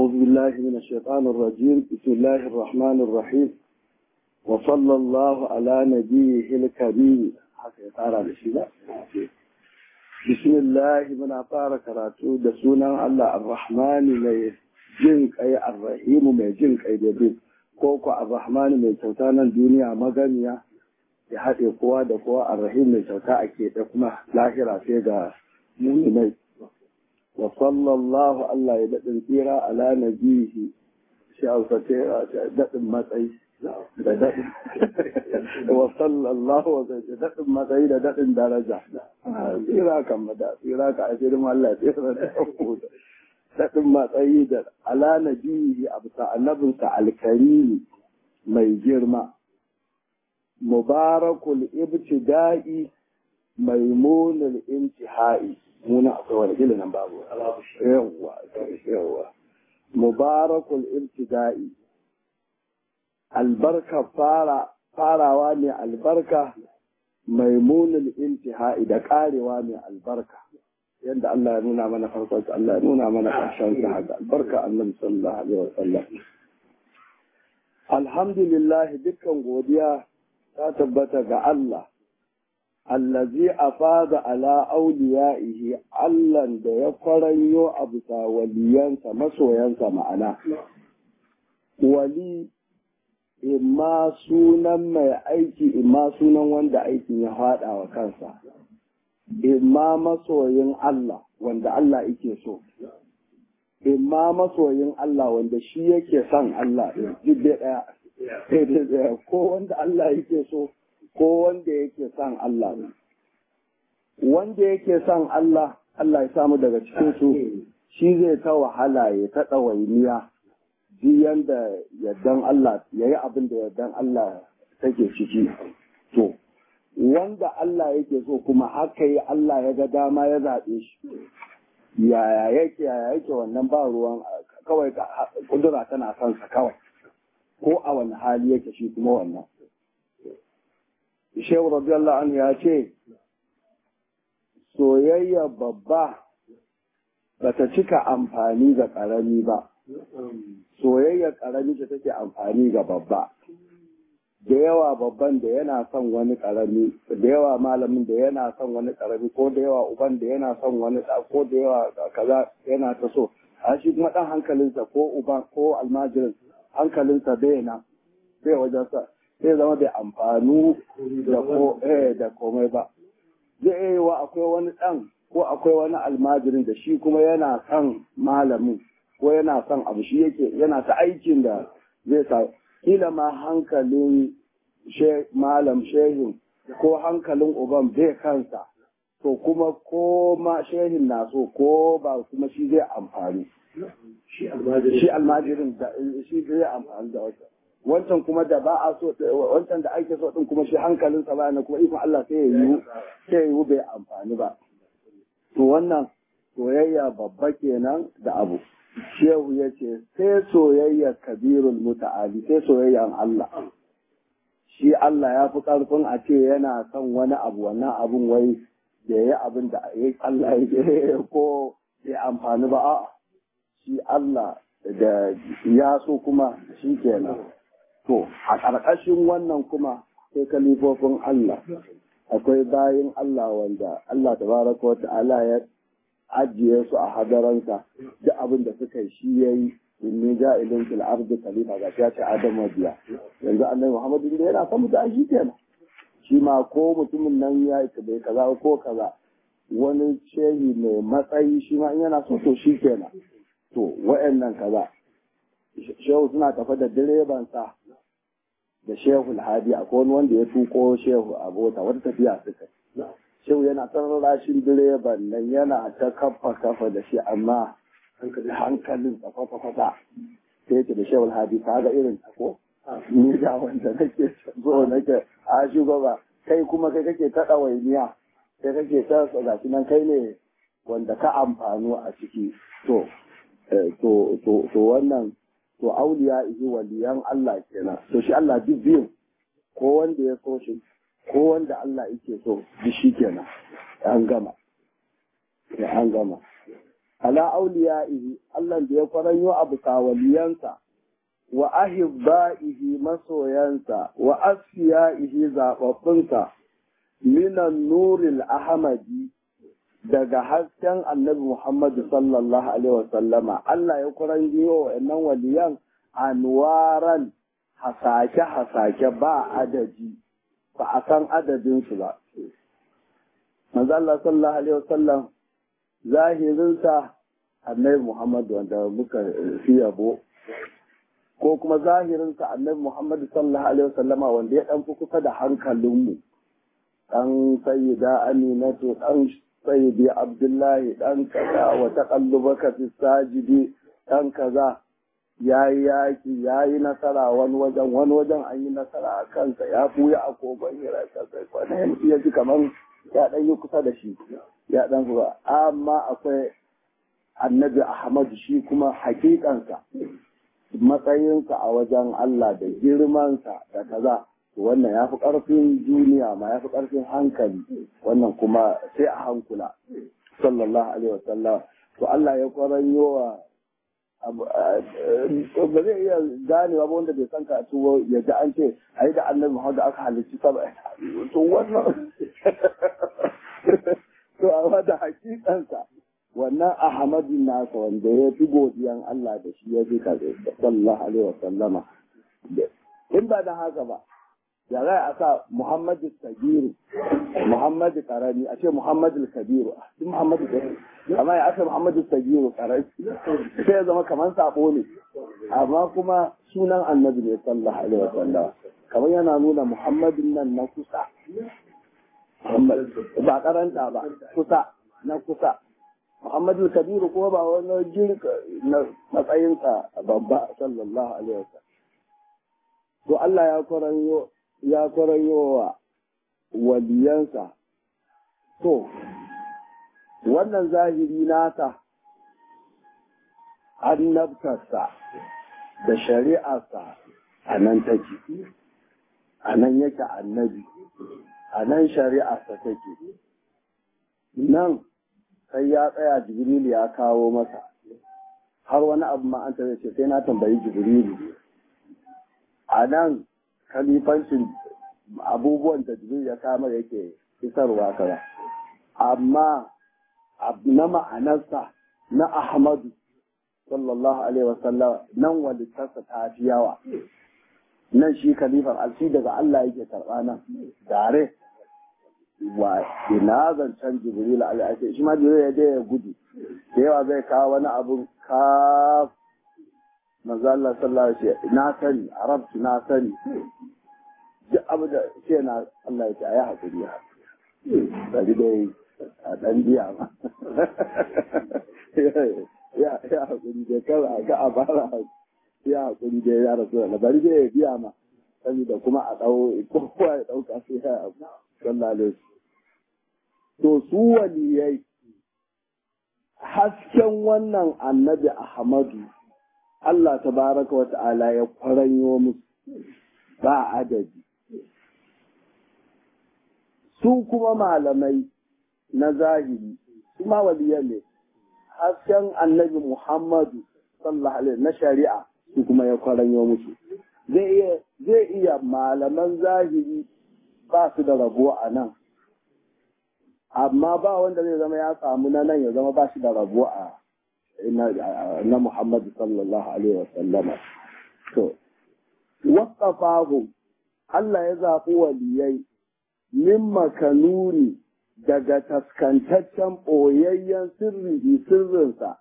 أعوذ بالله من الشيطان الرجيم بسم الله الرحمن الرحيم وصلى الله على نبيه الكريم بسم الله من أطار كراتو دسونا الله الرحمن mai jin kai arrahimu mai jin kai da bin ko ko arrahman mai kyauta nan duniya maganiya ya haɗe kowa da kowa arrahim mai kyauta a keɓe kuma lahira sai ga muminai wa sallallahu Allah ya daɗin tsira ala nabihi shi alfate daɗin matsayi da daɗin wa sallallahu wa da daɗin matsayi da daɗin daraja tsira kan mada tsira ka ashirin Allah ya tsira da daɗin matsayi da ala nabihi a bisa annabinsa alkarimi mai girma mubarakul ibtida'i maimunul intihai muna akwai wani gili nan babu yawwa yawwa mubarakul ibtida'i albarka fara farawa ne albarka maimunul intihai da karewa ne albarka yadda Allah ya nuna mana farkon Allah ya nuna mana ƙarshen sa haka albarka annabi sallallahu alaihi wasallam alhamdulillah dukkan godiya ta tabbata ga Allah allazi afada ala auliya'ihi Allahn da ya kwaranyo a bisa waliyansa masoyansa ma'ana wali imma sunan mai aiki imma sunan wanda aikin ya faɗa wa kansa imma masoyin Allah wanda Allah yake so imma masoyin Allah wanda shi yake son Allah jibbe ɗaya ko wanda Allah yake so ko wanda yake son Allah ne. Wanda yake son Allah, Allah ya samu daga cikin su shi zai ta wahala ya ta ɗawainiya ji yanda yardan Allah ya yi abin da yardan Allah take ciki. To, wanda Allah yake so kuma haka yi Allah ya ga dama ya zaɓe shi. Yaya yake yaya yake wannan ba ruwan kawai kudura tana son sa kawai. Ko a wani hali yake shi kuma wannan. Shehu radiyallahu anhu ya ce, soyayya babba ba ta cika amfani ga ƙarami ba, soyayya ƙarami ce take amfani ga babba. Da yawa babban da yana son wani ƙarami, da yawa malamin da yana son wani ƙarami, ko da yawa uban da yana son wani ɗa, ko da yawa kaza yana ta so. A shi kuma ɗan hankalinsa ko uban ko almajirin hankalinsa bai na, bai wajensa. zai zama bai amfanu da ko eh da komai ba zai yi wa akwai wani ɗan ko akwai wani almajirin da shi kuma yana son malamin ko yana son abu shi yake yana ta aikin da zai sa kila ma hankalin malam shehin ko hankalin uban bai kansa to kuma ko ma shehin na so ko ba kuma shi zai amfani shi almajirin shi zai amfani da wata wancan kuma da ba a so wancan da ake so din kuma shi hankalinsa ba na kuma ikon Allah sai ya yi sai ya yi bai amfani ba to wannan soyayya babba kenan da abu shehu ya ce sai soyayya kabirul muta'ali sai soyayyan Allah shi Allah ya fi karfin a ce yana son wani abu wannan abun wai da ya abin da Allah ya ko ya amfani ba a'a shi Allah da ya so kuma shi kenan To, a ƙarƙashin wannan kuma sai kalifofin Allah, akwai bayin Allah wanda Allah tabaraka wa ta'ala ya ajiye su a hadaransa duk abin da suka yi shi ya yi inni ja'ilin fil ardi khalifa ga ya ce Adam biya yanzu annabi Muhammadu da yana son mutu shi kenan shi ma ko mutumin nan ya yi bai kaza ko kaza wani shehi mai matsayi shi ma in yana so to shi kenan to wa'annan kaza shehu suna tafa da direban sa da shehu hadi akwai wani wanda ya tuko shehu a bota wata tafiya suka shehu yana tsaron rashin direban nan yana ta kafa kafa da shi amma hankalin sa kwata kwata sai yake da shehu hadi ka ga irin ta ko ni ga wanda nake zo nake a shugaba kai kuma kai kake ta ɗawainiya kai kake ta gashi nan kai ne wanda ka amfano a ciki to to to wannan to auliya ihi waliyan Allah kenan to shi Allah duk biyu ko wanda ya so shi ko wanda Allah yake so duk shi kenan an gama an gama ala auliya'ihi Allah da ya kwaranyo abu waliyansa wa ahibba'ihi masoyansa wa asfiya'ihi zababbinsa minan nuril ahmadi daga hasken annabi Muhammadu sallallahu alaihi wasallama Allah ya kwaranyo wa'annan waliyan anwaran hasake-hasake ba adadi ba a san adadinsu ba. Manzo Allah sallallahu alaihi wasallam zahirinsa annabi Muhammad wanda muka fi yabo ko kuma zahirinsa annabi Muhammad sallallahu alaihi wasallama wanda ya dan fi kusa da hankalinmu dan sayyida Aminatu dan sayyidi Abdullahi dan kaza wa taqallubaka fi sajidi dan kaza ya yi yaƙi ya yi nasara wani wajen wani wajen an yi nasara a kansa ya buya a kogon hira kansa kwanan ya ji kamar ya ɗan yi kusa da shi ya ɗan kuwa amma akwai annabi ahmadu shi kuma hakikansa matsayinsa a wajen Allah da girmansa da kaza wannan ya fi ƙarfin duniya ma ya fi ƙarfin hankali wannan kuma sai a hankula sallallahu alaihi wasallam to Allah ya kwaranyo wa ba zai iya ganewa ba wanda bai san ka tuwo ya ji an ce a yi da annabi Muhammad aka halicci saba to wannan to a da hakikansa wannan Ahmadu nasa wanda ya fi godiyan Allah da shi ya fi ka sallallahu alaihi wasallama in ba da haka ba ya za a sa Muhammadu Sagiru Muhammadu Karami a ce Muhammadu Kabiru duk Muhammadu Kabiru amma ya aka Muhammadu Sagiru Karami sai ya zama kamar sabo ne amma kuma sunan annabi ne sallallahu alaihi wa sallam kamar yana nuna Muhammadun nan na kusa ba karanta ba kusa na kusa Muhammadu Kabiru kuma ba wani jirka na matsayinsa babba sallallahu alaihi wa sallam to Allah ya kwaranyo ya kwaranyo wa waliyansa to wannan zahiri nasa annabtarsa da shari'arsa a nan take a nan yake annabi a nan shari'arsa take nan sai ya tsaya jibrilu ya kawo masa har wani abu ma an ce sai na tambayi jibrilu a nan kalifancin abubuwan da jibril ya kama yake isarwa kaza amma na ma'anarsa na ahmadu sallallahu alaihi wasallam nan walittarsa ta fi yawa nan shi kalifar alfi daga Allah yake karɓa nan tare wa ina zancen jibril alaihi shi ma jibril ya je ya gudu da yawa zai kawo wani abun ka manzo Allah sallallahu alaihi wasallam na sani arabtu na sani duk abu da ce na Allah ya ce ya hakuri ya hakuri dai a dan biya ma ya ya hakuri da kar a ga a bara ya hakuri da ya rasu da bari dai ya biya ma saboda kuma a dau kowa ya dauka sai ya abu sallallahu alaihi to su waliyai hasken wannan annabi Ahmadu Allah tabaraka wa ta'ala ya kwaranyo musu ba adadi su kuma malamai na zahiri su ma waliyan ne hasken annabi Muhammadu sallallahu alaihi na shari'a su kuma ya kwaranyo musu zai iya zai iya malaman zahiri ba su da rabo a nan amma ba wanda zai zama ya samu na nan ya zama ba shi da rabo a na Muhammadu sallallahu alaihi wasallama to waƙafahu Allah ya zaɓi waliyai min makanuni daga taskantaccen ɓoyayyen sirri sirrinsa,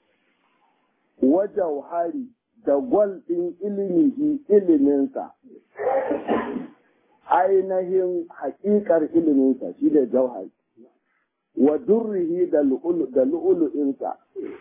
wajauhari da gwal ɗin ilimihi iliminsa, ainihin haƙiƙar iliminsa shi da jauhari, wa durrihi da lu'ulu'insa.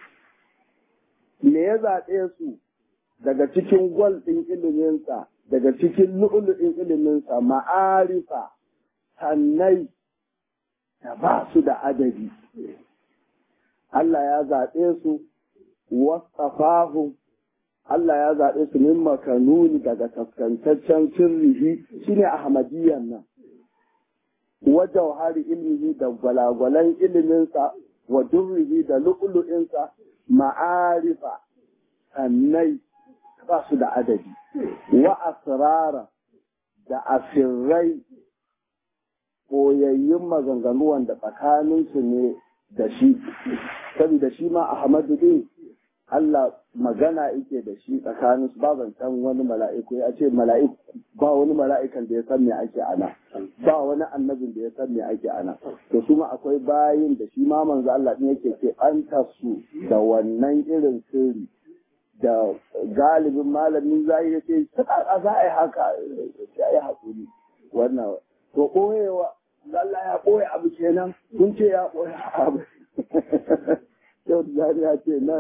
Me ya zaɓe su daga cikin gwal ɗin iliminsa, daga cikin lu'ulu'in iliminsa, ma'arifa, sannai da ba su da adadi. Allah ya zaɓe su, wasafahu, Allah ya zaɓe su min makanuni daga taskantaccen sirrihi shine Ahmadiyyan nan. Wajauhari ilmihi da gwalagwalan iliminsa wa durrihi da lu'lu'insa ma'arifa annai ba su da adadi wa asrara da asirrai koyayyun maganganu wanda tsakaninsu ne da shi saboda shi ma Ahmadu din Allah magana yake da shi tsakanin su ba zancen wani mala'iku ya ce mala'iku ba wani mala'ikan da ya san me ake ana ba wani annabin da ya san me ake ana to su ma akwai bayin da shi ma manzo Allah din yake ke anta su da wannan irin sirri da galibin malamin zai yace sai za a yi haka ya yi hakuri wannan to koyewa Allah ya koya abu kenan kun ce ya koya abu yau da ya ce na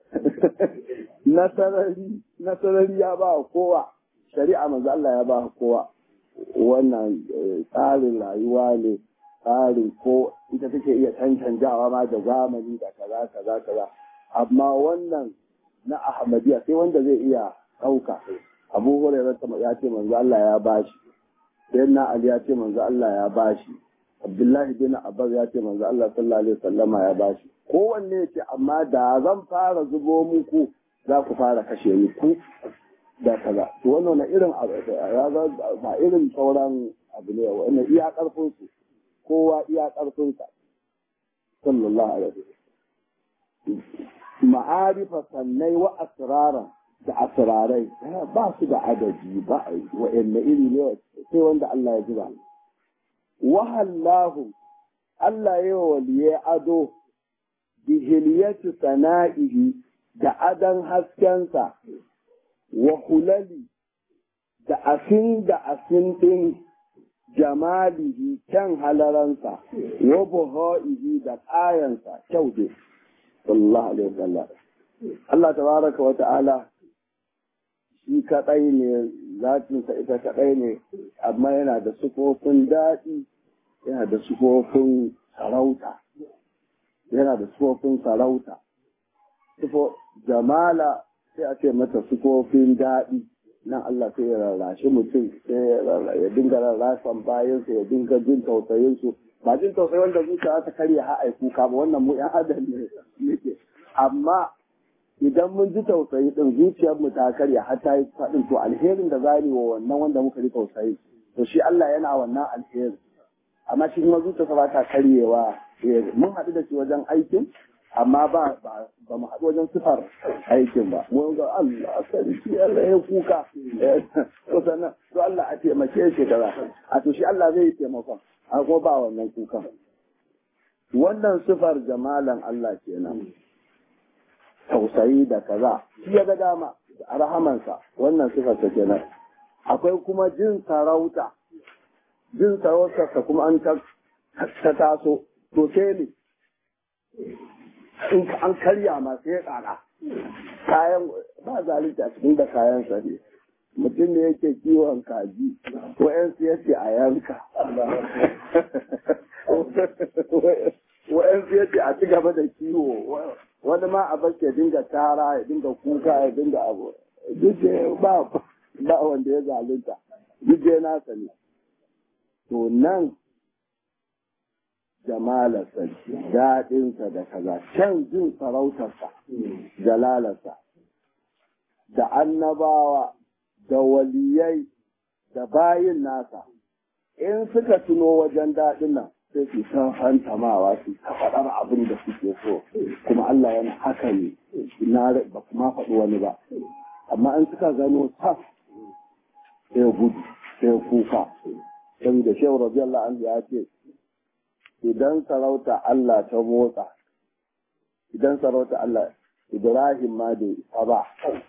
nasarari ya ba kowa shari'a manzo Allah ya ba kowa wannan tsarin rayuwa ne tsarin ko ita take iya cancanjawa ma da zamani da kaza kaza kaza amma wannan na ahmadiyya sai wanda zai iya ɗauka abu hurairah ya ce manzo Allah ya bashi sayyidina ali ya ce manzo Allah ya bashi abdullahi bin abbas ya ce manzo Allah sallallahu alaihi wasallama ya bashi kowanne ya ce amma da zan fara zubo muku za ku fara kashe ni ku da kaza to wannan na irin ba irin sauran abu ne wannan iya karfin su kowa iya karfin sa sallallahu alaihi wasallam ma'arifa sannai wa asrara da asrarai ba su da adadi ba wa'anne iri ne sai wanda Allah ya jira wahallahu Allah ya waliye ado bihiliyatu sana'ihi da adan haskensa wa hulali da asin da asin ɗin jamalihi kyan halaransa wa buha'ihi da ƙayansa kyau dai sallallahu alaihi wasallam Allah tabaraka wa ta'ala shi kaɗai ne zatinsa ita kaɗai ne amma yana da sufofin daɗi yana da sufofin sarauta yana da sufofin sarauta sufo jamala sai a ce mata sufofin daɗi nan Allah sai ya rarrashi mutum sai ya dinga rarrasan bayansa ya dinga jin tausayinsu ba jin tausayi wanda zuciya ta karya ha aiku ka ba wannan mu yan adam ne yake amma idan mun ji tausayi din zuciyar mu ta karya har ta yi faɗin to alherin da za wa wannan wanda muka ji tausayi to shi Allah yana wannan alheri amma shi kuma zuciyarsa ba ta karyewa mun haɗu da shi wajen aikin amma ba ba mu haɗu wajen sifar aikin ba mun ga Allah sarki Allah ya kuka to sannan to Allah a taimake shi kaza a to shi Allah zai taimakon a ko ba wannan kukan wannan sifar jamalan Allah kenan tausayi da kaza shi ya ga dama a rahamansa wannan sifarsa kenan akwai kuma jin sarauta jin sarautarsa kuma an ta taso to sai ne in an karya ma sai ya kara kayan ba zalunci a cikin da kayan sa ne mutum ne yake kiwon kaji wa'yansu ya ce a yanka wa'yansu ya ce a ci gaba da kiwo wani ma a bashi ya dinga tara ya dinga kuka ya dinga abu duk ba ba wanda ya zalunta duk dai nasa ne to nan jamalarsa daɗinsa da kaza can jin sarautarsa jalalarsa da annabawa da waliyai da bayin nasa in suka tuno wajen daɗin nan sai su ta fantamawa su ta faɗar abin da suke so kuma Allah yana haka ne na ba kuma faɗi wani ba amma in suka gano taf sai gudu sai kuka saboda shehu radiyallahu anhu ya ce idan sarauta Allah ta motsa idan sarauta Allah Ibrahim ma bai isa ba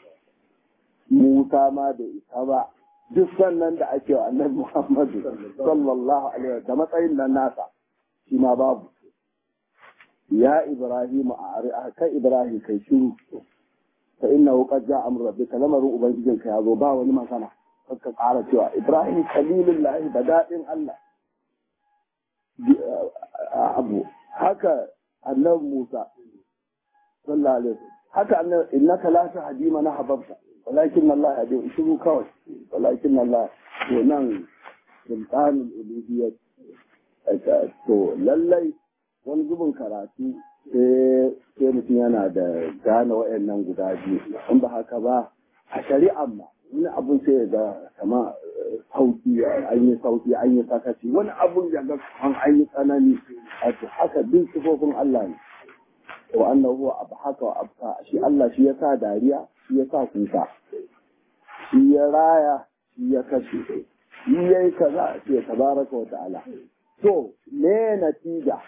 Musa ma bai isa ba duk sannan da ake wa annabi Muhammadu sallallahu alaihi da matsayin nan nasa shi ma babu ya Ibrahim a kai Ibrahim kai shiru fa innahu qad ja'a amru rabbika lamarin ubangijinka ya zo ba wani magana ka ƙara cewa Ibrahim kalilullahi da daɗin Allah abu haka annabi Musa sallallahu alaihi haka annabi innaka la tahdi man ahbabta walakin Allah yahdi shiru kawai walakin Allah to nan sultanul uluhiyyah to lallai wani zubin karatu sai mutum yana da gane waɗannan guda biyu in ba haka ba a shari'an ma wani abun sai ya ga kama sauki an yi sauki an yi sakaci wani abun ya ga an an yi tsanani a haka duk sifofin Allah ne wa annahu huwa abhaka wa abka shi Allah shi ya sa dariya shi ya sa kuka shi ya raya shi ya kashe shi yayi kaza shi ya tabaraka wa ta'ala to me natija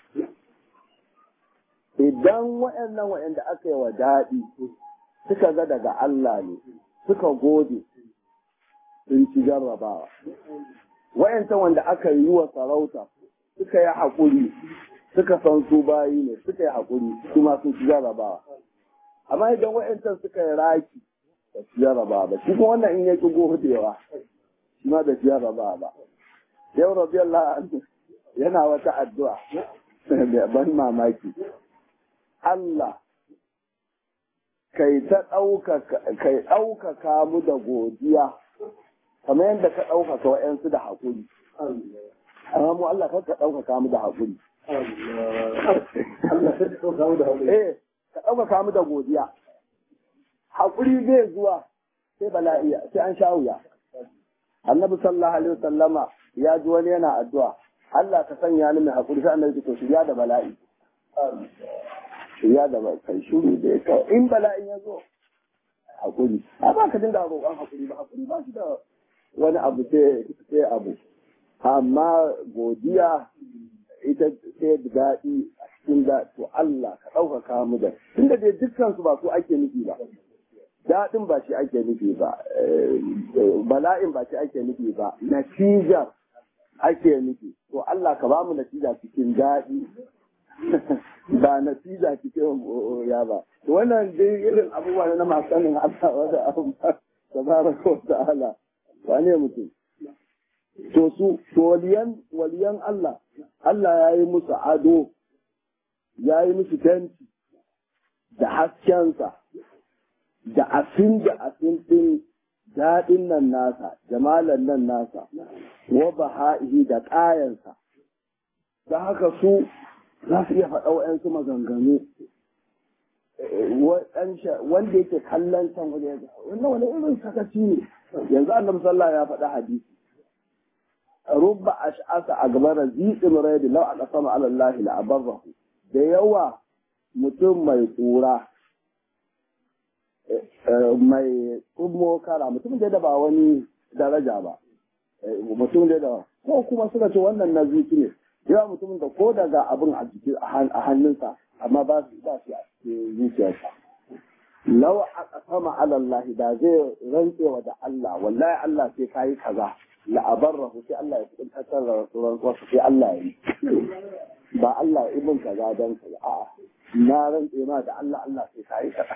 idan waɗannan waɗanda aka yi wa daɗi suka ga daga Allah ne suka gode sun ci jarrabawa wayancan wanda aka yi wa sarauta suka yi haƙuri suka san su bayi ne suka yi haƙuri kuma sun ci jarrabawa amma idan wayancan suka yi raki ba su jarrabawa ba shi kuma wannan in ya ƙi godewa shi ma da jarrabawa ba yau rabiyallahu anhu yana wata addu'a ban mamaki Allah kai ta ɗaukaka mu da godiya kamar yadda ka ɗaukaka wa'yansu da haƙuri. Amma mu Allah kar ka ɗaukaka mu da haƙuri. Eh, ka ɗaukaka mu da godiya. Haƙuri zai zuwa sai bala'i sai an sha wuya. Annabi sallallahu alaihi wasallama ya ji wani yana addu'a. Allah ka sanya ni mai haƙuri sai annabi to shirya da bala'i. Shirya da kai shuru da ya in bala'in ya zo haƙuri. A ba ka dinga roƙon haƙuri ba haƙuri ba shi da wani abu sai abu amma godiya ita sai da daɗi a cikin da to Allah ka ɗaukaka mu da tunda dai dukkan su ba su ake nufi ba daɗin ba shi ake nufi ba bala'in ba shi ake nufi ba natija ake nufi to Allah ka ba mu natija cikin daɗi ba natija cikin ya ba wannan dai irin abubuwa na masu sanin Allah wanda abu tabaraka wa ta'ala wane mutum to su to waliyan waliyan Allah Allah ya yi musu ado ya yi musu tenti da haskensa da asin da asin din daɗin nan nasa jamalan nan nasa wa baha'ihi da ƙayansa da haka su za su iya faɗa wa'yansu maganganu wanda yake kallon can wani wannan wani irin sakaci ne yanzu annabi sallah ya faɗa hadisi rubba ash'asa agbara ziqin raydi law aka sama ala Allah la abarrahu da yawa mutum mai tsura mai tsummo kara mutum da ba wani daraja ba mutum da ko kuma suka ce wannan na ziki ne yawa mutumin da ko daga abin a jiki a hannunsa amma ba su ba shi a cikin zuciyarsa law aka sama ala Allah da zai rantsewa da Allah wallahi Allah sai kai kaza la abarrahu sai Allah ya kuntar da rantsuwar sai Allah ya yi ba Allah ibn kaza dan kaza a'a na rantse ma da Allah Allah sai kai kaza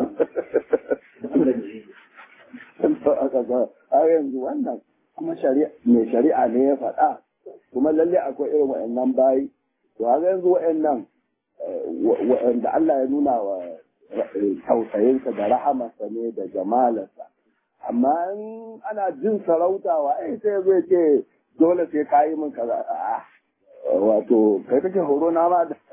aka ga a yanzu wannan kuma shari'a mai shari'a ne ya faɗa kuma lalle akwai irin wa'annan bayi to a yanzu wa'annan wa'anda Allah ya nuna wa tausayinsa da rahamarsa ne da jamalarsa amma in ana jin sarautawa ai sai zai ce dole sai ka yi min kaza wato kai kake horo na ma da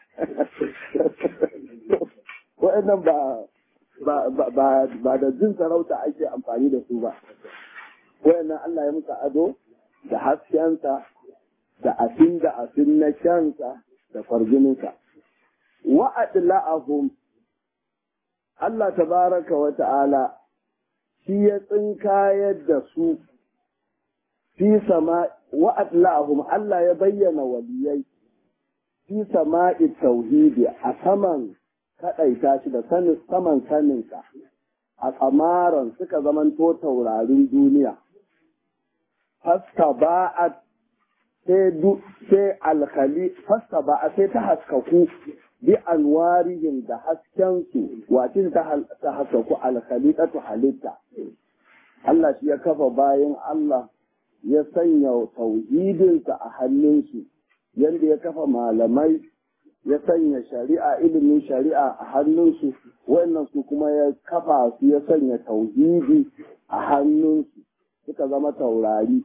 wa'annan ba ba da jin sarauta ake amfani da su ba wa'annan Allah ya muka ado da haskensa da asin da asin na kyansa da farjininsa wa'adla'ahum Allah tabaraka wa ta'ala shi ya tsinkayar da su fi sama wa'adla'ahum Allah ya bayyana waliyai fi sama'i tauhidi a saman kaɗaita shi da saman saninsa a tsamaran suka zamanto taurarin duniya fasta ba'at sai alkhali fasta ba'a sai ta haskaku bi anwarihim da haskensu wacin ta haskaku alkhaliqatu halitta Allah shi ya kafa bayan Allah ya sanya tauhidinsa a hannunsu yadda ya kafa malamai ya sanya shari'a ilimin shari'a a hannunsu wannan su kuma ya kafa su ya sanya tauhidi a hannunsu suka zama taurari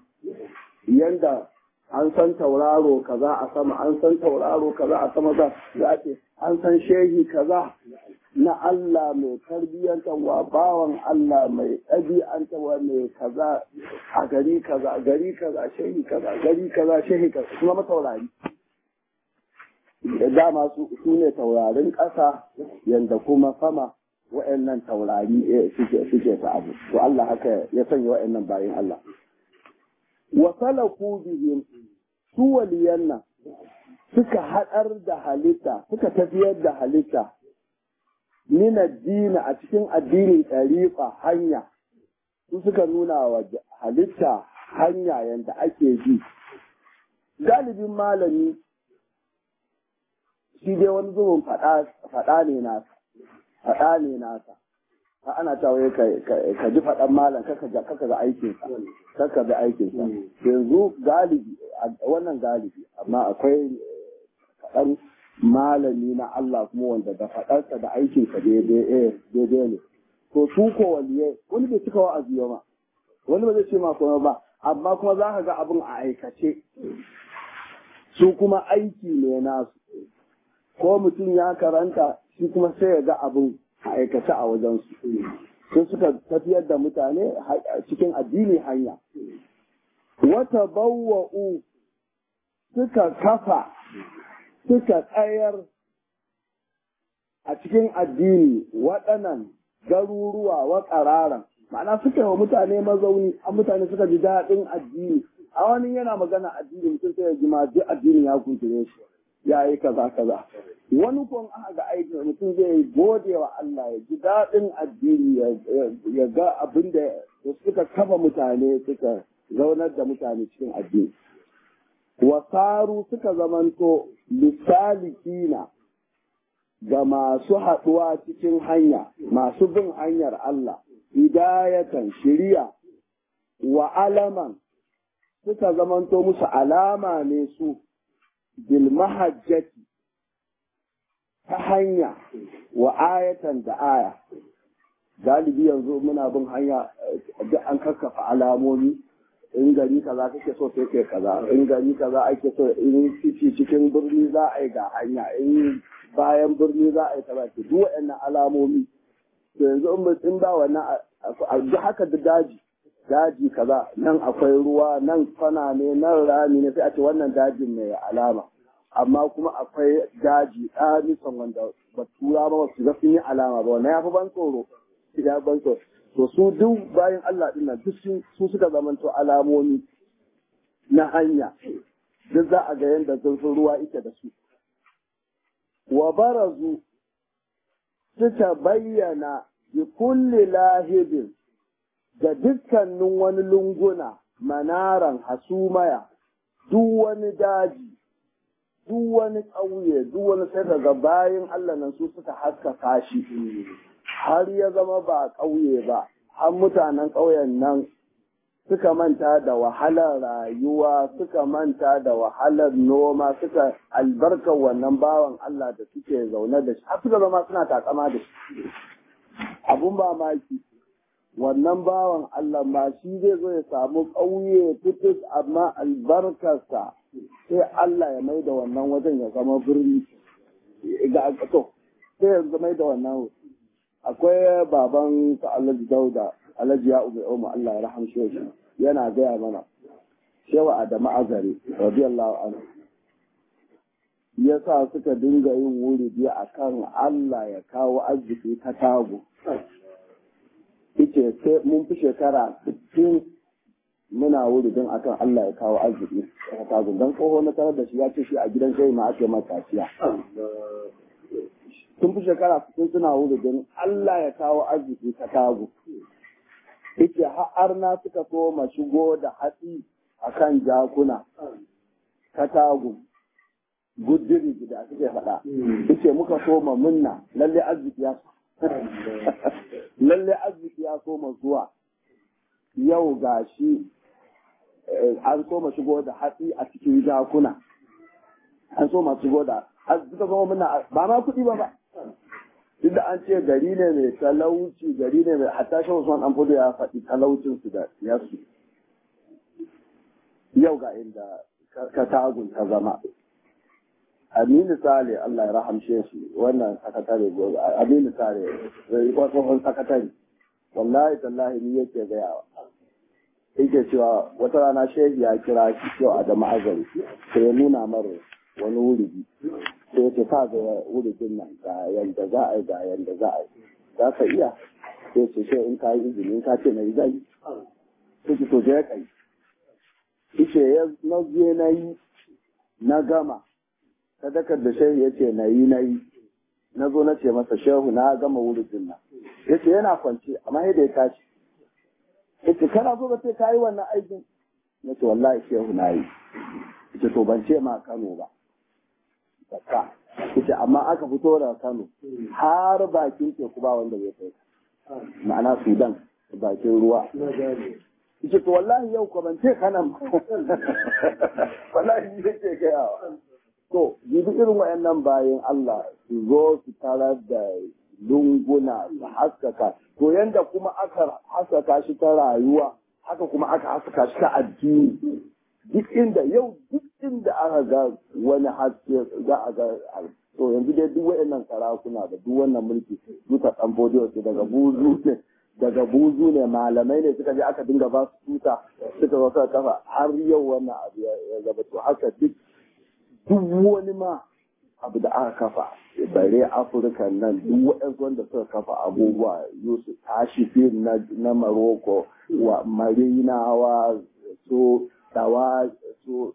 yanda an san tauraro kaza a sama an san tauraro kaza a sama za za a ce an san shehi kaza na Allah mai tarbiyyantarwa bawan Allah mai ɗabi'antarwa mai kaza a gari kaza gari kaza shehi kaza gari kaza shehi kaza kuma mataurari da dama su ne taurarin ƙasa yanda kuma sama wa'annan taurari suke suke ta abu to Allah haka ya sanya wa'annan bayan Allah wa salaku bihim su waliyan nan suka haɗar da halitta suka tafiyar da halitta min addini a cikin addinin ɗariƙa hanya su suka nuna wa halitta hanya yanda ake bi galibin malami shi dai wani zubin faɗa ne nasa faɗa ne nasa ha ana cewa ka ji faɗan malam kaka ga kaka ga aikinsa kaka ga aikinsa yanzu galibi wannan galibi amma akwai faɗan malami na Allah kuma wanda da faɗarsa da aikinsa daidai ne to su ko waliyai wani bai cika wa'azi ma wani ba zai ce ma kuma ba amma kuma za ka ga abin a aikace su kuma aiki ne nasu ko mutum ya karanta shi kuma sai ya ga abin a aikace a wajensu sai suka tafiyar da mutane cikin addini hanya wata bawwa'u suka kafa suka tsayar a cikin addini waɗannan garuruwa wa ƙararan ma'ana suka yi wa mutane mazauni a mutane suka ji daɗin addini a wani yana magana addini mutum sai ya ji ma duk addini ya kuntune shi ya yi kaza kaza wani kun aka ga aikin mutum zai gode wa Allah ya ji daɗin addini ya ga abin da suka kafa mutane suka zaunar da mutane cikin addini wasaru suka zamanto lisalikina ga masu haɗuwa cikin hanya masu bin hanyar Allah hidayatan shiriya wa alaman suka zamanto musu alama ne su bil mahajjati ta hanya wa ayatan da aya galibi yanzu muna bin hanya duk an kakkafa alamomi in gari kaza kake so sai kai kaza in gari kaza ake so in ciki cikin birni za a yi ga hanya in bayan birni za a yi kaza duk waɗannan alamomi to yanzu in ba wannan duk haka da daji daji kaza nan akwai ruwa nan kwana ne nan rami ne sai a ce wannan dajin mai alama amma kuma akwai daji ɗanisan wanda ba tura ba su ga sun yi alama ba wannan ya fi ban tsoro ya ban tsoro to su duk bayan Allah din nan duk su suka zamanto alamomi na hanya duk za a ga yadda zurfin ruwa ita da su wa barazu suka bayyana bi kulli lahibin da dukkanin wani lunguna manaran hasumaya duk wani daji duk wani ƙauye duk wani sai daga bayan Allah nan su suka haskaka shi har ya zama ba ƙauye ba har mutanen ƙauyen nan suka manta da wahalar rayuwa suka manta da wahalar noma suka albarkar wannan bawan Allah da suke zaune da shi har suka zama suna takama da shi abun mamaki wannan bawan Allah ma shi zai zo ya samu ƙauye fitis amma albarkarsa sai Allah ya mai da wannan wajen ya zama birni ga to sai ya zama da wannan akwai baban sa Alhaji Dauda Alhaji ya ubai Umar Allah ya rahamshe shi yana gaya mana shewa Adamu Azari radiyallahu anhu yasa suka dinga yin wuri biya akan Allah ya kawo arziki ta tago ita sai mun fi shekara 60 muna wuri don akan Allah ya kawo arziki ta tago don tsoho na tarar da shi ya ce shi a gidan sai ma ake mata kaciya sun fi shekara 60 suna wuri don Allah ya kawo arziki ta tago ita har na suka so ma shigo da hatsi akan jakuna ta tago gudiri gida suke faɗa ita muka so ma munna lalle arziki ya lalle arziki ya so ma zuwa yau gashi an so ma shigo da hatsi a cikin jakuna an so ma shigo da suka so munna ba ma kuɗi ba ba duk an ce gari ne mai talauci gari ne mai hatta shi Usman dan fudu ya faɗi talaucin su da siyarsu yau ga inda ka tagun ta zama Aminu Sale Allah ya rahamshe shi wannan sakatare Aminu Sale tsohon sakatare wallahi tallahi ni yake gayawa yake cewa wata rana shehi ya kira shi yau a jama'a azari sai ya nuna mara wani wuri sai ya ce ka ga wurin nan ga yanda za a yi ga yanda za a yi za ka iya sai ce sai in ka yi izini in ka ce na yi zai sai ce to je ka yi ice ya na je na yi na gama sadakar da shehu ya ce na yi na yi na zo na ce masa shehu na gama wurin nan ya ce yana kwance amma yadda ya tashi ya ce kana so ka ce ka yi wannan aikin na ce wallahi shehu na yi ya ce to ban ce ma kano ba zakka ya ce amma aka fito daga kano har bakin teku ba wanda zai kai ma'ana sudan bakin ruwa yace to wallahi yau ko ban ce kana wallahi yake gayawa to jibi irin wayannan bayan Allah su zo su tarar da lunguna su haskaka to yanda kuma aka haskaka shi ta rayuwa haka kuma aka haskaka shi ta addini duk inda yau duk inda aka ga wani haske za a ga to yanzu dai duk wayannan sarakuna da duk wannan mulki duka dan bodiyo daga buzu ne daga buzu ne malamai ne suka je aka dinga ba su tuta suka zo suka kafa har yau wannan abu ya zaba to haka duk duk wani ma abu da aka kafa bare afirka nan duk waɗansu wanda suka kafa abubuwa yusuf tashi fil na, na maroko wa marinawa so dawa so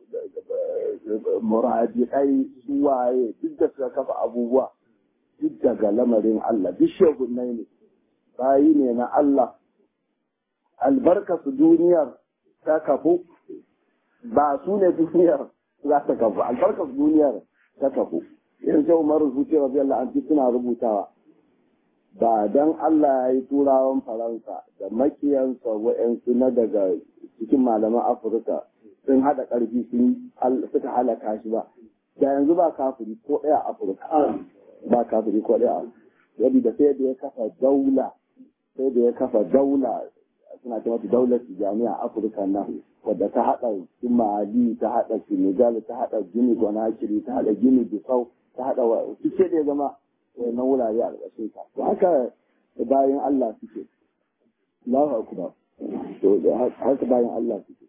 muradikai su waye duk da suka kafa abubuwa duk daga lamarin allah duk shegunai ne bayi ne na Allah albarkasu duniyar ta kafu ba su ne duniyar za ta kafu albarkasu duniyar ta kafu yanzu Umar Zuci radiyallahu anhu suna rubutawa ba dan Allah ya yi turawan Faransa da makiyansa wa'yansu na daga cikin malaman Afirka sun haɗa ƙarfi sun suka halaka shi ba da yanzu ba kafiri ko ɗaya Afirka ba kafiri ko ɗaya yadda sai da ya kafa daula sai da ya kafa daula suna ce mata daular jami'a afirka nan wadda ta haɗa mali ta haɗa senegal ta haɗa gini gonakiri ta haɗa gini bisau ta haɗa wa suke da ya zama wannan wurare a ƙarƙashin ta to haka bayan allah suke Allahu akbar to haka bayan allah suke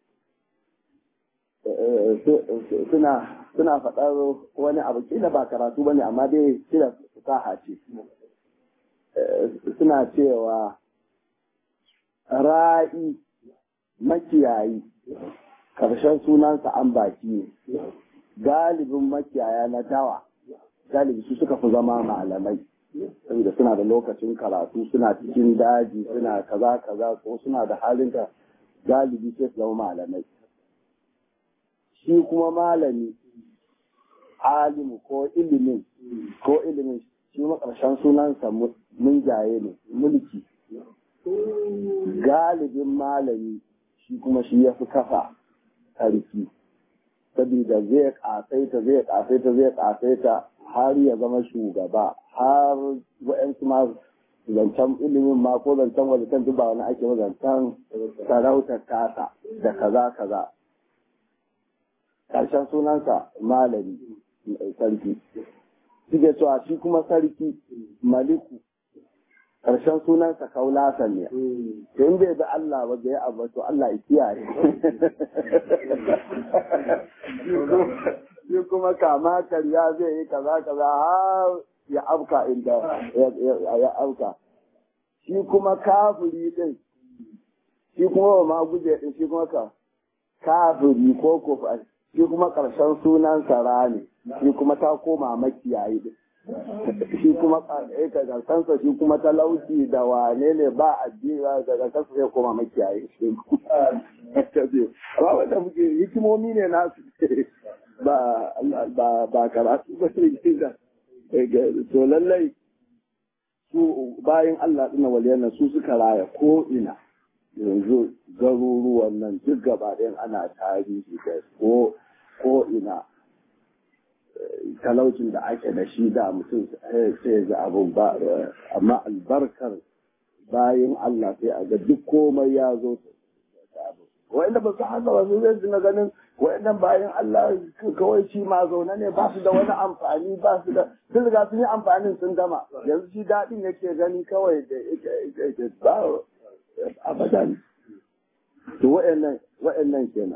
suna suna faɗar wani abu kila ba karatu bane amma dai kila fasaha ce suna cewa ra'i makiyayi ƙarshen sunansa an baki ne galibin makiyaya na dawa galibi su suka fi zama malamai saboda suna da lokacin karatu suna cikin daji suna kaza kaza ko suna da halin ka galibi sai su zama malamai shi kuma malami alimu ko ilimin ko ilimin shi makarshen sunansa mun jaye ne mulki galibin malami shi kuma shi ya fi kafa sarki saboda zai kasaita zai kasaita zai kasaita har ya zama shugaba har wa'yansu ma zancen ilimin ma ko zancen wajen duk ba wani ake zancen sarautar tasa da kaza kaza ƙarshen sunansa malami sarki suke cewa shi kuma sarki maliku ƙarshen sunansa kaulasan ne to in bai bi Allah ba bai abu to Allah ya kiyaye shi kuma kama karya zai yi kaza kaza har ya afka inda ya afka shi kuma kafiri din shi kuma ma guje din shi kuma ka kafiri ko ko shi kuma ƙarshen sunansa rani shi kuma ta koma makiyayi din shi kuma ƙarsansa shi kuma talauci da wane ne ba addini daga kansa sai koma makiyayi shi amma wanda muke hikimomi ne nasu ba ba ba karatu ba ne da to lallai su bayan Allah ɗina waliyan su suka raya ko ina yanzu garuruwan nan duk gaba ɗayan ana tarihi da ko ko ina talaucin da ake da shi da mutum sai ga abun ba amma albarkar bayan Allah sai a ga duk komai ya zo wa'anda ba su haka ba su zai dinga ganin wa'annan bayan Allah kawai shi ma zaune ne ba su da wani amfani ba su da sun riga sun yi amfanin sun gama yanzu shi daɗin yake gani kawai da yake ba abadan to wa'annan wa'annan kenan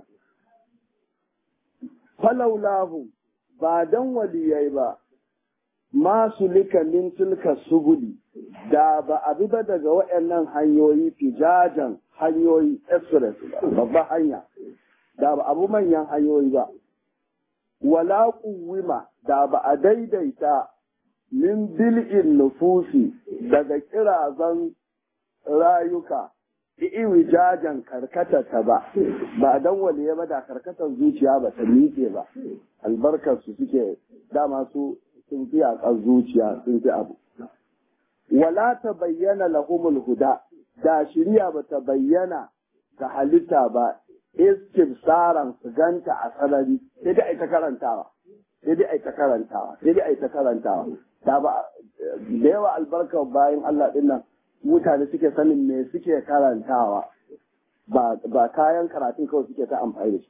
falaulahu ba dan waliyai ba masu lika min tilka subuli da ba a bi ba daga waɗannan hanyoyi fijajen hanyoyi express ba babban hanya da ba abu manyan hanyoyi ba wala kuwima da ba a daidaita min bil'in nufusi daga kirazan rayuka iwijajen karkata ta ba ba dan waliye ba da karkatar zuciya ba ta miƙe ba albarkar su suke dama su sun fi yaƙar zuciya sun fi abu wala ta bayyana lahumul huda da shirya ba ta bayyana ga halitta ba istifsaran su ganta a sarari sai dai ai ta karantawa sai dai ai ta karantawa sai dai ai ta karantawa da ba da yawa albarkar bayan Allah din nan mutane suke sanin me suke karantawa ba ba kayan karatun kawai suke ta amfani da shi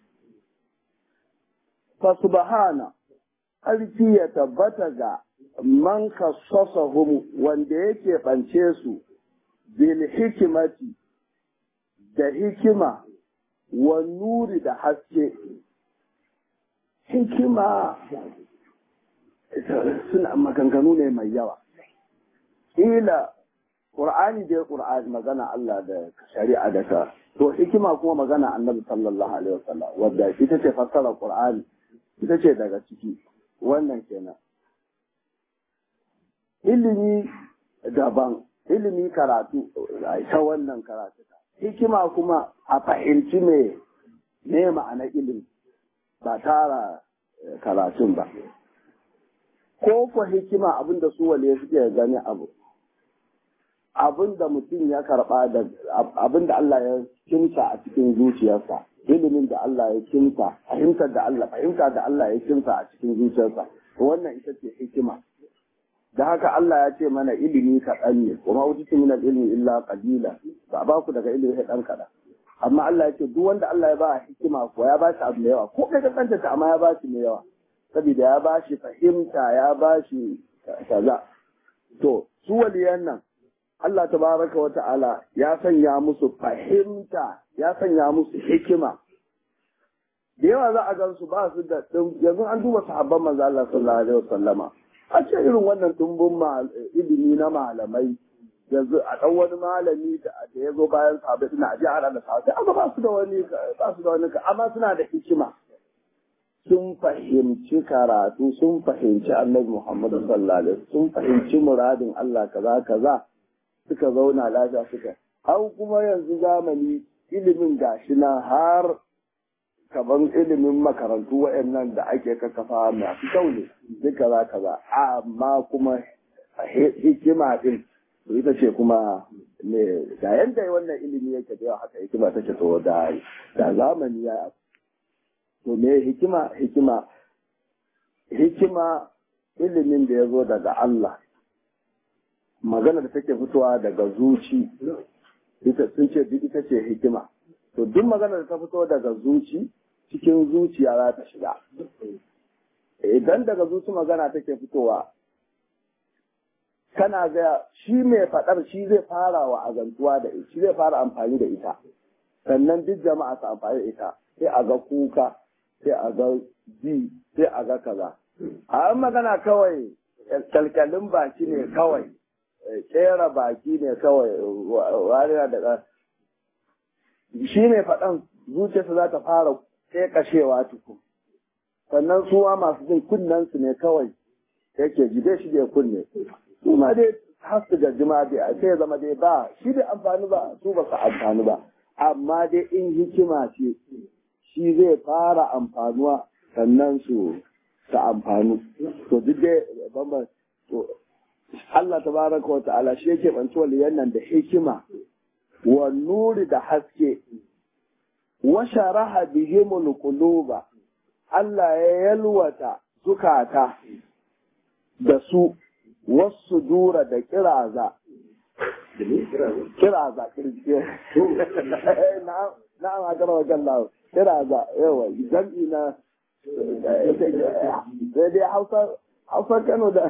fa subhana ƙarfi ya tabbata ga man kassasahum wanda yake ɓance su bil hikimati da hikima wa nuri da haske hikima suna maganganu ne mai yawa ila Qur'ani dai Qur'ani magana Allah da shari'a da ka to hikima kuma magana Annabi sallallahu alaihi wasallam wadda ita ce fassara Qur'ani ita ce daga ciki wannan kenan ilimi daban ilimi karatu ta wannan karatu hikima kuma a fahimci me ne ma'anar ilimi ba tara karatun ba ko ko hikima abinda su wale suke gani abu abinda mutum ya karba da abinda Allah ya kimsa a cikin zuciyarsa ilimin da Allah ya kimsa fahimtar da Allah fahimta da Allah ya kimsa a cikin zuciyarsa wannan ita ce hikima da haka Allah ya ce mana ilimi kaɗan ne kuma wuce min ilmi illa qalila ba ba ku daga ilimi ɗan kaɗan amma Allah ya ce duk wanda Allah ya ba hikima ko ya ba shi abu mai yawa ko kai ka ta amma ya ba shi mai yawa saboda ya ba shi fahimta ya ba shi kaza to su waliyan nan Allah tabaraka wa ta'ala ya sanya musu fahimta ya sanya musu hikima da yawa za a gan su ba su da yanzu an duba sahabban manzo Allah sallallahu alaihi wasallama a ce irin wannan tumbun ilimi na malamai yanzu a ɗan wani malami da ya zo bayan sahabbai suna aje a da sahabbai amma ba su da wani ba su da wani amma suna da hikima sun fahimci karatu sun fahimci annabi Muhammad sallallahu alaihi sun fahimci muradin Allah kaza kaza suka zauna lafiya suka har kuma yanzu zamani ilimin gashi na har kaban ilimin makarantu waɗannan da ake kakkafa masu kyau ne duk kaza kaza amma kuma hikima din ita ce kuma ne da yanda wannan ilimi yake da yawa haka hikima take to da da zamani ya to me hikima hikima hikima ilimin da ya zo daga Allah magana da take fitowa daga zuci ita sun ce duk ita ce hikima to duk magana da ta fito daga zuci cikin zuciya za ta shiga idan daga zuci magana take fitowa kana ga shi mai faɗar shi zai fara wa azantuwa da ita shi zai fara amfani da ita sannan duk jama'a su amfani da ita sai a ga kuka sai a ga ji sai a ga kaza a magana kawai kalkalin baki ne kawai kera baki ne kawai wariya da shi ne faɗan zuciyarsa za ta fara kashewa tuku sannan su ma masu jin kunnensu ne kawai yake jide shi da kunne su ma dai har su gajima dai sai ya zama dai ba shi da amfani ba su ba su amfani ba amma dai in hikima ce shi zai fara amfanuwa sannan su su amfanu to duk dai bamban to Allah tabaraka wa ta'ala shi yake banci waliyan nan da hikima wa nuri da haske wa sharaha bihimul quluba Allah ya yalwata zukata da su wasu dura da kiraza kiraza na na ma kara wajen lawo kira za yawa jam'i na sai dai hausa hausa kano da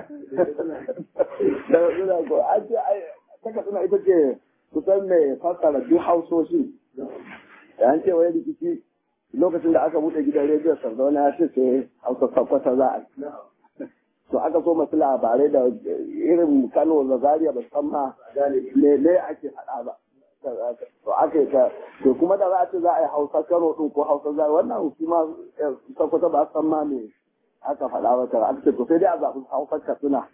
da da ko an ce ta katsina ita ce kusan mai fassara duk hausoshi da an ce wai rikici lokacin da aka buɗe gidan rediyo sardauna ya ce sai hausa sakwata za a to aka so masu labarai da irin kano da zaria ba san ma ne ake faɗa ba to aka yi ta to kuma da za a ce za a yi hausa kano ɗin ko hausa zaria wannan su ma sakwata ba san ma me aka faɗa ba ta aka ce to sai dai a zaɓi hausa katsina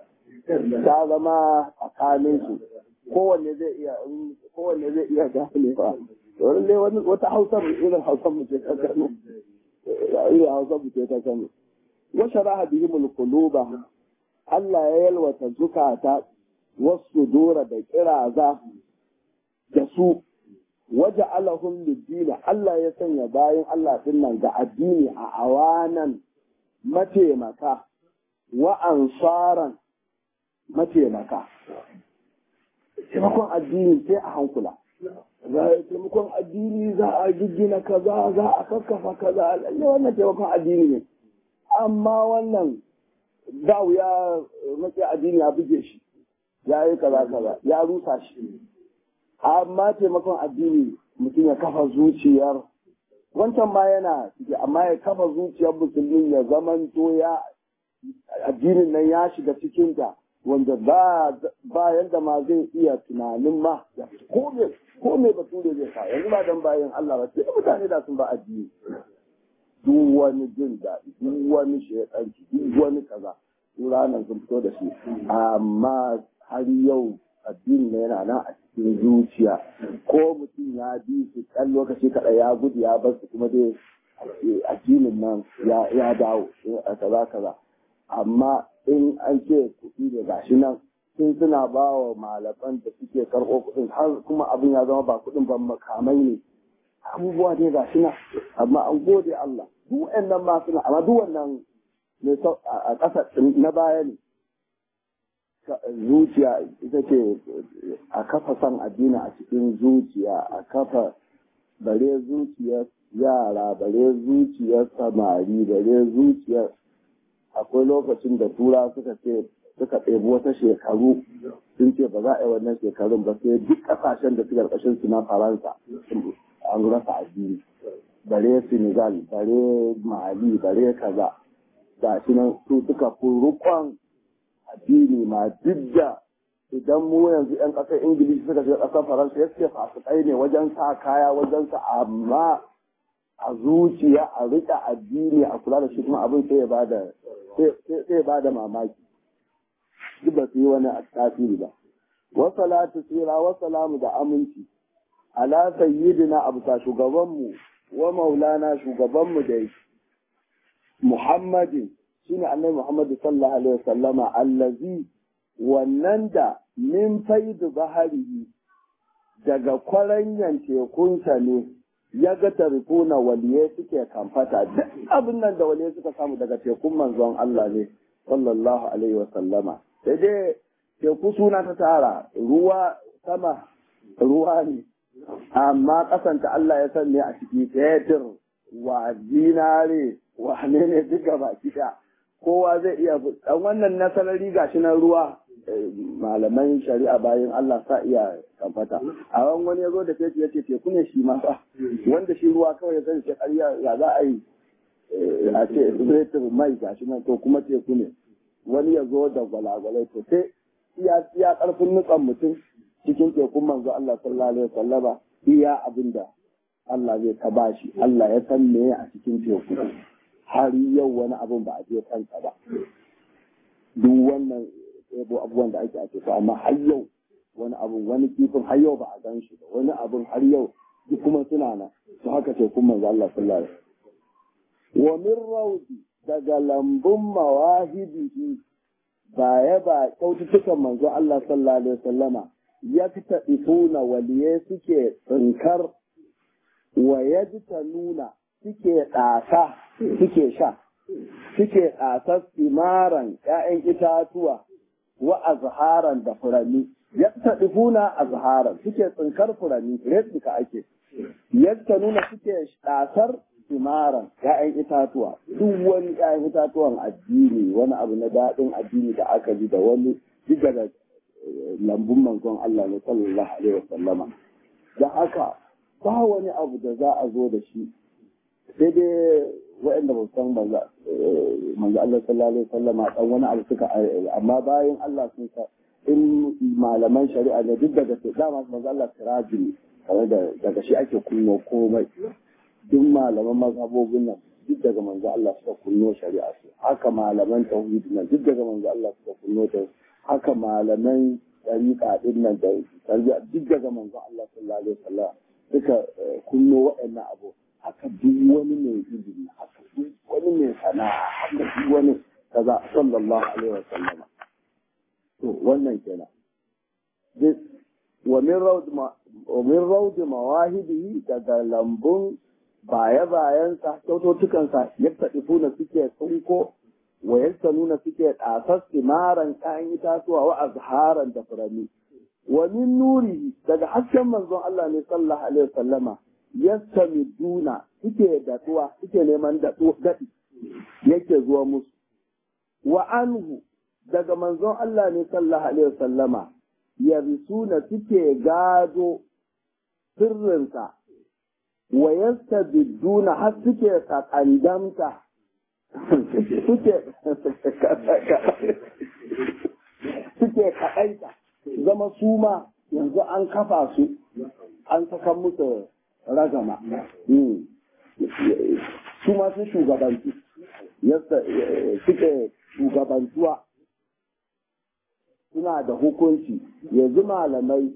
ta zama tsakanin su kowanne zai iya kowanne zai iya gane ba wani wani wata hausar irin hausar mu ce ta kano irin hausar mu ce ta kano wa sharaha bihim quluba Allah ya yalwata zukata wasu dora da kiraza da su waje alahum lidina Allah ya sanya bayan Allah nan ga addini a awanan mataimaka wa ansaran mataimaka taimakon addini sai a hankula za a taimakon addini za a giggina kaza za a kakkafa kaza lalle wannan taimakon addini ne amma wannan da ya maki addini ya buge shi ya yi kaza kaza ya rusa shi amma taimakon addini mutum ya kafa zuciyar wancan ma yana ciki amma ya kafa zuciyar musulmi ya zamanto ya addinin nan ya shiga cikinta wanda ba ba yanda ma zai iya tunanin ma ko me ko me bature zai sa yanzu ba dan bayan Allah ba sai mutane da sun ba addini duk wani jin daɗi duk wani shekanci duk wani kaza ranar sun fito da shi amma har yau addini ne yana nan a cikin zuciya ko mutum ya bi su ɗan lokaci kaɗai ya gudu ya bar su kuma dai addinin nan ya dawo a kaza kaza amma in an ce kuɗi ne gashi nan sun suna ba wa malaman da suke karɓo kuɗin har kuma abin ya zama ba kuɗin ban makamai ne abubuwa dai gashi nan amma an gode Allah duk wannan ma suna amma duk wannan ne a ƙasa na baya ne zuciya ita ce a kafa san addini a cikin zuciya a kafa bare zuciyar yara bare zuciyar samari bare zuciyar akwai lokacin da tura suka ce suka ɗebi wata shekaru sun ce ba za a yi wannan shekarun ba sai duk ƙasashen da suka ƙarƙashin su na faransa an rasa addini bare senegal bare mali bare kaza ga shi nan su suka fi rukon addini ma duk da idan mu yanzu 'yan ƙasar ingilishi suka shiga ƙasar faransa ya ce fasikai ne wajen sa kaya wajen sa amma a zuciya a riƙe addini a kula da shi kuma abin sai ya bada sai ya bada mamaki duk ba su yi wani tasiri ba wa salatu tsira wa salamu da aminci ala sayyidina abusa shugabanmu wa maulana shugabanmu da muhammadin shine annabi muhammadu sallallahu alaihi wasallama allazi wannan da min faidu baharihi daga kwaranyan tekunsa ne ya ga tarifuna waliyai suke kamfata duk abin nan da waliyai suka samu daga tekun manzon Allah ne sallallahu alaihi wa sallama sai dai teku suna ta tara ruwa sama ruwa ne amma kasanta Allah ya san ne a ciki fetur wa zinare wa ne ne duka baki da kowa zai iya dan wannan nasarari gashi na ruwa malaman shari'a bayan Allah sa iya kamfata a wani wani ya zo da fetur ya ce teku ne shi ma fa wanda shi ruwa kawai ya zai ce ƙarya ya za a yi a ce fetur mai gashi nan to kuma teku ne wani ya zo da gwalagwalai to sai iya iya ƙarfin nutsan mutum cikin tekun manzo Allah sallallahu alaihi wasallama iya abinda Allah zai ta bashi Allah ya san me a cikin teku har yau wani abin ba a je kansa ba duk wannan yabo abubuwan da ake a teku amma har yau wani abun wani kifin har yau ba a gan shi ba wani abun har yau duk kuma suna nan to haka tekun manzo Allah sallallahu alaihi wa min rawdi daga lambun mawahibihi baya ba kyaututtukan manzo Allah sallallahu alaihi wasallama ya fita ifuna waliye suke tsinkar wa yajta nuna suke ɗasa suke sha suke ɗasar simaran ‘ya'yan itatuwa wa azharan da furanni ya taɗifuna azharan suke tsinkar furanni replika ake yadda nuna suke ɗasar simaran ‘ya'yan itatuwa duk wani ‘ya'yan itatuwan addini wani abu na daɗin addini da aka ji da wani duk daga lambun manzon Allah ne sallallahu alaihi wa sallama da haka ba wani abu da za a zo da shi sai dai waɗanda ba san manzo Allah sallallahu alaihi wa sallama dan wani abu suka amma bayan Allah sun sa in malaman shari'a ne duk daga dama manzo Allah siraji ne kamar da daga shi ake kunno komai duk malaman mazhabobin nan duk daga manzo Allah suka kunno shari'a su haka malaman tauhid nan duk daga manzo Allah suka kunno ta haka malaman tariqa din nan da tarbiyya duk daga manzo Allah sallallahu alaihi wasallam suka kunno waɗannan abu haka duk wani mai ilimi haka duk wani mai sana'a haka duk wani kaza sallallahu alaihi wasallam to wannan kenan wa min rawd wa min rawd mawahibihi daga lambun baya-bayansa kyaututtukansa yadda ifuna suke tsunko wa yadda nuna suke ɗasar simaran kayan itatuwa wa azharan da furanni wa min nuri daga hasken manzon Allah ne sallallahu alaihi wasallama yastamiduna suke datuwa suke neman daɗi yake zuwa musu wa anhu daga manzon Allah ne sallallahu alaihi wasallama yarisuna suke gado sirrinsa wa yastabidduna har suke sakandamta suke suke kaɗaita zama su ma yanzu an kafa su an saka musu ragama su ma su shugabantu suke shugabantuwa suna da hukunci yanzu malamai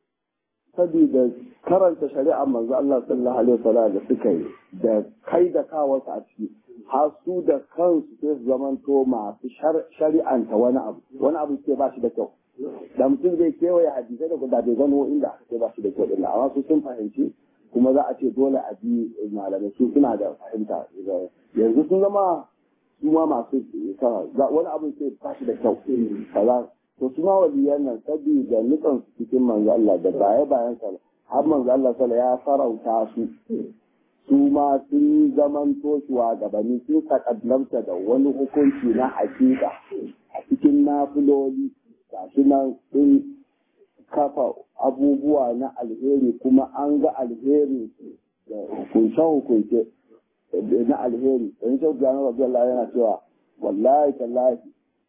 saboda karanta shari'a manzo Allah sallallahu alaihi wasallam da suka yi da kai da kawarsa a ciki har su da kansu sai su zamanto masu shari'anta wani abu wani abu ke ba shi da kyau da mutum zai kewaye hadisai da guda bai gano inda aka ce ba shi da kyau din amma su sun fahimci kuma za a ce dole a bi malamai su suna da fahimta yanzu sun zama su ma masu wani abu ke ba shi da kyau kaza to su ma waliyan nan saboda nutsan su cikin manzo Allah da baya bayan sa har manzo Allah sala ya farauta su su ma sun zaman toshuwa gabani sun takaddamta da wani hukunci na hakika a cikin nafiloli gashi nan sun kafa abubuwa na alheri kuma an ga alheri da hukunce-hukunce na alheri don shi gano rabu Allah yana cewa wallahi tallahi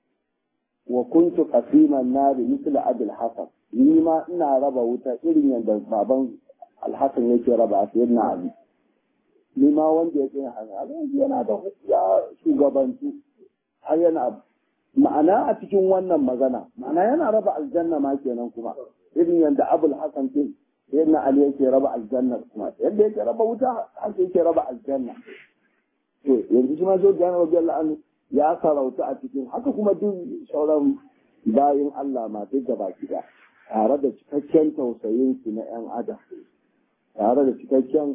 wa kuntu qasiman nari misla abul hasan ni ma ina raba wuta irin yadda baban alhassan yake raba a na ali ni ma wanda yake yana da ya shugabantu har yana ma'ana a cikin wannan magana ma'ana yana raba aljanna ma kenan kuma irin yadda abul hasan din yadda ali yake raba aljanna kuma yadda yake raba wuta haka yake raba aljanna to yanzu shi ma zo da yana radiyallahu anhu ya sarauta a cikin haka kuma duk sauran bayin Allah ma duk da baki da tare da cikakken tausayin su na yan adam tare da cikakken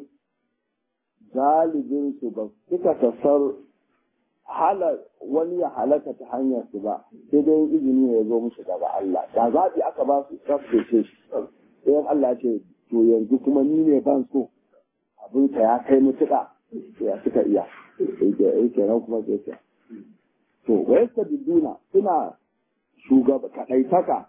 galibin su ba suka tasar hala wani ya halaka ta hanyar su ba sai dai izini ya zo musu daga Allah da zaɓi aka ba su tsaftace shi sai Allah ce to yanzu kuma ni ne ban so abin ka ya kai mutuka ya suka iya yake nan kuma sai ce to wa yasta biduna suna shugaba kadaitaka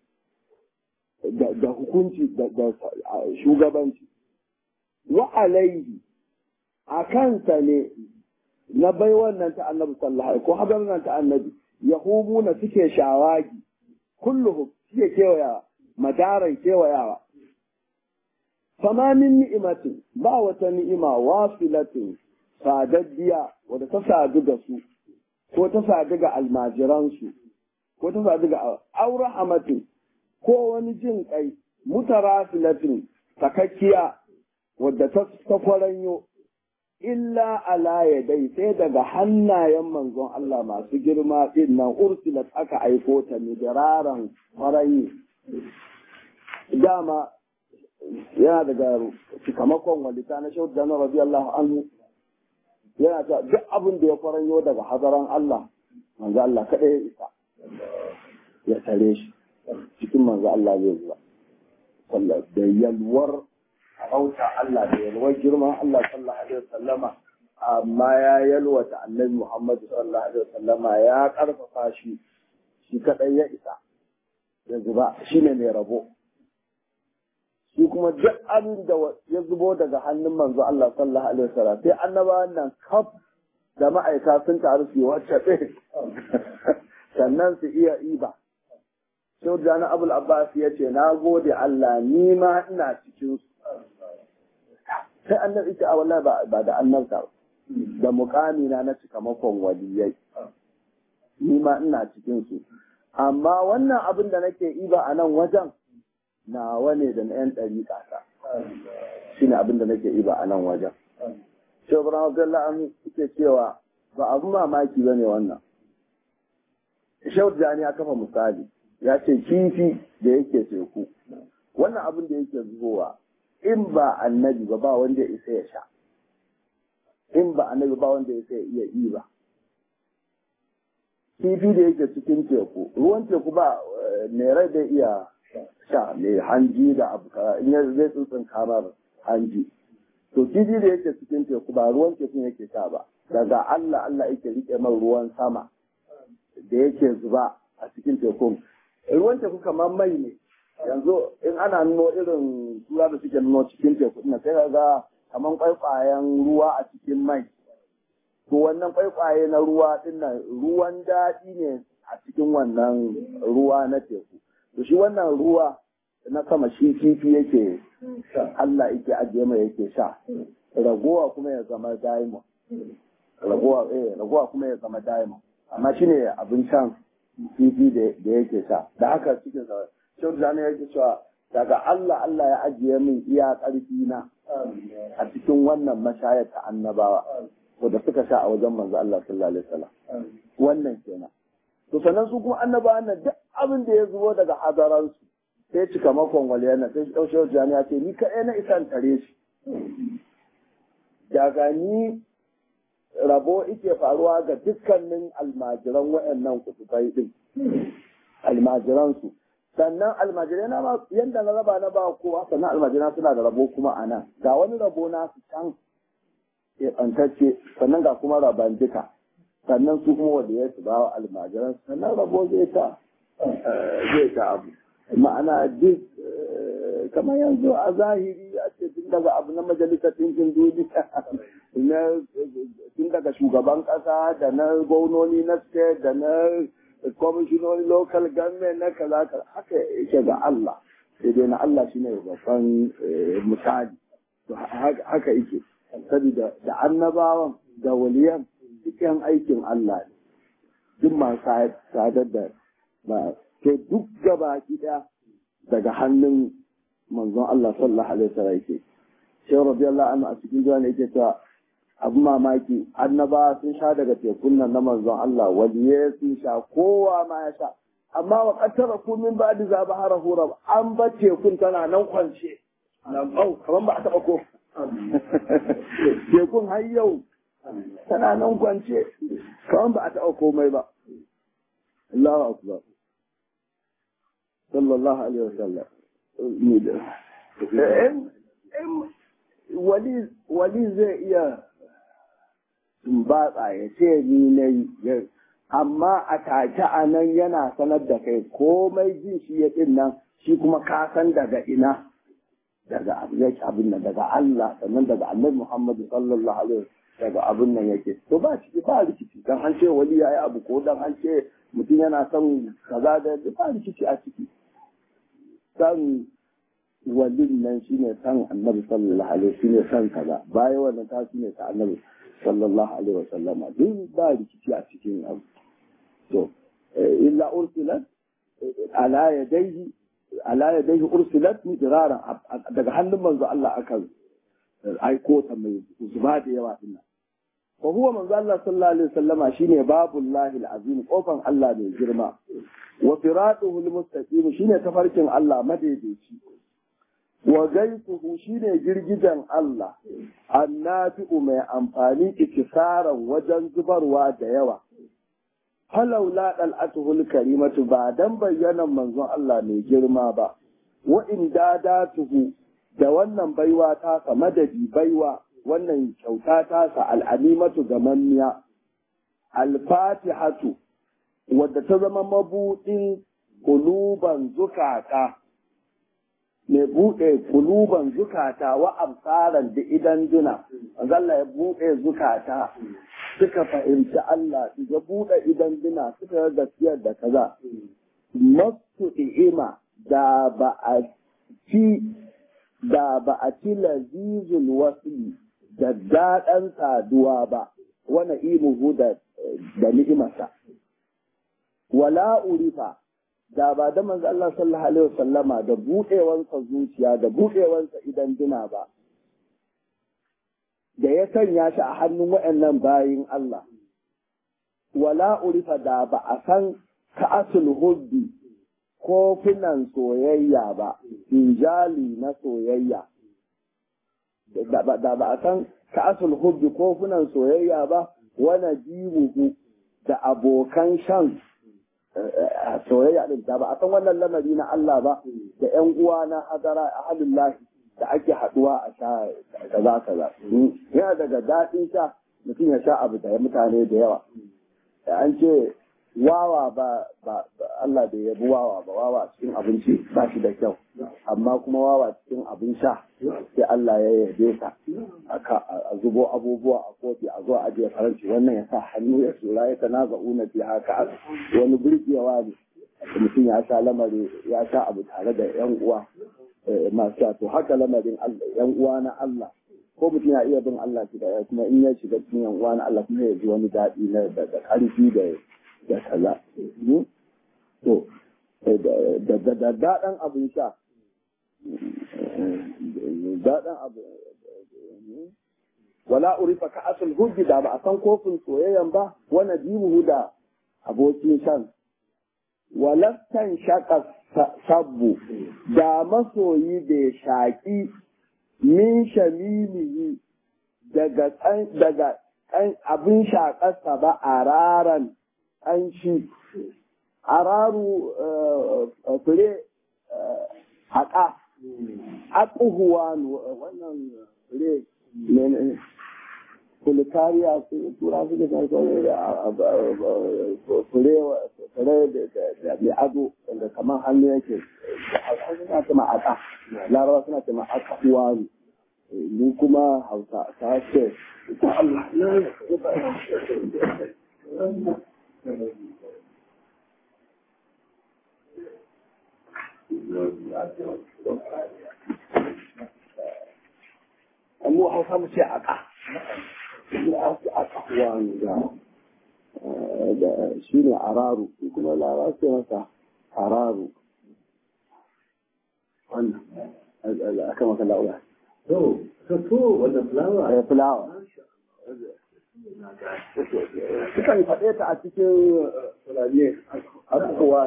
da hukunci da shugabanci wa alaihi a kansa ne na bai wannan ta annabi sallallahu alaihi ko hadar nan ta annabi yahumuna suke shawagi kulluhum suke kewaya madaran kewayawa fama min ni'imatin ba wata ni'ima wasilatin sadaddiya wadda ta sadu da su ko ta sadu ga almajiransu ko ta sadu ga aure hamatin ko wani jin kai mutarafilatin takakkiya wadda ta kwaranyo illa ala dai sai daga hannayen manzon Allah masu girma din nan ursilat aka aiko ta midiraran farayi dama yana daga cikamakon walita na shaudu da na radiyallahu anhu yana ta duk abin da ya faranyo daga hazaran Allah manzo Allah kada ya isa ya tare shi cikin manzo Allah zai zuwa da yalwar sarauta Allah da yalwar girman Allah sallallahu alaihi wasallama amma ya yalwata annabi Muhammad sallallahu alaihi wasallama ya karfafa shi shi kadai ya isa yanzu ba shine mai rabo shi kuma duk abin da ya zubo daga hannun manzo Allah sallallahu alaihi wasallam sai annabawan nan kaf da ma'aika sun taru su yi wacce ɗin sannan su iya iba Shehu Jani Abul Abbas ya ce, Na gode Allah, ni ma ina cikin su. Sai annabi ita a wallahi ba da annabta da mukami na na cikamakon waliyai. Ni ma ina cikin su. Amma wannan abin da nake iba a nan wajen, nawa ne da na ‘yan ɗari ƙasa. Shi ne abin da nake iba a nan wajen. Shehu Ibrahim Abdullahi an suke cewa ba abin mamaki ba ne wannan. Shehu Jani ya kafa misali. ya ce kifi da yake teku wannan abin da yake zubowa in ba annabi ba ba wanda ya isa ya sha in ba annabi ba wanda ya isa ya iya yi ba kifi da yake cikin teku ruwan teku ba mai rai da iya sha mai hanji da abu in ya zai tsutsun kamar hanji to kifi da yake cikin teku ba ruwan teku yake sha ba daga Allah Allah yake rike man ruwan sama da yake zuba a cikin tekun ruwan teku kamar mai ne yanzu in ana nuno irin tura da suke nuno cikin teku na sai ga kamar kwaikwayen ruwa a cikin mai to wannan kwaikwaye na ruwa din nan ruwan daɗi ne a cikin wannan ruwa na teku to shi wannan ruwa na sama shi kifi yake Allah yake ajiye mai yake sha ragowa kuma ya zama diamond ragowa eh ragowa kuma ya zama diamond amma shine abin shan kifi da yake sha da haka cikin sa shau da yake cewa daga Allah Allah ya ajiye min iya ƙarfi na a cikin wannan mashayar ta annabawa ko da suka sha a wajen manzo Allah sallallahu alaihi wasallam wannan kenan to sannan su kuma annabawa nan duk abin da ya zubo daga hadaran su sai cika makon waliyana sai shau shau ya ce ni kaɗai na isan tare shi daga ni rabo ike faruwa ga dukkanin almajiran waɗannan kutubai ɗin almajiransu sannan almajirai na yadda na raba na ba kowa sannan almajirai suna da rabo kuma a nan ga wani rabo na su can keɓantacce sannan ga kuma raban duka sannan su kuma wanda ya su ba wa almajiran sannan rabo zai ta zai ta abu ma'ana duk kamar yanzu a zahiri a ce tun daga abu na majalisar ɗinkin duniya na tun daga shugaban ƙasa da na gwamnoni na state da na kwamishinoni local government na kaza kaza haka yake ga Allah sai dai na Allah shine babban misali to haka yake saboda da annabawan da waliyan cikin aikin Allah ne duk masu sadar da ba to duk gaba ɗaya daga hannun manzon Allah sallallahu alaihi wasallam yake sai radiyallahu anhu a cikin jawani yake cewa abu mamaki annaba sun sha daga tekun nan na manzon Allah waliye sun sha kowa ma ya sha amma wa qattara ku min ba'di za bahara hurab an ba tekun tana nan kwance nan au kaman ba a taba ko tekun har yau tana nan kwance kaman ba a taba komai ba Allahu akbar sallallahu alaihi wasallam ni da wali wali zai iya tumbatsa ya ce ni na yi amma a take a nan yana sanar da kai komai jin shi ya ɗin nan shi kuma ka san daga ina daga abu yake abin nan daga Allah sannan daga Annabi Muhammad sallallahu alaihi daga abin nan yake to ba ciki ba rikici dan an ce wali yayi abu ko dan an ce mutum yana son kaza da ba rikici a ciki san walin nan shine san Annabi sallallahu alaihi shine san kaza bayan wannan ta shine ta Annabi sallallahu alaihi wasallam duk ba rikici a cikin abu to illa ursilat ala yadayhi ala yadayhi ursilat midraran daga hannun manzo Allah aka aiko ta mai zuba da yawa din nan fa huwa manzo Allah sallallahu alaihi wasallama shine babullahi alazim kofan Allah mai girma wa firatuhu almustaqim shine tafarkin Allah madaidaici wa gaisuhu shine girgijan Allah annafi'u mai amfani ikisaran wajen zubarwa da yawa falaula dal'atuhul karimatu ba dan bayyanan manzon Allah mai girma ba wa in dadatuhu da wannan baiwa tasa madadi baiwa wannan kyauta tasa al'animatu gamammiya alfatihatu wadda ta zama mabuɗin kuluban zukata mai buɗe kuluban zukata wa amsaran da idan duna Allah ya buɗe zukata suka fahimci Allah ya buɗe idan duna suka ga gaskiyar da kaza masu i'ima da ba a ci da ba a ci lazizul wasli da daɗan saduwa ba wani imuhu da da ni'imarsa wala urifa da ba da manzo Allah sallallahu alaihi wasallama da buɗewansa zuciya da buɗewansa idan dina ba da ya sanya shi a hannun waɗannan bayin Allah wala urifa da ba a san ka'asul hubbi kofunan soyayya ba injali na soyayya da ba a san ka'asul hubbi kofunan soyayya ba wana jibuhu da abokan shan soyayya din da ba a san wannan lamari na Allah ba da ƴan uwa na hadara ahlullahi da ake haduwa a sha kaza kaza yana daga daɗin sha mutum ya sha abu da mutane da yawa an ce wawa ba ba Allah bai yabi wawa ba wawa cikin abinci ba shi da kyau amma kuma wawa cikin abin sha sai Allah ya yabe sa a zubo abubuwa a kofi a zo a ajiye faranci wannan ya sa hannu ya tsura ya tanaza una fi haka wani burgewa ne mutum ya sha lamari ya sha abu tare da yan uwa masu sha to haka lamarin yan uwa na Allah ko mutum ya iya bin Allah shi da kuma in ya shiga cikin yan uwa na Allah kuma ya ji wani daɗi na da ƙarfi da da kaza. To, da daɗan abin sha, daɗan abu, wala urifa ka asul hujji da ba a san kofin soyayyan ba, wani dimuhu da abokin shan. Walastan shaka sabbu da masoyi da shaƙi min shamilihi daga daga abin shaƙarsa ba a raran ƙanshi araru fure haƙa aƙuhuwa wannan fure ne kulikariya su tura su da fure fure da mai ado wanda kamar hannu yake suna ce ma aƙa larawa suna ce ma aƙuhuwa ne ni kuma hausa ta ce Allah mu hausa mu ce aka aka wani da shi ne araru kuma lara ce masa araru wannan aka maka la'ula So, so to wannan fulawa. ya fulawa sukan faɗe ta a cikin fulani abubuwa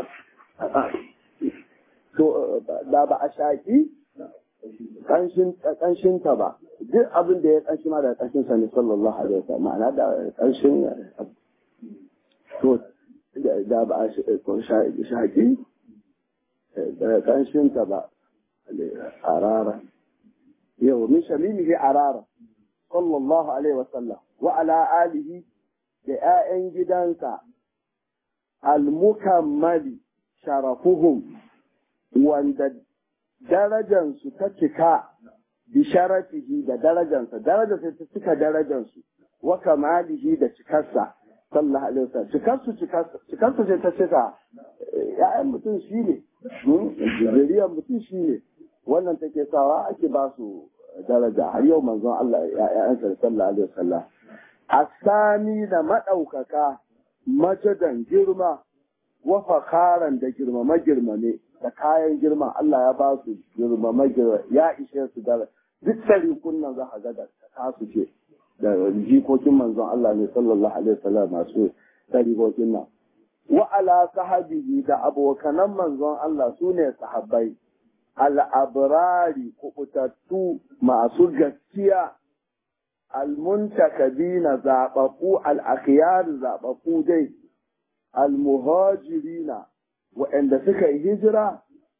to da ba a shaƙi ƙanshinta ba duk abin da ya ƙanshi ma da ƙanshin sa ne sallallahu alaihi wasallam ma'ana da ƙanshin to da ba a shaƙi da ƙanshinta ba arara yau min shamimihi arara sallallahu alaihi wasallam wa ala alihi da ‘ya'yan gidansa al-mukammali sharafuhum wanda darajansu ta cika bi sharafihi da darajansa darajarsa ta cika darajansu wa kamalihi da cikarsa sallallahu alaihi wasallam cikarsu cikarsu ce ta cika ‘ya'yan mutum shi ne zuriyar mutum shi ne wannan take sawa ake ba su daraja har yau manzon Allah ‘ya'yansa sallallahu alaihi wasallam asami da maɗaukaka majadan girma wa fakaran da girmama girmame da kayan girma Allah ya ba su girmama girma ya ishe su da duk sarikun nan za a ga da kasu ce da jikokin manzon Allah ne sallallahu alaihi wasallam masu sarikokin nan wa ala sahabihi da abokanan manzon Allah su ne sahabbai al'abrari kubutattu masu gaskiya almuntakabina zaɓaɓɓu al'akhiyar zaɓaɓɓu dai almuhajirina waɗanda suka yi hijira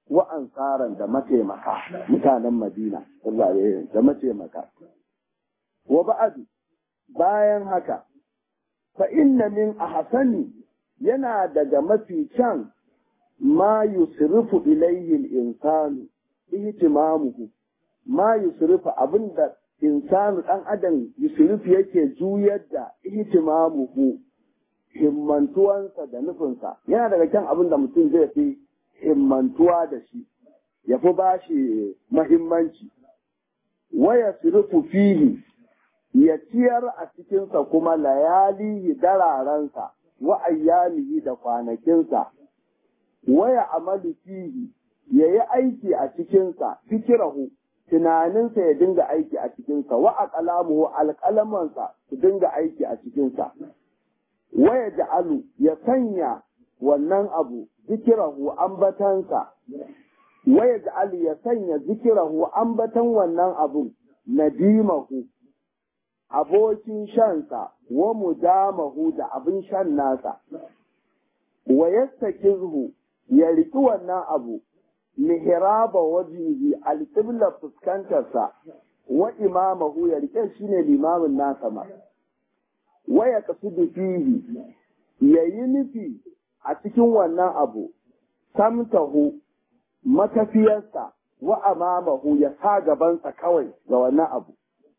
wa ansaran da mataimaka mutanen Madina da mataimaka wa ba'adu bayan haka fa inna min ahsani yana daga mafi can ma yusrifu ilayhi al-insanu ihtimamuhu ma yusrifu abinda insanu dan adam yusrifu yake juyar da ihtimamuhu himmantuwansa da nufinsa yana daga kan abin da mutum zai fi himmantuwa da shi ya fi ba shi mahimmanci waya surufu fihi ya ciyar a cikinsa kuma layalihi dararensa wa ayyamihi da kwanakinsa waya amalu fihi ya yi aiki a cikinsa fikirahu tunaninsa ya dinga aiki a cikinsa wa aqlamuhu alƙalamansa su dinga aiki a cikinsa waya ja'alu ya sanya wannan abu zikirahu ambatansa waya ja'alu ya sanya zikirahu ambatan wannan abun nadimahu abokin shansa wa mudamahu da abin shan nasa wa yastakizhu ya riki wannan abu mihraba wajihi alqibla fuskantarsa wa imamahu ya rike shine limamin nasa ma waya kasudu fihi ya yi nufi a cikin wannan abu samtahu matafiyarsa wa amamahu ya sa gabansa kawai ga wannan abu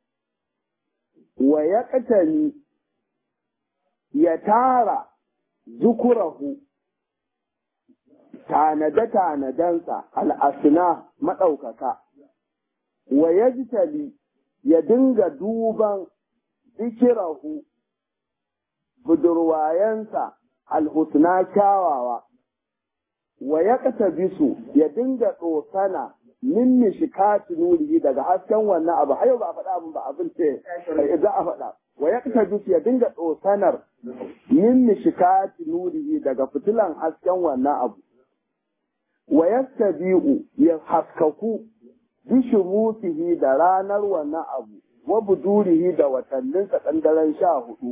wa ya katani ya tara zukurahu tanade-tanadensa al'asina maɗaukaka wa ya ya dinga duban zikirahu budurwayensa alhusna kyawawa wa ya bisu ya dinga tsosana min mishikati nurihi daga hasken wannan abu har yau ba a faɗa abin ba abin ce za a faɗa wa ya bisu ya dinga tsosanar min mishikati nurihi daga fitilan hasken wannan abu wa yastabi'u ya haskaku bishumusihi da ranar wannan abu wa budurihi da watanninsa ɗan daren sha hudu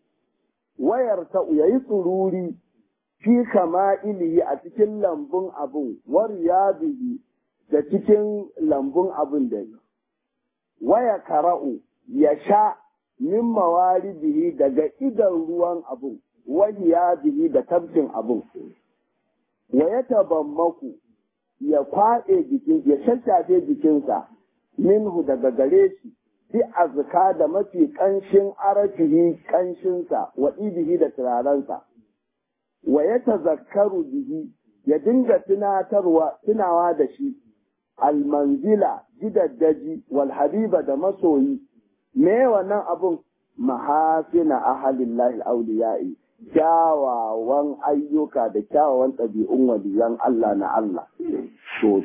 wayar ta ya yi tsururi fi kama'ilihi a cikin lambun abin war bihi da cikin lambun abin da yi waya kara'u ya sha min mawari bihi daga idan ruwan abin wahiya bihi da tabkin abin wa ya tabammaku ya kwaɗe jikin ya shashafe jikinsa minhu daga gare shi bi azka da mafi ƙanshin arafihi ƙanshinsa wa ibihi da turarensa wa ya tazakkaru bihi ya dinga tunatarwa tunawa da shi almanzila gidaddaji wal habiba da masoyi me wannan abun mahasina ahalillahi auliyai kyawawan ayyuka da kyawawan ɗabi'un waliyan Allah na Allah to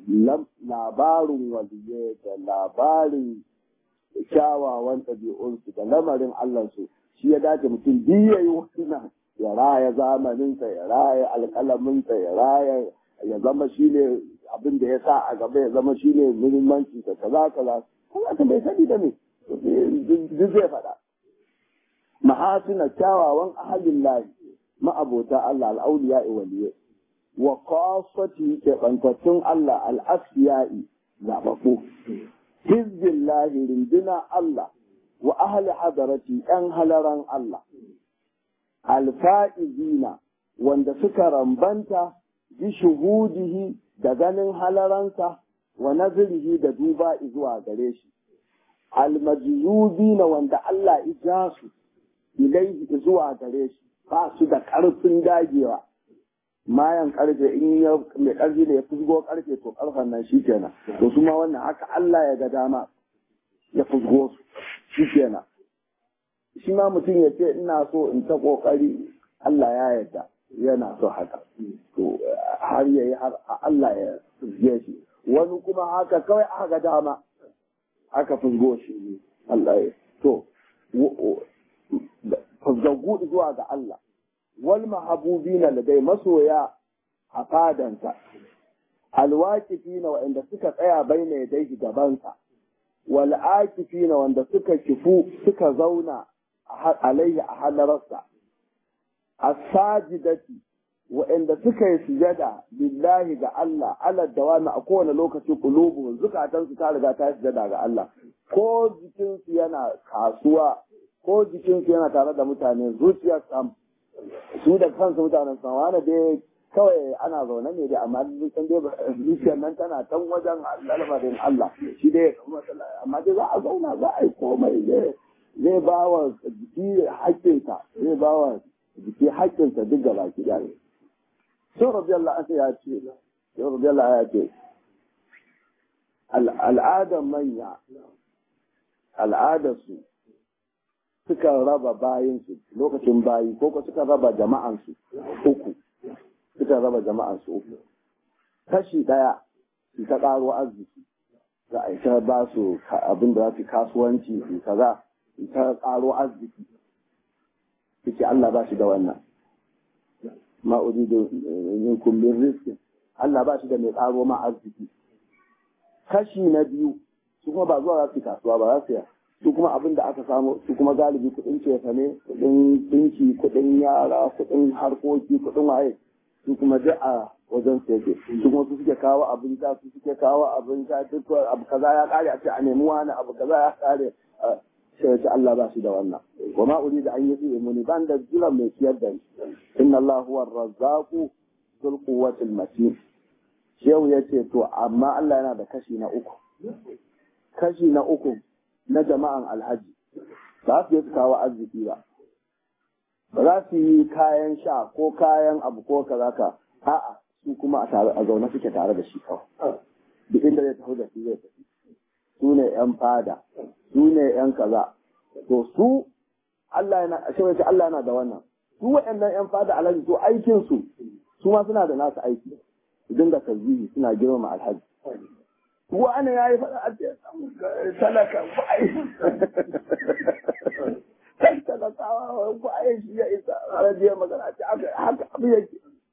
labarin waliye da labarin kyawawan ɗabi'unsu da lamarin Allahnsu shi ya dace mutum biyu ya yi wannan ya raya zamaninsa ya raya alƙalaminsa ya raya ya zama shi ne abin da ya sa a gaba ya zama shi ne muhimmanci da kaza kaza kuma ka bai sani da me duk zai faɗa mahasina kyawawan ahalin lahi ma'abota Allah al'auliya waliye wa qasati keɓantattun Allah al'asfiya'i zaɓaɓɓu hizbillahi rinduna Allah wa ahli hadarati ‘yan halaran Allah, alfa'izina wanda suka rambanta bi shuhudihi da ganin halaransa wa nazirihi da duba zuwa gare shi, almajiyubina wanda Allah ija su ilaihi zuwa gare shi ba su da ƙarfin dagewa. mayan karfe in ya mai karfi ne ya fusgo karfe to karfen nan shi kenan to su ma wannan haka Allah ya ga dama ya fusgo su shi kenan shi ma mutum ya ce ina so in ta kokari Allah ya yarda yana so haka to har yayi har Allah ya fusge shi wani kuma haka kawai aka ga dama aka fusgo shi Allah ya to fusgaggu zuwa ga Allah wal mahabubina ladai masoya a fadansa alwaqifina wa'anda suka tsaya baina yadayhi gabansa wal akifina wanda suka kifu suka zauna alaihi a halararsa as-sajidati wa'anda suka yi sujada lillahi ga Allah ala dawami a kowane lokaci kulubu zukatansu ta riga ta yi sujada ga Allah ko jikinsu yana kasuwa ko jikinsu yana tare da mutane zuciyar sam su da kansu mutanen sam wani dai kawai ana zaune ne dai amma san dai zuciyar nan tana tan wajen lamarin Allah shi dai amma dai za a zauna za a yi komai zai zai ba wa jiki haƙƙinsa zai ba wa jiki haƙƙinsa duk gaba ki ɗaya sai rabbi Allah ya ce sai rabbi Allah ya ce al'adar manya al'adarsu suka raba bayinsu lokacin bayi ko ko suka raba jama'ansu uku suka raba jama'ansu uku kashi ɗaya su ta ƙaro arziki za a ta ba su abin da za su kasuwanci su kaza su ta ƙaro arziki suke Allah ba shi da wannan ma uridu minkum min rizqin Allah ba shi da mai ƙaro ma arziki kashi na biyu su kuma ba zuwa za su kasuwa ba za su su kuma abin da aka samu su kuma galibi kuɗin cefa ne kuɗin dinki kuɗin yara kuɗin harkoki kuɗin waye su kuma duk a wajen su yake su kuma su suke kawo abin ta su suke kawo abin ta duk abu kaza ya kare a ce a nemi wani abu kaza ya kare sai ce Allah ba shi da wannan wa ma uri da an yi tsiye muni ban da jiran mai ciyar da ni inna Allah huwa razzaqu dhul quwwatil matin shehu ya ce to amma Allah yana da kashi na uku kashi na uku na jama'an alhaji ba su yi su kawo arziki ba ba za su yi kayan sha ko kayan abu ko kaza ka a'a su kuma a zaune suke tare da shi kawai duk inda zai tafi da shi zai tafi su ne yan fada su ne yan kaza to su Allah yana shi Allah yana da wannan su waɗannan yan fada alhaji to aikin su su ma suna da nasu aiki su dinga tasbihi suna girmama alhaji wani ya yi faɗa a ce talaka ba a yi kan talakawa ba a yi shi ya isa rajiyar magana ce haka abu yake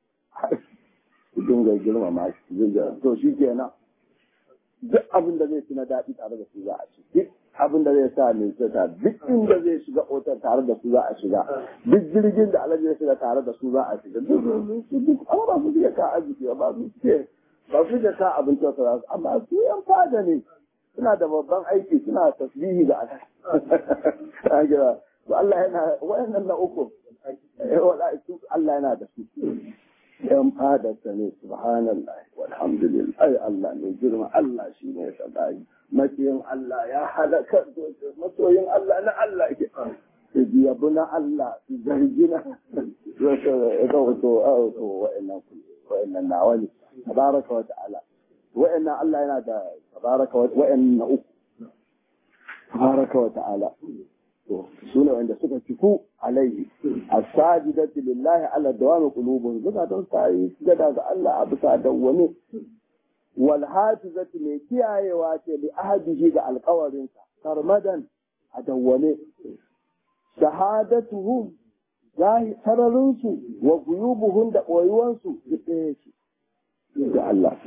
dinga girmama shi to shi kenan duk abin da zai ci na daɗi tare da su za a ci duk abin da zai sa mai ta duk inda zai shiga otar tare da su za a shiga duk jirgin da alaji zai shiga tare da su za a shiga duk duk amma ba su suke ka arziki ba su suke ba su da ka abin kyauta su amma su yan fada ne suna da babban aiki suna tasbihi da alaji to Allah yana wayannan na uku Allah yana da su yan fadarsa ne subhanallah walhamdulillah ai Allah ne girma Allah shi ne sadari masoyin Allah ya halaka masoyin Allah na Allah ke su yabu na Allah su zargi na ga wato wato wa'annan wa'annan nawa ne tabaraka wa ta'ala wa'annan Allah yana da tabaraka wa wa'annan uku tabaraka wa ta'ala su ne wanda suka fiku alaihi as-sajidatu lillahi ala dawami qulubun zukatan sai gada ga Allah a bisa dawwame wal hafizatu mai kiyayewa ce li ahadihi ga alƙawarinsa sarmadan a dawwame shahadatuhum zahi sararinsu wa guyubuhum da ɓoyuwansu duk ɗaya ce ga Allah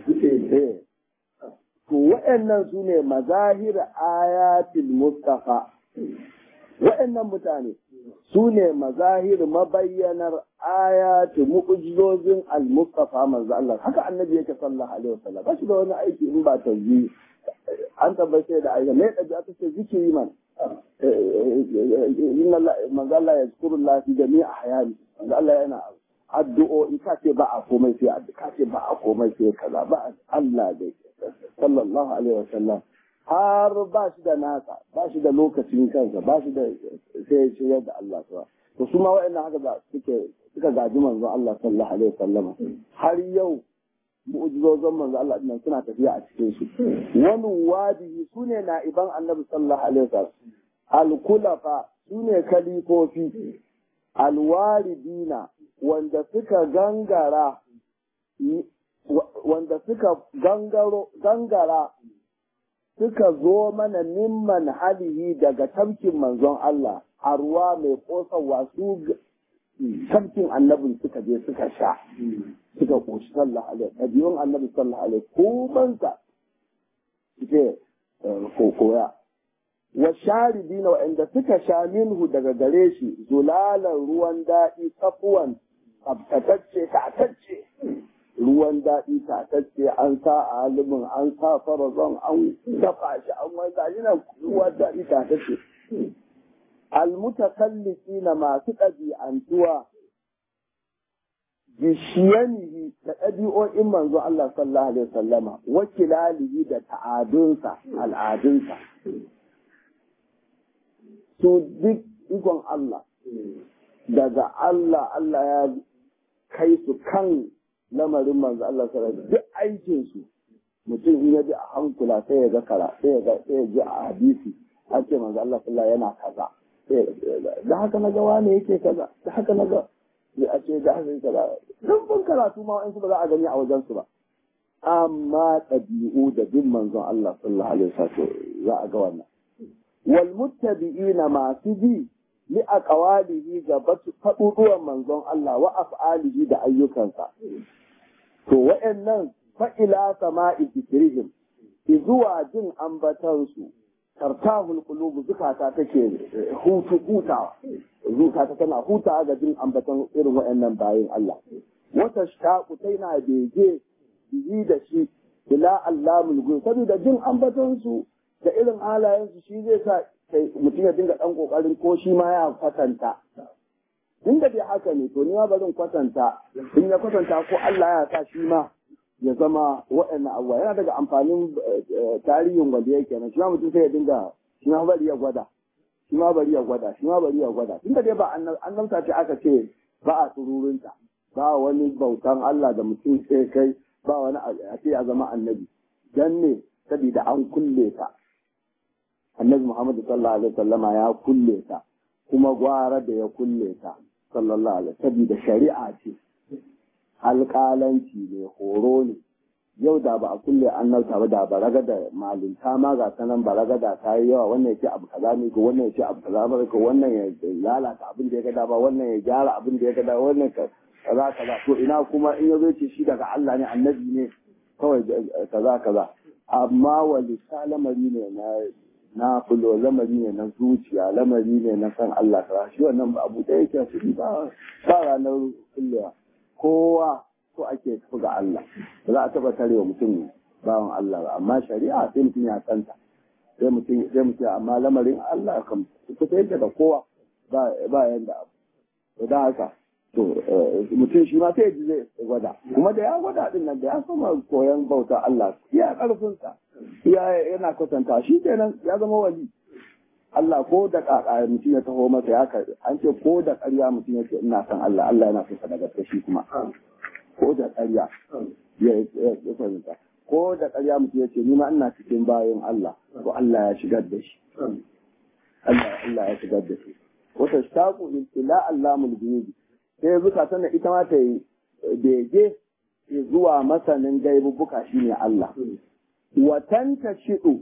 to waɗannan su ne mazahir ayatul mustafa waɗannan mutane su ne mazahir mabayyanar ayatu mu'jizozin al-mustafa manzo Allah haka annabi yake sallallahu alaihi wasallam ba shi da wani aiki in ba tazyi an tabbace da ayyuka me da aka ce zikiri man inna Allah manzo Allah ya zikuru Allah fi jami'i ahyani manzo Allah yana addu'o'i ka ce ba a komai sai addu'a ka ce ba a komai sai kaza ba Allah dai sallallahu alaihi wasallam har ba shi da nasa ba shi da lokacin kansa ba shi da sai shigar da Allah ta to su ma wa'annan haka da suke suka gaji manzo Allah sallallahu alaihi wasallam har yau mu'jizozin manzo Allah din suna tafiya a cikin su wani wadi su ne na'iban annabi sallallahu alaihi wasallam al-kulafa su ne kalifofi alwaridina wanda suka gangara wanda suka gangaro gangara suka zo mana mimman halihi daga tamkin manzon Allah a ruwa mai kosawa su tamkin annabin suka je suka sha suka koshi sallah alaihi ɗabi'un annabi sallah alaihi kumansa suke koya wa sharidina wa'anda suka sha minhu daga gare shi zulalan ruwan daɗi safuwan tsabtatacce tatacce ruwan daɗi tatacce an sa a halimin an sa farazon an dafa shi an wanda shi na ruwan daɗi tatacce almutakallisi na masu ɗabi'antuwa bishiyanihi da ɗabi'o'in manzo Allah sallallahu alaihi wasallama wakilalihi da ta'adunsa al'adunsa su duk ikon Allah daga Allah Allah ya kai su kan lamarin manzo Allah sallallahu alaihi duk aikin su mutum in ya bi a hankula sai ya ga kara sai ya ga sai ya ji a hadisi an ce manzo Allah sallallahu yana kaza da haka na ga wane yake kaza da haka na ga a ce da haka kaza dan ban karatu ma wa'ansu ba za a gani a wajen su ba amma ɗabi'u da bin manzon Allah sallallahu alaihi wasallam za a ga wannan wal muttabi'ina masu bi li aqwalihi ga faɗuɗuwan manzon Allah wa af'alihi da ayyukansa to wa'annan fa ila sama'i zikrihim zuwa jin ambatansu tartahul qulubu zukata take hutu hutawa zukata tana hutawa ga jin ambatan irin waɗannan bayin Allah wata shaqu taina bege bihi da shi ila allamul ghuyub saboda jin ambatan su da irin halayen su shi zai sa mutum ya dinga dan kokarin ko shi ma ya kwatanta inda dai haka ne to ni ma barin kwatanta in ya kwatanta ko Allah ya sa shi ma ya zama waɗannan abuwa yana daga amfanin tarihin wanda yake nan shi ma mutum sai ya dinga shi ma bari ya gwada shi ma bari ya gwada shi ma bari ya gwada tunda dai ba annabta ce aka ce ba a sururunta ba wani bautan Allah da mutum sai kai ba wani a ce ya zama annabi dan ne saboda an kulle ta annabi Muhammad sallallahu alaihi wasallama ya kulle ta kuma gwara da ya kulle ta sallallahu alaihi saboda shari'a ce alƙalanci ne horo ne yau da ba a kulle annabta ba da baraga da malinta ma ga sanan baraga da ta yi yawa wannan yake abu kaza ne ko wannan yake abu kaza ba ko wannan ya lalata abin da ya ga ba wannan ya gyara abin da ya ga wannan kaza kaza to ina kuma in yazo ce shi daga Allah ne annabi ne kawai kaza kaza amma walisa lamari ne na na fulo lamari ne na zuciya lamari ne na san Allah kaza shi wannan ba abu da yake shi ba ba ranar kullewa kowa so ake tafi ga Allah ba za a taba tarewa mutum bawan Allah ba amma shari'a sai mutum ya santa sai mutum sai mutum amma lamarin Allah kan fita yadda da kowa ba ba yanda abu to da haka to mutum shi ma sai ji zai gwada kuma da ya gwada din nan da ya soma koyon bauta Allah ya karfin sa ya yana kwatanta shi kenan ya zama wali Allah ko da kaka mutum ya taho masa ya karbi an ce ko da ƙarya mutum ya ce ina san Allah Allah yana son sa daga shi kuma ko da ƙarya ya fahimta ko da ƙarya mutum ya ce ni ma ina cikin bayan Allah to Allah ya shigar da shi Allah Allah ya shigar da shi wata shaqu ila allamul ghuyub sai zuka tana ita ma ta yi bege zuwa masanin gaibubuka shine Allah watanta shidu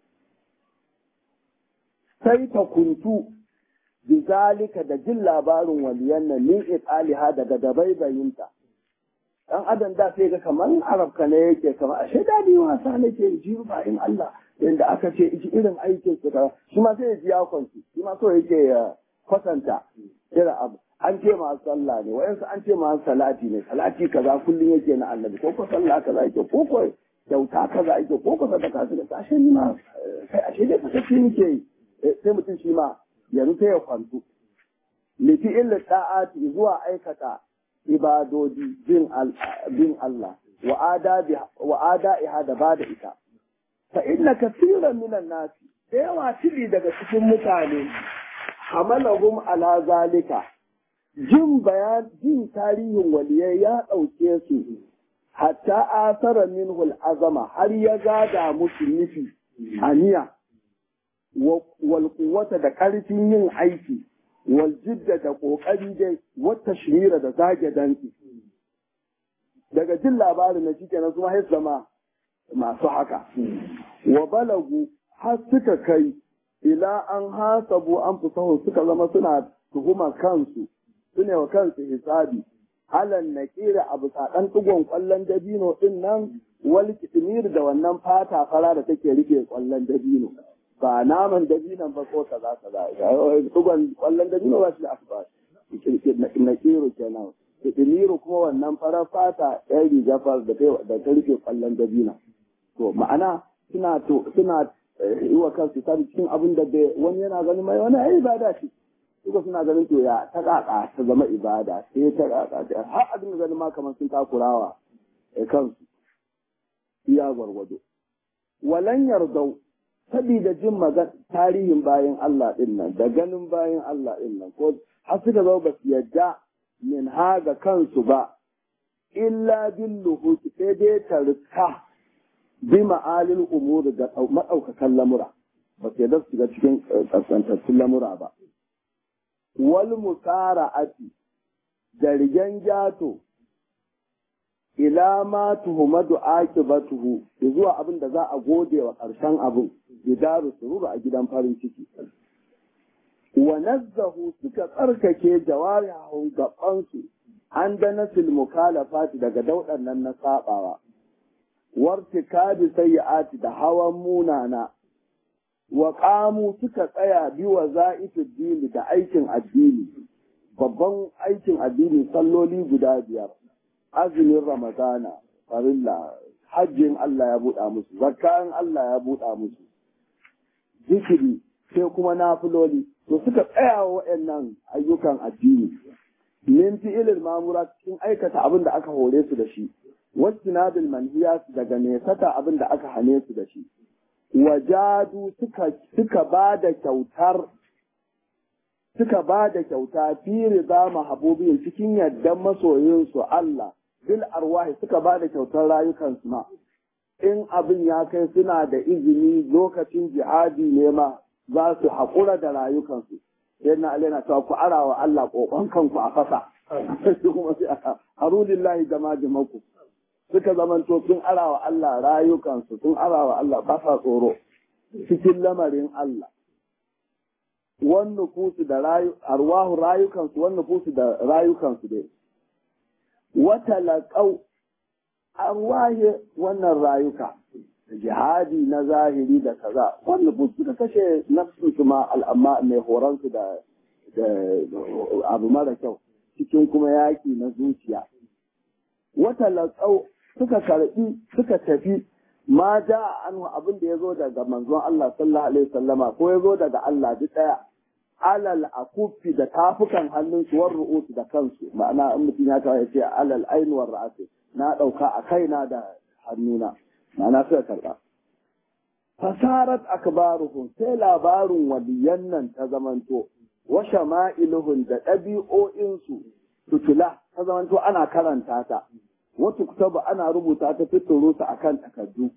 sai ta kuntu bizalika da jin labarin waliyan nan min italiha daga dabaibayinta dan adam da sai ga kamar arabka ne yake kamar ashe dadi wasa nake ji ba in Allah yanda aka ce ji irin aikin su ka shi ma sai ya ji ya kwanci shi ma so yake ya kwatanta irin abu an ce ma sallah ne wayansu an ce ma salati ne salati kaza kullun yake na annabi ko ko sallah kaza yake ko ko kyauta kaza yake ko ko sadaka su da ashe ni ma kai ashe dai kace shi nake yi sai mutum shi ma yanzu sai ya kwantu lifi illa ta'ati zuwa aikata ibadodi bin Allah wa ada'iha da ba da ita. Fa inna kasiran minan nasi, da yawa tili daga cikin mutane, hamalahum ala zalika, jin bayan jin tarihin waliyai ya ɗauke su, hatta asara minhul azama har ya gada musu nufi aniya, wal da ƙarfin yin aiki. waljidda da ƙoƙari dai wata shirira da zage danki daga jin labarin na shi kenan kuma haif zama masu haka wa balagu har suka kai ila an hasabu an fusahu suka zama suna tuhuma kansu sune wa kansu hisabi alan na kira abu saɗan ɗigon ƙwallon dabino ɗin nan wal kitimir da wannan fata fara da take rike ƙwallon dabino ba naman dabinan ba ko kaza kaza dugon kwallon dabino ba shi da asuba na kiro kenan idimiru kuma wannan farar fata yan riga far da ta rufe kwallon dabina to ma'ana suna to suna yi wa kansu sani cikin abin da bai wani yana ganin mai wani ai ibada ce suka suna ganin to ya ta kaka ta zama ibada sai ta kaka har abin da ganin ma kamar sun takurawa kansu iya gwargwado walan yardau sabida jin magan tarihin bayan Allah din nan da ganin bayan Allah din nan ko har suka zo ba su yadda min haga kansu ba illa billuhu sai dai ta rika bi ma'alil umuri da maɗaukakan lamura ba su yadda su shiga cikin kaskantattun lamura ba wal musara'ati da rigen jato ila ma tuhumadu akibatuhu zuwa abin da za a gode wa ƙarshen abin idaru sururu a gidan farin ciki wa nazzahu suka tsarkake jawarihu gabansu an da nasil mukalafati daga daudan nan na sabawa wartikabi sayyi'ati da hawan munana wa qamu suka tsaya bi wa za'ifid dini da aikin addini babban aikin addini salloli guda biyar azumin ramadana farilla hajjin Allah ya buɗa musu zakkan Allah ya buɗa musu zikiri sai kuma nafiloli to suka tsaya wa waɗannan ayyukan addini min fi'ilil mamura cikin aikata abin da aka hore su da shi wastinabil manhiya daga nesata abin da aka hane su da shi wajadu suka suka ba da kyautar suka ba da kyauta fi rida mahabubin cikin yaddan masoyinsu Allah bil arwahi suka ba da kyautar rayukansu ma in abin ya kai suna da izini lokacin jihadi ne ma za su haƙura da rayukansu sai na alai na cewa ku ara wa Allah ƙoƙon kanku a fasa kuma sai aka harulillahi jama jimaku suka zamanto sun ara wa Allah rayukansu sun ara wa Allah ba sa tsoro cikin lamarin Allah wan nufusu da rayu arwahu rayukansu wan nufusu da rayukansu dai wata laƙau arwahi wannan rayuka jihadi na zahiri da kaza wanda bu suka kashe nafsu su ma al'amma mai horonsu da abu mara kyau cikin kuma yaƙi na zuciya wata laƙau suka karɓi suka tafi ma ja an abin da ya zo daga manzon Allah sallallahu alaihi wasallama ko ya zo daga Allah duk ɗaya alal akufi da tafukan hannun su war ru'usu da kansu ma'ana in mutum ya tawa ya ce alal ainuwar ra'asi na ɗauka a kaina da hannuna ma'ana suka karɓa. Fasarat akbaruhum sai labarin waliyan nan ta zamanto, wa shama'iluhun da ɗabi'o'insu tutula ta zamanto ana karanta ta, wata kutaba ana rubuta ta fitoro ta akan takardu.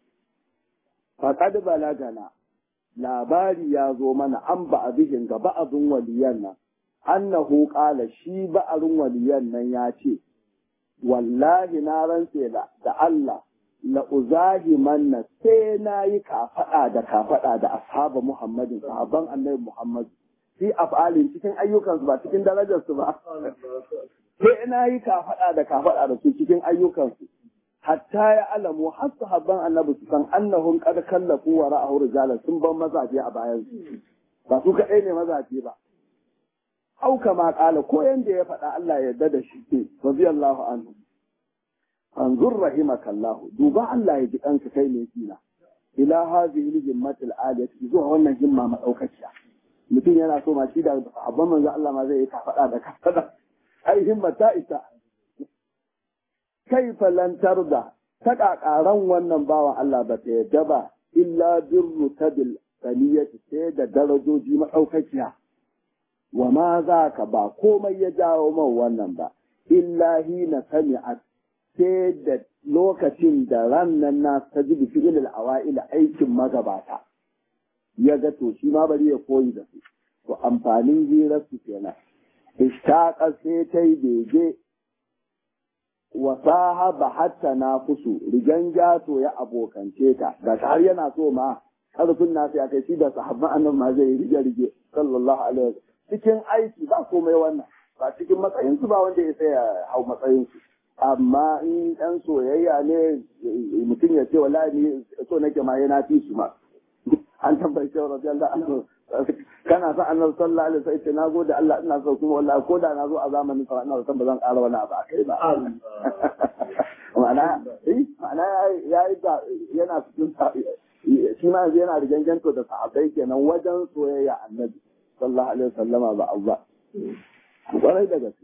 Faƙad balagana labari ya zo mana an ba bihin ga ba'azin waliyan nan, annahu ƙala shi ba'arin waliyan nan ya ce, wallahi na rantse da Allah la uzahi manna sai na yi kafaɗa da kafaɗa da ashaba Muhammadin sahabban annabi Muhammad fi af'alin cikin ayyukansu ba cikin darajarsu ba sai na yi kafaɗa da kafaɗa da su cikin ayyukansu hatta ya alamu har sahabban annabi su san annahum qad kallafu wa ra'ahu rijalan sun ban mazaje a bayan su ba su kaɗai ne mazaje ba au kama kala ko yanda ya faɗa Allah ya yarda da shi ke radiyallahu anhu anzur rahimakallahu duba Allah ya ji kanka kai ne kina ila hadhihi himmatil aliyati zuwa wannan himma madaukakiya mutum yana so ma shi da abban manzo Allah ma zai yi kafada da kafada ai himma ta isa kaifa lan tarda ta kakaran wannan bawan Allah ba ta yadda ba illa birru tabil saniyati sai da darajoji madaukakiya wa ma za ka ba komai ya jawo man wannan ba illa hina sami'at sai da lokacin da rannan na ta ji fi'il awa'il aikin magabata ya ga to shi ma bari ya koyi da su to amfanin hirar su kenan ishtaqa sai ta yi bege wa sahaba hatta na fusu rigan jato ya abokance ta ga har yana so ma karfin nasu ya kai shi da sahabban annabi ma zai rige rige sallallahu alaihi wasallam cikin aiki ba komai wannan ba cikin matsayinsu ba wanda ya sai ya hau matsayinsu amma in ɗan soyayya ne mutum ya ce wallahi ni so nake ma yana fi su ma an tabbai cewa radiyallahu anhu kana son annabi sallallahu alaihi wasallam ce nagode Allah ina so kuma wallahi ko da na zo a zamanin sa ina son ba zan ƙara wani abu a kai ba ma'ana eh ma'ana yayi ga yana cikin shi ma yanzu yana riganganto da sahabbai kenan wajen soyayya annabi sallallahu alaihi wasallama ba Allah kwarai da gaske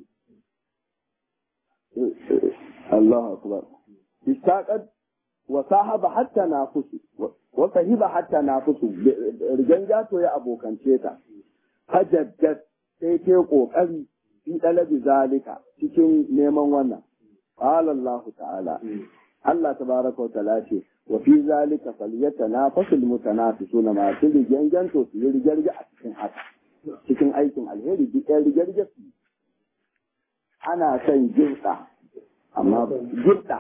Allahu akbar istaqad wa sahaba hatta nafusu wa sahiba hatta nafusu rigan gato ya abokance ta hajjat sai ta kokari fi dalabi zalika cikin neman wannan qala Allah ta'ala Allah tabaraka wa ta'ala ce wa fi zalika falyatanafasul mutanafisuna ma su rigan ganto su yi rigarge a cikin haka cikin aikin alheri duk ɗan rigarge su ana son girɗa amma girɗa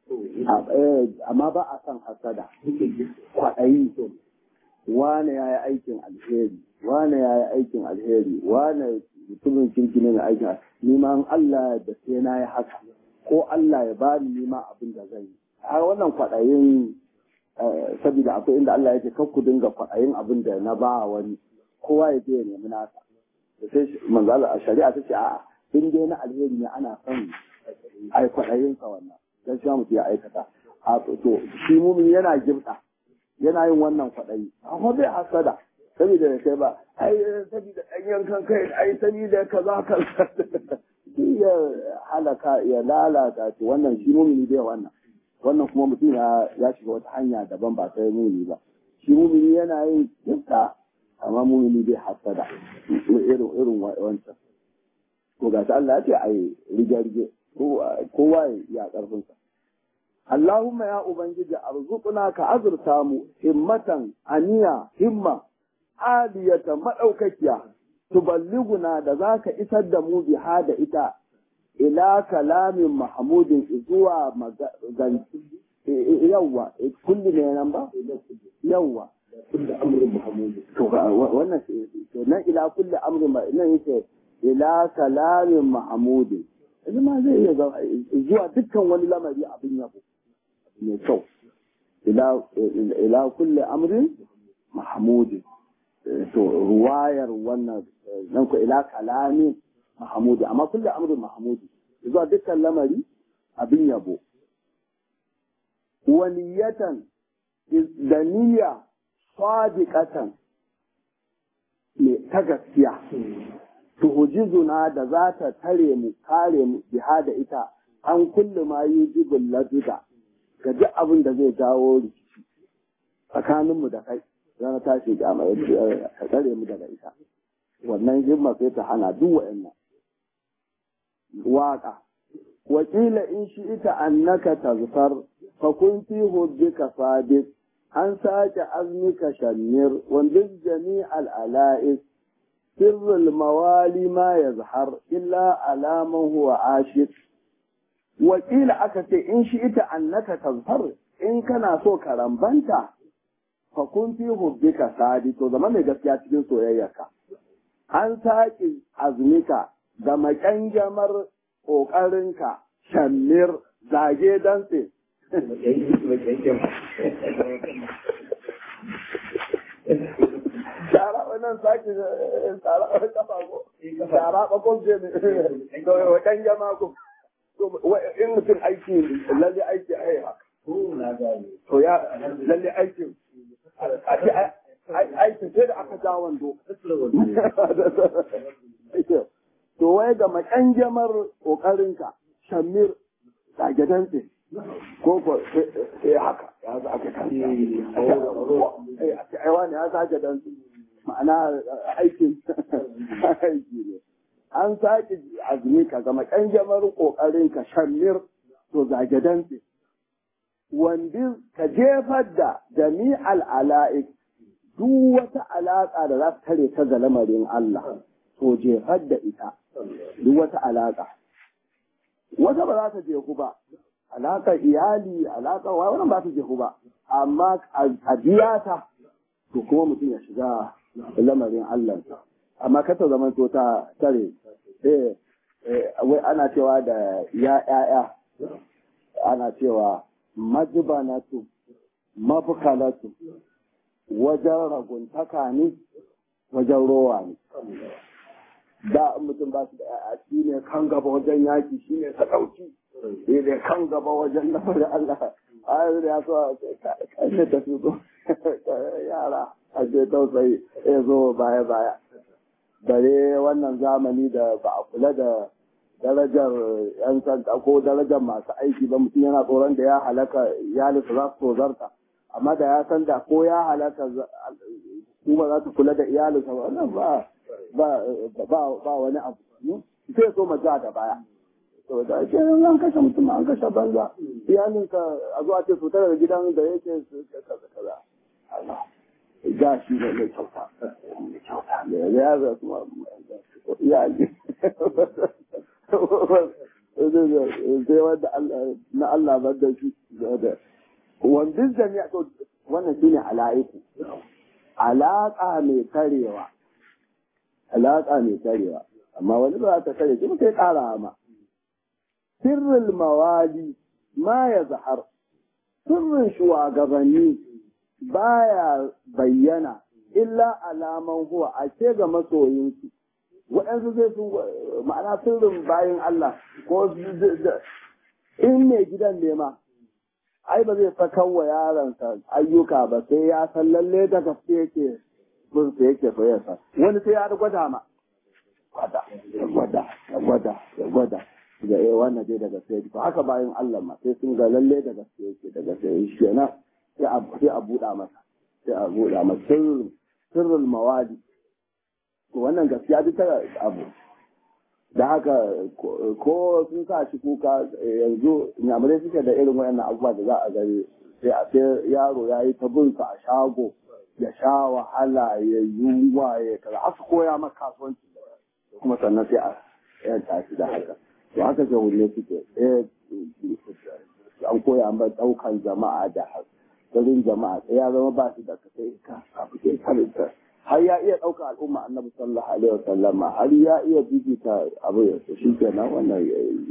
amma ba a son hasada kwaɗayi wane ya yi aikin alheri wane ya yi aikin alheri wane mutumin kirki ne mai aikin ni ma Allah da sai na yi haka ko Allah ya bani ni ma abin da zai yi a wannan kwaɗayin saboda akwai inda Allah yake kan ku dinga kwaɗayin abin da na ba wani kowa ya je ya nemi nasa da sai manzala a shari'a ta ce a'a in dai na alheri ne ana son ai kwaɗayin sa wannan dan shi mutum ya aikata a to shi mumin yana gibta yana yin wannan kwaɗayi amma bai hasada saboda ya kai ba ai saboda ɗan yankan kai ai saboda kaza kaza ya halaka ya lalata ce wannan shi mumini bai wannan wannan kuma mutum ya ya shiga wata hanya daban ba sai mumini ba shi mumini yana yin gibta amma mumini bai hasada irin irin wancan ko ga Allah ya ce ai rige-rige kowa ya karfinsa. Allahumma ya Ubangiji arzuquna ka azurta mu himmatan aniya himma aliyata madaukakiya tuballiguna da zaka isar da mu biha da ita ila kalamin mahmudin zuwa maganci yawwa kulli ne nan ba yawwa kulli amrin mahmud to wannan to nan ila kulli amrin nan yake ila kalamin mahmudin ma zai iya zuwa dukkan wani lamari abin yabo mai kyau ila kulle amrin mahamudi to ruwayar wannan nan ku ila kalamin mahamudi amma kulle amrin mahamudi zuwa dukkan lamari abin yabo waniyatan da niyya sadiqatan ne ta gaskiya tuhujizuna da za ta tare mu kare mu biha da ita an kulle ma yujibul laduda ga duk abin da zai jawo rikici tsakanin mu da kai zana tashi ga mai ka tare mu daga ita wannan himma sai ta hana duk wa'annan waka wakila in shi ita annaka tazfar fa kun fi hubbika sadiq an sake azmika shamir wanda jami'al ala'is سر الموالي ما يظهر إلا على من هو عاشق وقيل أكت إن شئت أنك تظهر إن كان سو كرمبنتا فكن في حبك سادي تو زمان mai gaskiya cikin soyayyarka an saki azmika da makangamar ƙoƙarinka shammir zage dantse shara wannan sake tsara a kafa ko shara ba ko je ne to wa kan jama ko in mutum aiki lalle aiki ai haka to ya lalle aikin aikin sai da aka ja wando to wai ga makanjamar kokarinka shamir dagedantse ko ko sai haka ya za aka kan ai wani ya sake dan ma'ana aikin aiki ne an sake azumi ka zama kanjamar kokarin ka shamir to zage dantse wanda ka jefar da jami'al ala'ik duk wata alaƙa da za ta tare ta ga lamarin Allah to jefar da ita duk wata alaƙa wata ba za ta jefu ba alaƙar iyali alaƙar wa wannan ba ta jefu ba amma a biya ta to kuma mutum ya shiga lamarin Allah amma kata zaman to ta tare eh wai ana cewa da ya ƴaƴa ana cewa majbanatu mabkalatu wajen raguntaka ne wajen rowa ne da in mutum ba su da yaya shi ne kan gaba wajen yaki shi ne sadauki shi ne kan gaba wajen na da Allah a yanzu ya so a kashe ta su yara a ce tausayi ya zo baya baya bare wannan zamani da ba a kula da darajar yan sanda ko darajar masu aiki ba mutum yana tsoron da ya halaka iyalinsa za su tozarta amma da ya san da ko ya halaka kuma za su kula da iyalinsa ba wannan ba ba ba wani abu sai so mace da baya to da ake an kashe mutum an kashe banza iyalinka a zuwa ce fita daga gidan da yake kaza kaza Allah ga shi ne mai kyauta mai kyauta ne ya ga kuma iyali sai wanda na Allah bar da shi da wanda jami'a to wannan shine ala'iku alaka mai karewa alaka mai karewa amma wani ba ta kare shi sai kara ma sirrul mawali ma ya zahar sirrin shugabanni baya bayyana illa alaman huwa a ce ga masoyinsu waɗansu zai sun ma'ana sirrin bayan Allah ko in mai gidan ne ma ai ba zai sakan wa yaransa ayyuka ba sai ya san lalle da gaske yake bin sa yake soyarsa wani sai ya gwada ma gwada gwada gwada gwada ga eh wannan dai daga sai to haka bayan Allah ma sai sun ga lalle da gaske yake daga sai shi kenan sai a sai a buɗa masa sai a buɗa masa sirrul sirrul mawadi to wannan gaskiya duk ta abu da haka ko sun sa shi kuka yanzu nyamurai suke da irin wayannan abubuwa da za a gani sai a sai yaro ya yi ta bin a shago ya sha wahala ya yunwa ya kaza aka koya maka kasuwanci kuma sannan sai a yanta shi da haka to haka jahulai suke an koya ma daukan jama'a da garin jama'a sai ya zama ba shi da kai ka abu ke karinta har ya iya ɗauka al'umma annabi sallallahu alaihi wasallam har ya iya bibita abu ya shi kenan wannan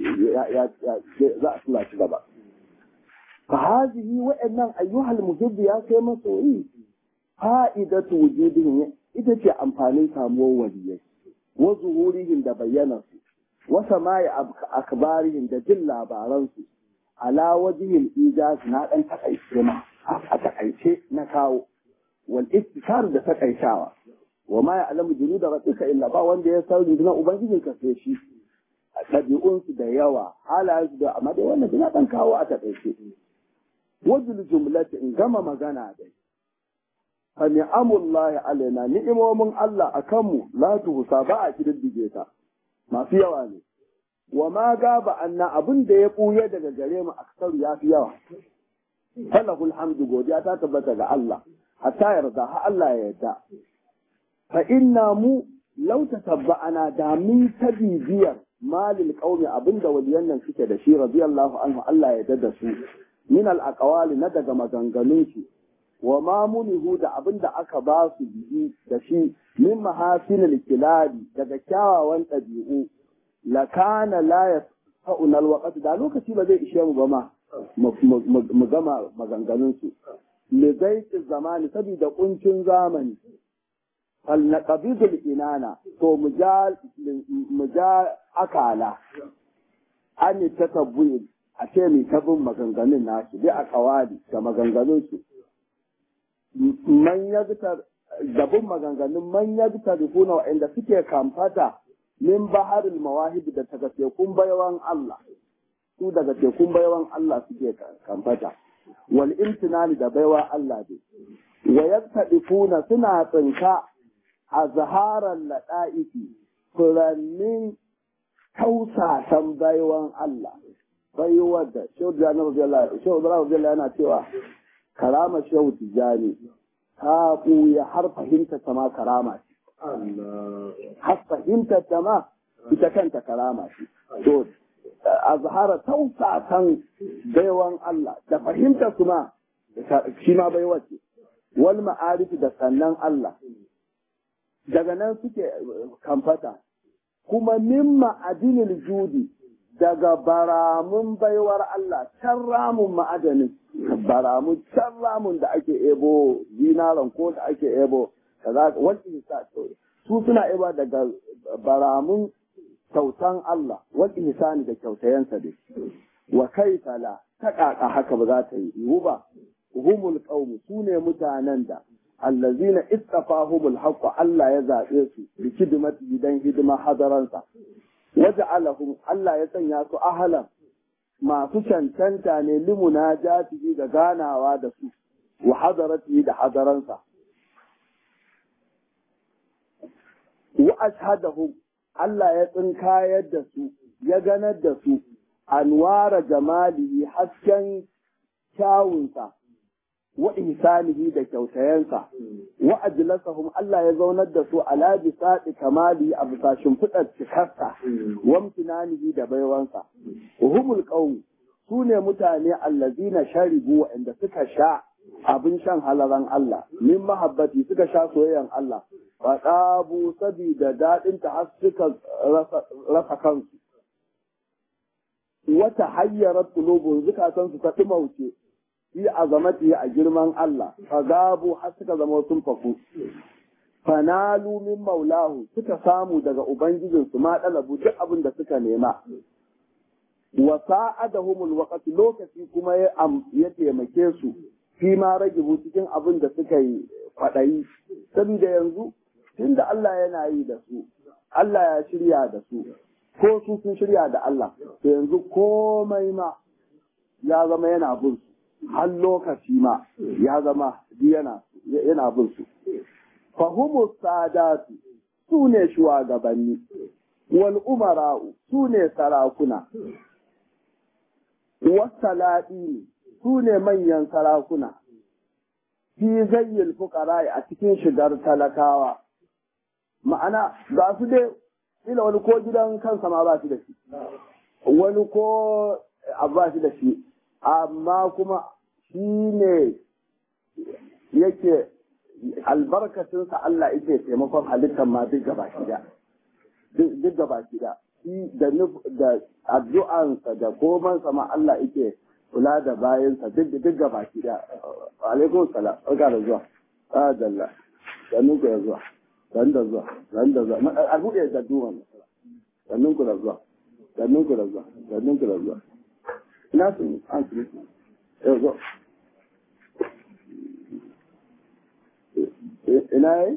za a tura shi gaba fa hazihi wa'annan ayyuhal muhibb ya kai masoyi fa'idatu wujudihim ita ce amfanin samuwar waliyai wa zuhurihim da bayyanarsu wa sama'i akbarihim da jin labaransu ala wajihil ijaz na dan takaice ma a takaice na kawo wal istikar da takaitawa wa ma ya'lamu junuda rabbika illa ba wanda ya san rundunar ubangijin ka sai shi ɗabi'unsu da yawa halayensu da amma dai wannan suna ɗan kawo a takaice wajul jumlati in gama magana dai fa ni'amullahi alaina ni'imomin Allah akan mu la tuhsa ba a kididdige ta masu yawa ne wa ma gaba anna abin da ya buye daga gare mu aksaru ya fi yawa falahul hamdu godiya ta tabbata ga Allah hatta yarda ha Allah ya yarda fa inna mu law tatabba'ana da min ta bibiyar malil qaumi abinda waliyan nan suke da shi radiyallahu anhu Allah ya yarda da su min al aqwali na daga maganganun su wa ma munihu da abinda aka ba su biyi da shi min mahasinil kilabi daga kyawawan ɗabi'u lakana la yasfa'una alwaqt da lokaci ba zai ishe mu ba ma mu gama maganganun su li zaiti zamani saboda kuncin zamani fal naqbidul inana to mu ja mu ja akala an tatabbuyi a ce mai tabin maganganun nasu bi a kawali da maganganun su man yagtar dabin maganganun man yagtar rufuna wa'anda suke kamfata min baharil mawahib da daga tekun bayawan Allah su daga tekun bayawan Allah suke kamfata wal imtinani da baiwa Allah ne wa yaktadifuna suna tsinka a zaharan lada'ifi furannin tausasan baiwan Allah baiwar da shehu da yana cewa karama shehu tijani ta ɓuya har fahimta ta ma karama ce. Har fahimta ta ma ita kanta karama ce. To, a zahara tausasan baiwan Allah da fahimta su ma shi ma baiwa ce. Wal ma'arifi da sannan Allah. Daga nan suke kamfata. Kuma min ma'adinil judi daga baramun baiwar Allah, can ramun ma'adanin. baramu can ramun da ake ebo zinaran ko da ake ebo kaza wal ihsan su suna iba daga baramun kyautan Allah wal ihsani da kyautayensa dai wa kaifa la ta kaka haka ba za ta yi yiwu ba humul qaum su ne mutanen da allazina ittafahumul haqq Allah ya zabe su bi khidmati dan hidima hadaransa waja'alahum Allah ya sanya su ahlan masu cancanta ne limuna jatihi da ganawa da su wa hadarati da hadaransa wa ashhadahum Allah ya tsinkayar da su ya ganar da su anwara jamalihi hasken kyawunsa wa ihsanihi da kyautayensa wa ajlasahum Allah ya zaunar da su ala bisadi kamali a bisa shimfiɗar cikarsa wa imtinanihi da baiwansa humul qaum su ne mutane allazina sharibu wa'anda suka sha abin shan halaran Allah min mahabbati suka sha soyayyan Allah fa qabu sabida dadin ta har suka rasa kansu wata hayyarar qulubun zukatan su ta timauce fi azamati a girman Allah fa gabu har suka zama sun faku fanalu min maulahu suka samu daga ubangijinsu ma dalabu duk abin da suka nema wa sa'adahumul waqt lokaci kuma ya ya taimake su fi ma ragibu cikin abin da suka yi kwadayi saboda yanzu tunda Allah yana yi da su Allah ya shirya da su ko su sun shirya da Allah to yanzu komai ma ya zama yana bin su har lokaci ma ya zama yana yana bin su fahimu sadatu su ne shugabanni wal umara'u su ne sarakuna wasalaɗi su ne manyan sarakuna fi zayyil fuqara a cikin shigar talakawa ma'ana ga su dai ila wani ko gidan kansa ma ba shi da shi wani ko abu ba shi da shi amma kuma shi ne yake albarkacinsa Allah yake taimakon halittar ma duk gaba shida duk gaba shida shi da da addu'ansa da komansa ma Allah yake kula da bayansa duk duk gaba shida alaikum salam barka da zuwa adalla sannu ku da zuwa sannu da zuwa sannu da zuwa a buɗe da duwan sannun ku da zuwa sannun ku da zuwa sannun ku da zuwa ina su an su yau zo ina yi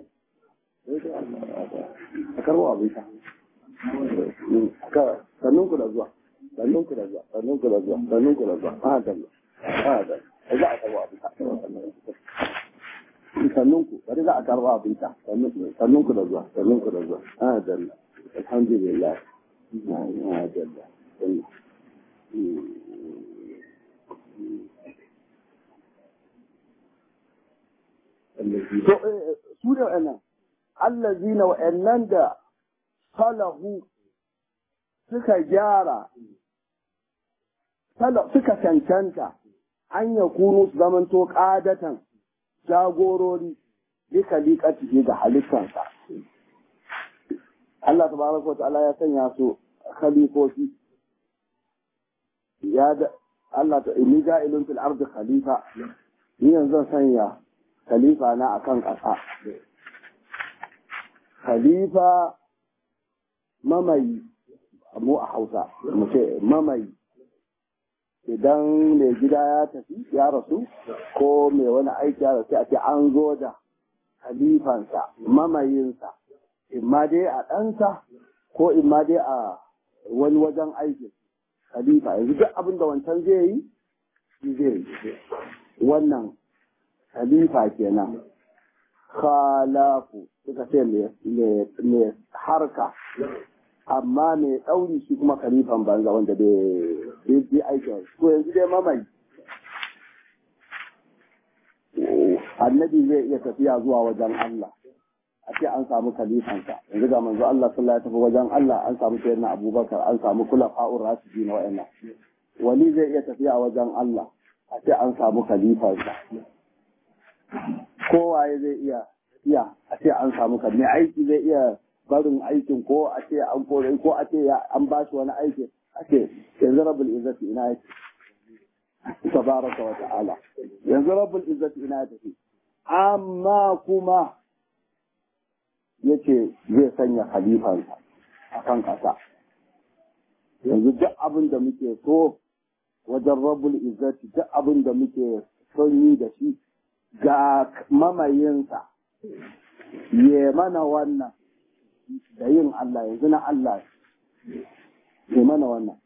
a karbo abin sha sannun ku da zuwa sannun ku da zuwa sannun ku da zuwa sannun ku da zuwa a dalla a dalla za a karbo abin sha sannun ku bari za a karbo abin sha sannun ku da zuwa sannun ku da zuwa a dalla alhamdulillah a dalla su ne wa'annan allazina wa'annan da salahu suka gyara suka cancanta an ya kunu su zamanto ƙadatan jagorori duka liƙatihi ga halittansa Allah tabaraka wa ta'ala ya sanya su khalifofi ya da Allah ta inni ja'ilun fil ardi khalifa ni yanzu sanya khalifa na akan ƙasa khalifa mamayi mu a hausa mu ce mamayi idan mai gida ya tafi ya rasu ko mai wani aiki ya rasu a ce an zo da khalifansa mamayinsa imma dai a ɗansa ko imma dai a wani wajen aikin khalifa yanzu duk abin da wancan zai yi shi zai yi wannan khalifa kenan khalafu suka ce mai harka amma mai ɗauri shi kuma khalifan banza wanda bai yi aikin ko yanzu dai mamai annabi zai iya tafiya zuwa wajen Allah a ce an samu khalifansa yanzu ga manzo Allah sallallahu alaihi wajen Allah an samu sayyidina Abubakar an samu kula fa'ur rasidi na wa'annan wali zai iya tafiya wajen Allah a ce an samu khalifansa kowaye zai iya iya a ce an samu kan mai aiki zai iya barin aikin ko a ce an kore ko a ce an ba shi wani aiki a ce yanzu rabbul izzati ina yake tabaraka wa ta'ala yanzu rabbul izzati ina yake amma kuma ya ce zai sanya khalifansa a kan ƙasa yanzu duk abin da muke so wajen rabul izzati duk abin da muke son yi da shi ga mamayinsa ya mana wannan da yin Allah yanzu na Allah ya mana wannan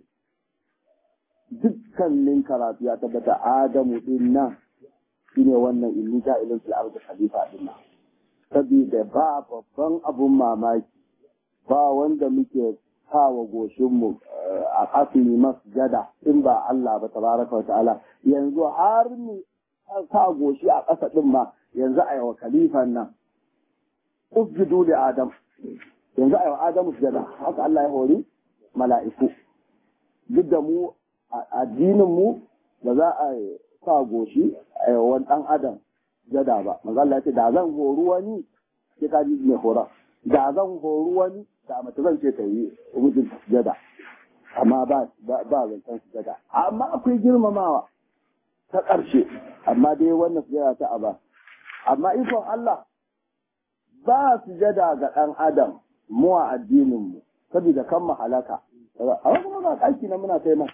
dukkanin karatu ya tabbata Adamu din nan shine wannan inni ja'ilun fil ardi khalifa din nan saboda ba babban abun mamaki ba wanda muke kawo goshinmu a kafin masjada in ba Allah ba tabaraka wa ta'ala yanzu har mu sa goshi a ƙasa din ma yanzu a yawa khalifan nan usjudu li adam yanzu a yawa adamu sujada haka Allah ya hori mala'iku duk da mu addinin mu ba za a sa goshi a yawan dan adam jada ba manzo Allah ya ce da zan horu wani sai ka ji mai hora da zan horu wani da mace zan ce ta yi hujjin jada amma ba ba zancen sujada amma akwai girmamawa ta ƙarshe amma dai wannan sujada ta aba amma ikon Allah ba sujada ga ɗan adam mu a addinin mu saboda kan mu halaka a wasu muna ɗaki na muna kai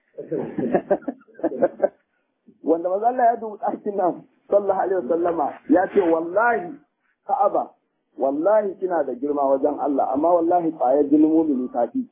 wanda maza Allah ya dubu ɗakin nan sallallahu alaihi wasallama ya ce wallahi ka'aba wallahi kina da girma wajen Allah amma wallahi ƙwayar jinin mumini ta fi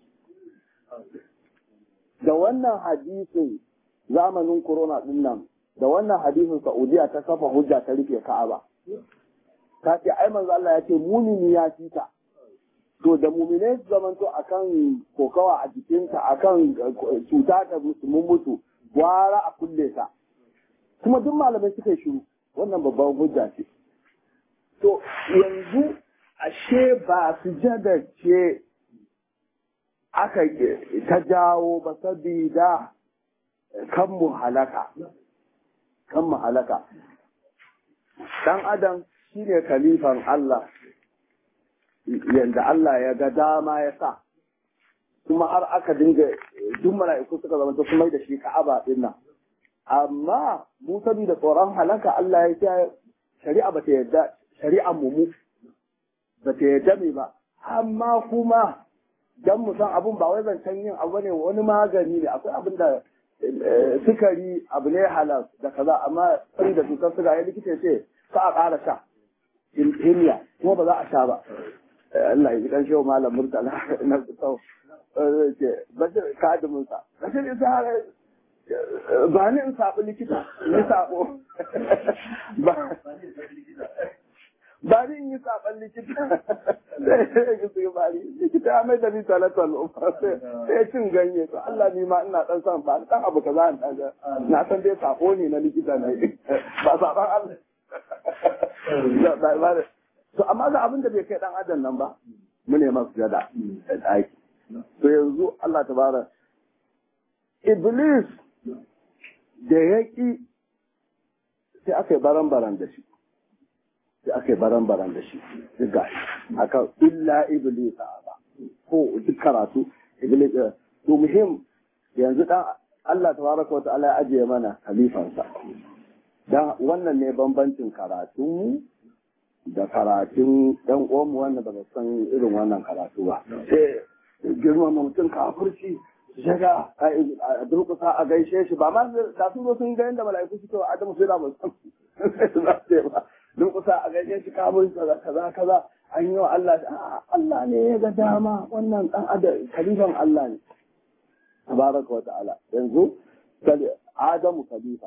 da wannan hadisin zamanin corona din nan da wannan hadisin Saudiya ta kafa hujja ta rufe Ka'aba ta ce ai manzo Allah ya ce mumini ya fi ta to da mumine su zamanto akan kokawa a jikinta akan cuta da mun mutu gwara a kulle ta kuma duk malamai suka yi shiru wannan babban hujja ce to yanzu ashe ba su ce aka ta jawo ba sabida kan mu halaka kan mu halaka dan adam shine kalifan Allah yanda Allah ya ga dama ya sa kuma har aka dinga duk mala'iku suka zama su mai da shi ka'aba din nan amma mu saboda tsoron halaka Allah ya ce shari'a ba ta yadda shari'an mu mu ba ta yadda me ba amma kuma dan mu san abun ba wai zancen yin abu ne wani magani ne akwai abin da sukari abu ne halal da kaza amma sai da cutar suga ya likita ce ka a ƙara sha himiya kuma ba za a sha ba Allah ya ji kan shehu malam murtala na tsau ce bashir kadimin sa bashir isa ba ni in saɓi likita ni saɓo ba ni in yi saɓan likita sai ya su bari likita ya mai da ni talatal sai cin ganye to Allah ni ma ina dan san ba dan abu kaza in dan na san dai sako ne na likita ne ba saban Allah to amma ga abin da bai kai dan adam nan ba mu ne masu jada da daki to yanzu Allah tabara Iblis da yaki sai aka yi baran-baran da shi sai aka yi baran-baran da shi duk ga aka illa iblis ba ko duk karatu iblis to muhim yanzu dan Allah tabaraka wata'ala ya ajiye mana khalifansa dan wannan ne bambancin karatun da karatun dan uwanmu wanda ba san irin wannan karatu ba sai girmama mutum kafirci shaga a durkusa a gaishe shi ba ma da sun zo sun ga yadda mala'iku suke wa Adamu sai da ba san ba durkusa a gaishe shi kamun kaza kaza kaza an yi wa Allah Allah ne ya ga dama wannan dan adam kalifan Allah ne tabaraka wa ta'ala yanzu Adamu khalifa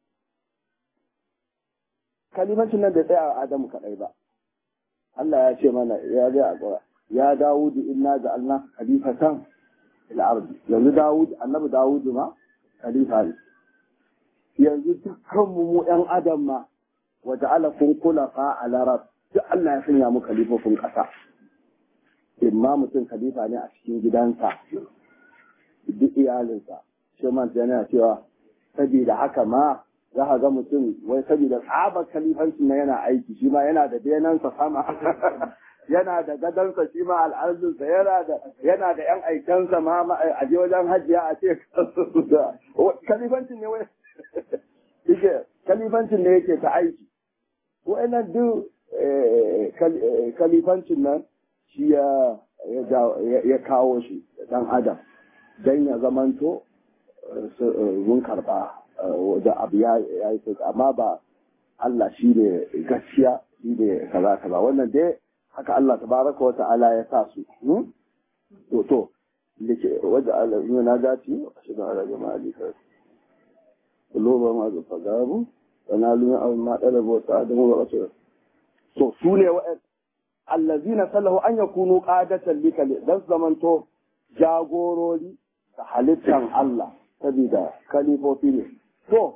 kalimancin nan bai tsaya a Adamu kadai ba Allah ya ce mana ya ga a ya Dawudu inna ja'alna khalifatan fil ardi yanzu Dawud annabi Dawud ma khalifa ne yanzu dukkan mu mu ɗan adam ma wa ja'ala kun khulafa ala rab duk Allah ya sanya mu khalifofin ƙasa imma mutum khalifa ne a cikin gidansa duk iyalinsa shi man yana cewa saboda haka ma za ka ga mutum wai saboda tsabar kalifancin na yana aiki shi ma yana da benansa sama yana da gadansa shi ma al'arzinsa yana da yana da yan aikansa ma a je wajen hajjiya a ce kalifancin ne wai yake kalifancin ne yake ta aiki wa'annan duk kalifancin nan shi ya kawo shi dan adam don ya zamanto mun karba da abu ya yi sauka amma ba Allah shi ne gaskiya shi ne kaza kaza wannan dai haka Allah tabaraka wa ta'ala ya sa su to to lake wajen Allah na gati shi da ala jama'a lika kuloba ma zufa gabu sana lumin abin ma ɗalaba wasu adamu wa rasu so su ne wa'yan allazina sallahu an yakunu qadatan likali dan zamanto jagorori da halittan Allah saboda kalifofi ne to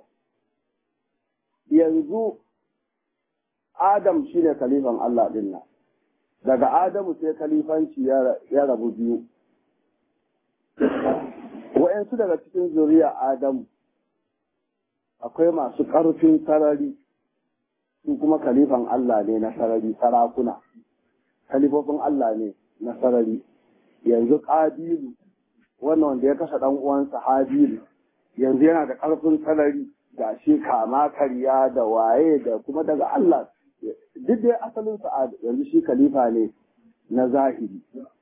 yanzu Adam shine kalifan Allah din nan daga Adamu sai kalifanci ya rabu biyu wa'yansu daga cikin zuriya Adamu akwai masu ƙarfin sarari su kuma kalifan Allah ne na sarari sarakuna kalifofin Allah ne na sarari yanzu ƙabilu wannan wanda ya kashe ɗan uwansa habilu yanzu yana da ƙarfin sarari ga shi kama karya da waye da kuma daga Allah duk dai asalin sa yanzu shi khalifa ne na zahiri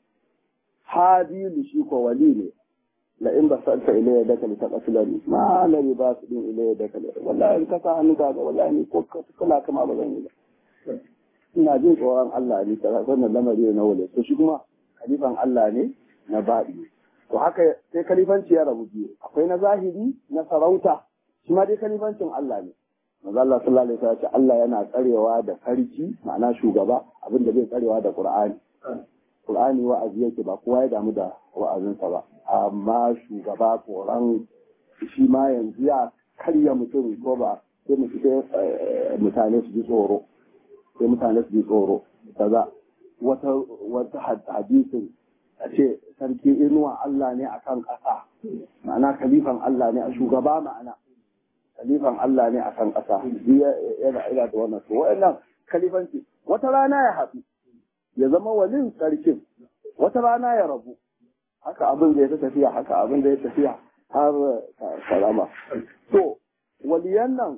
habilu shi ko wali ne la in ba sa'alta ilayya da kali ta qatlani ma la ba su din ilayya da kali wallahi in ka sa hannu ka ga wallahi ni ko kula kama ba zan yi ba ina jin tsoron Allah ne ta wannan lamari na wale to shi kuma khalifan Allah ne na baɗi to haka sai kalifanci ya rabu biyu akwai na zahiri na sarauta shi ma dai kalifancin Allah ne manzo Allah sallallahu alaihi wasallam Allah yana tsarewa da sarki ma'ana shugaba abin da zai tsarewa da Qur'ani Qur'ani wa'azi yake ba kowa ya damu da wa'azinsa ba amma shugaba koran shi ma yanzu ya karya mutum ko ba sai mutane su ji tsoro sai mutane su ji tsoro kaza wata wata hadisin a ce sarki inuwa Allah ne a kan ƙasa ma'ana kalifan Allah ne a shugaba ma'ana kalifan Allah ne a kan ƙasa yana ila da wannan to wa'annan kalifanci wata rana ya haɗu ya zama walin sarkin wata rana ya rabu haka abin da ya ta tafiya haka abin da ya tafiya har salama to waliyan nan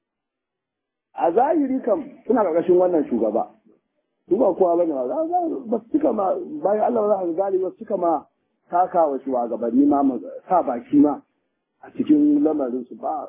a zahiri kam suna ƙarƙashin wannan shugaba su ba kowa bane ba ba su cika ma bayan Allah za ka gani ba su cika ma taka wa shugabanni ma sa baki ma a cikin lamarin su ba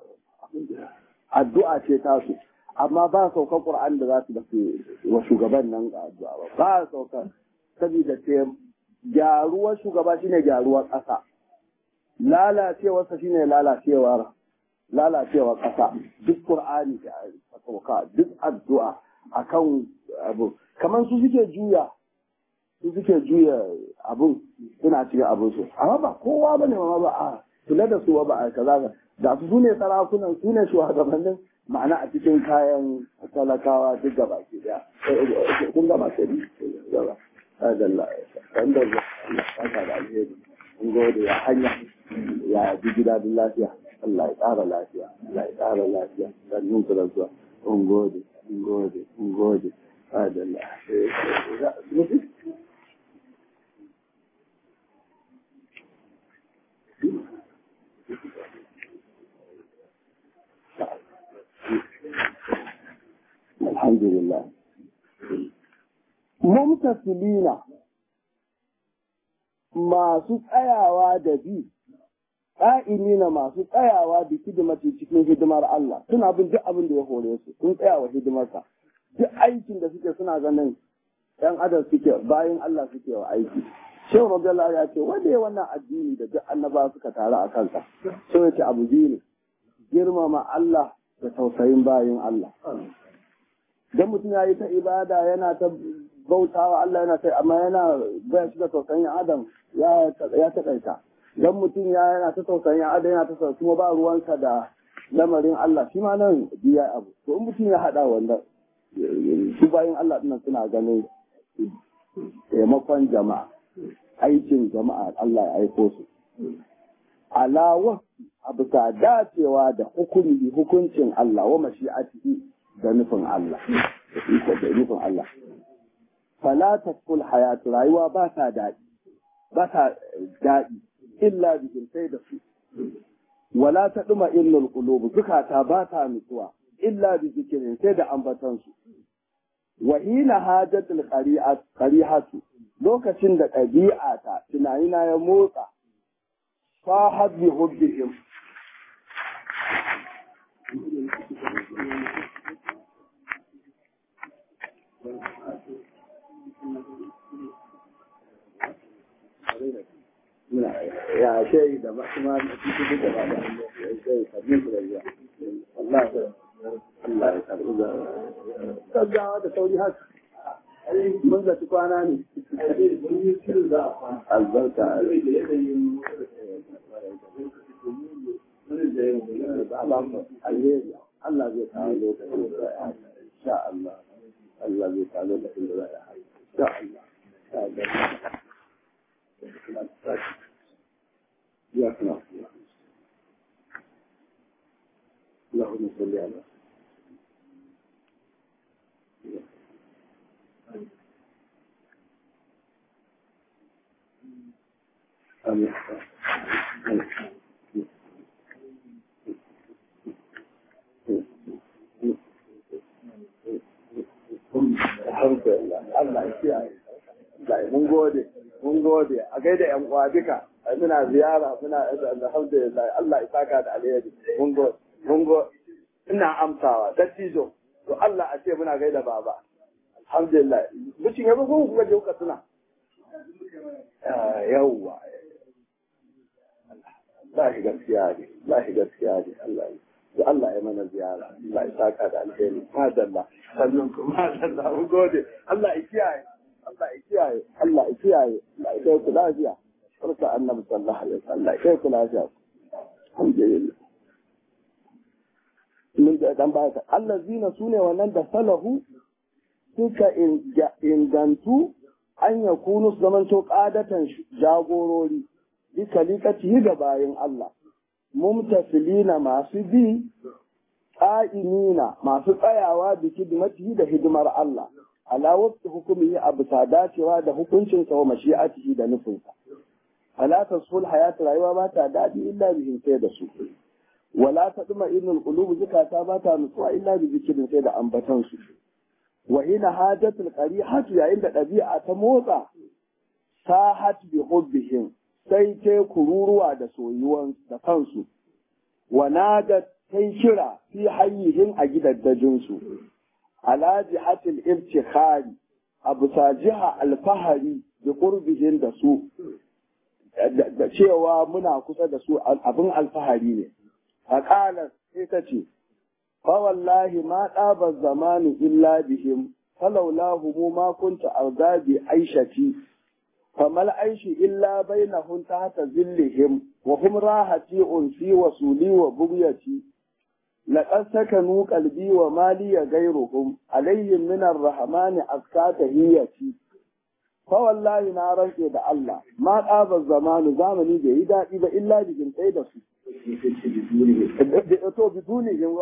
addu'a ce ta su amma ba saukar Qur'an da za su dace wa shugaban nan addu'a ba ba saukar saboda ce gyaruwar shugaba shine gyaruwar ƙasa lalacewarsa shine lalacewar lalacewar ƙasa duk Qur'ani da sauka duk addu'a akan abu kamar su suke juya su suke juya abun suna cikin abun su amma ba kowa bane ma ba a kula da su ba a kaza da su sune sarakunan su ne shugabannin ma'ana a cikin kayan talakawa duk gaba ke da kun gaba ke da adalla kan da ka da alheri kun gode ya hanya ya ji gida da lafiya Allah ya ƙara lafiya Allah ya ƙara lafiya sannin ku da zuwa kun gode kun gode kun gode adalla alhamdulillah mumtasilina masu tsayawa da bi ƙa'imina masu tsayawa da hidimati cikin hidimar Allah suna bin duk abin da ya hore su sun tsaya wa hidimarsa duk aikin da suke suna ganin ‘yan adam suke bayan Allah suke wa aiki shehu rabdallah ya ce wanda ya wannan addini da duk annaba suka taru a kansa sai ya ce abu biyu ne girmama Allah da tausayin bayan Allah dan mutum ya yi ta ibada yana ta bautawa Allah yana ta amma yana baya shi da tausayin adam ya ya takaita dan mutum ya yana ta tausayin adam yana ta tausayin kuma ba ruwansa da lamarin Allah shi ma nan biya abu to in mutum ya hada wanda su bayan Allah dinnan suna ganin taimakon jama'a aikin jama'a Allah ya aiko su alawa a bisa dacewa da hukumi hukuncin Allah wa mashi'atihi da nufin Allah da nufin Allah fala tasful hayatu rayuwa ba ta daɗi ba ta daɗi illa bikin sai da su wala ta ɗuma illul qulub zukata ba ta nutsuwa illa bi zikirin sai da ambatan su wa hina hajatul qarihatu lokacin da ɗabi'ata tunanina ya motsa sahat bi hubbihim ya shayi da ba kuma da cikin da ba da sai sabin da ya Allah ya Allah ya karbi da gaggawa da sauri haka mun zaci kwana ne albarka Allah zai kawo lokacin da ya haka sha Allah Allah zai kawo lokacin da ya haka sha Allah يا خلاص اللهم صل على آمين الحمد لله الله يسعدك mun gode mun gode a gaida yan uwa duka muna ziyara muna alhamdulillah Allah ya saka da alheri mun gode mun gode ina amsawa dattijo to Allah a ce muna gaida baba alhamdulillah mutum ya bugu kuka je kuka suna yawwa Allah gaskiya ne Allah gaskiya ne Allah da Allah ya mana ziyara Allah ya saka da alheri madalla sannan kuma madalla mun gode Allah ya kiyaye Allah ya kiyaye, Allah ya kiyaye, Allah ya kai ku lafiya. Barka annabi sallallahu alaihi wasallam, Allah ya kai ku lafiya. Alhamdulillah. Mun da dan baya Allah zina sune wannan da salahu suka ingantu an ya kunu su zaman to ƙadatan jagorori bi kalikatihi ga bayin Allah. Mumtasilina masu bi ƙa'imina masu tsayawa bi hidimatihi da hidimar Allah. ala wasu hukumi a bisa dacewa da hukuncinsa wa mashi'atihi da nufinsa. Ala tasul hayatu rayuwa ba ta daɗi illa bihin sai da su. Wala ta ɗuma irin ƙulubu zukata ba ta nutsuwa illa bi zikirin sai da ambatan su. Wa hina hajatul hatu yayin da ɗabi'a ta motsa sahat bi hubbihim sai ta kururuwa da soyuwan da kansu. Wa nadat sai kira fi hayyihin a gidaddajinsu. ala jihatil ibtikhari a bisa jiha alfahari da qurbihin da su da cewa muna kusa da su abin alfahari ne a ƙalar sai ta ce fa wallahi ma ɗaba zamani illa bihim falaulahu mu ma kunta arda bi aishati famal aishi illa bainahum tahta zillihim wa hum rahati unsi wa suli wa bugyati لقد سكنوا قلبي ومالي غيرهم عليهم من الرحمن أسكى تهيتي فوالله نارا da Allah ما قاب الزمان زمني bai yi daɗi ba illa bikin sai da su to biduni in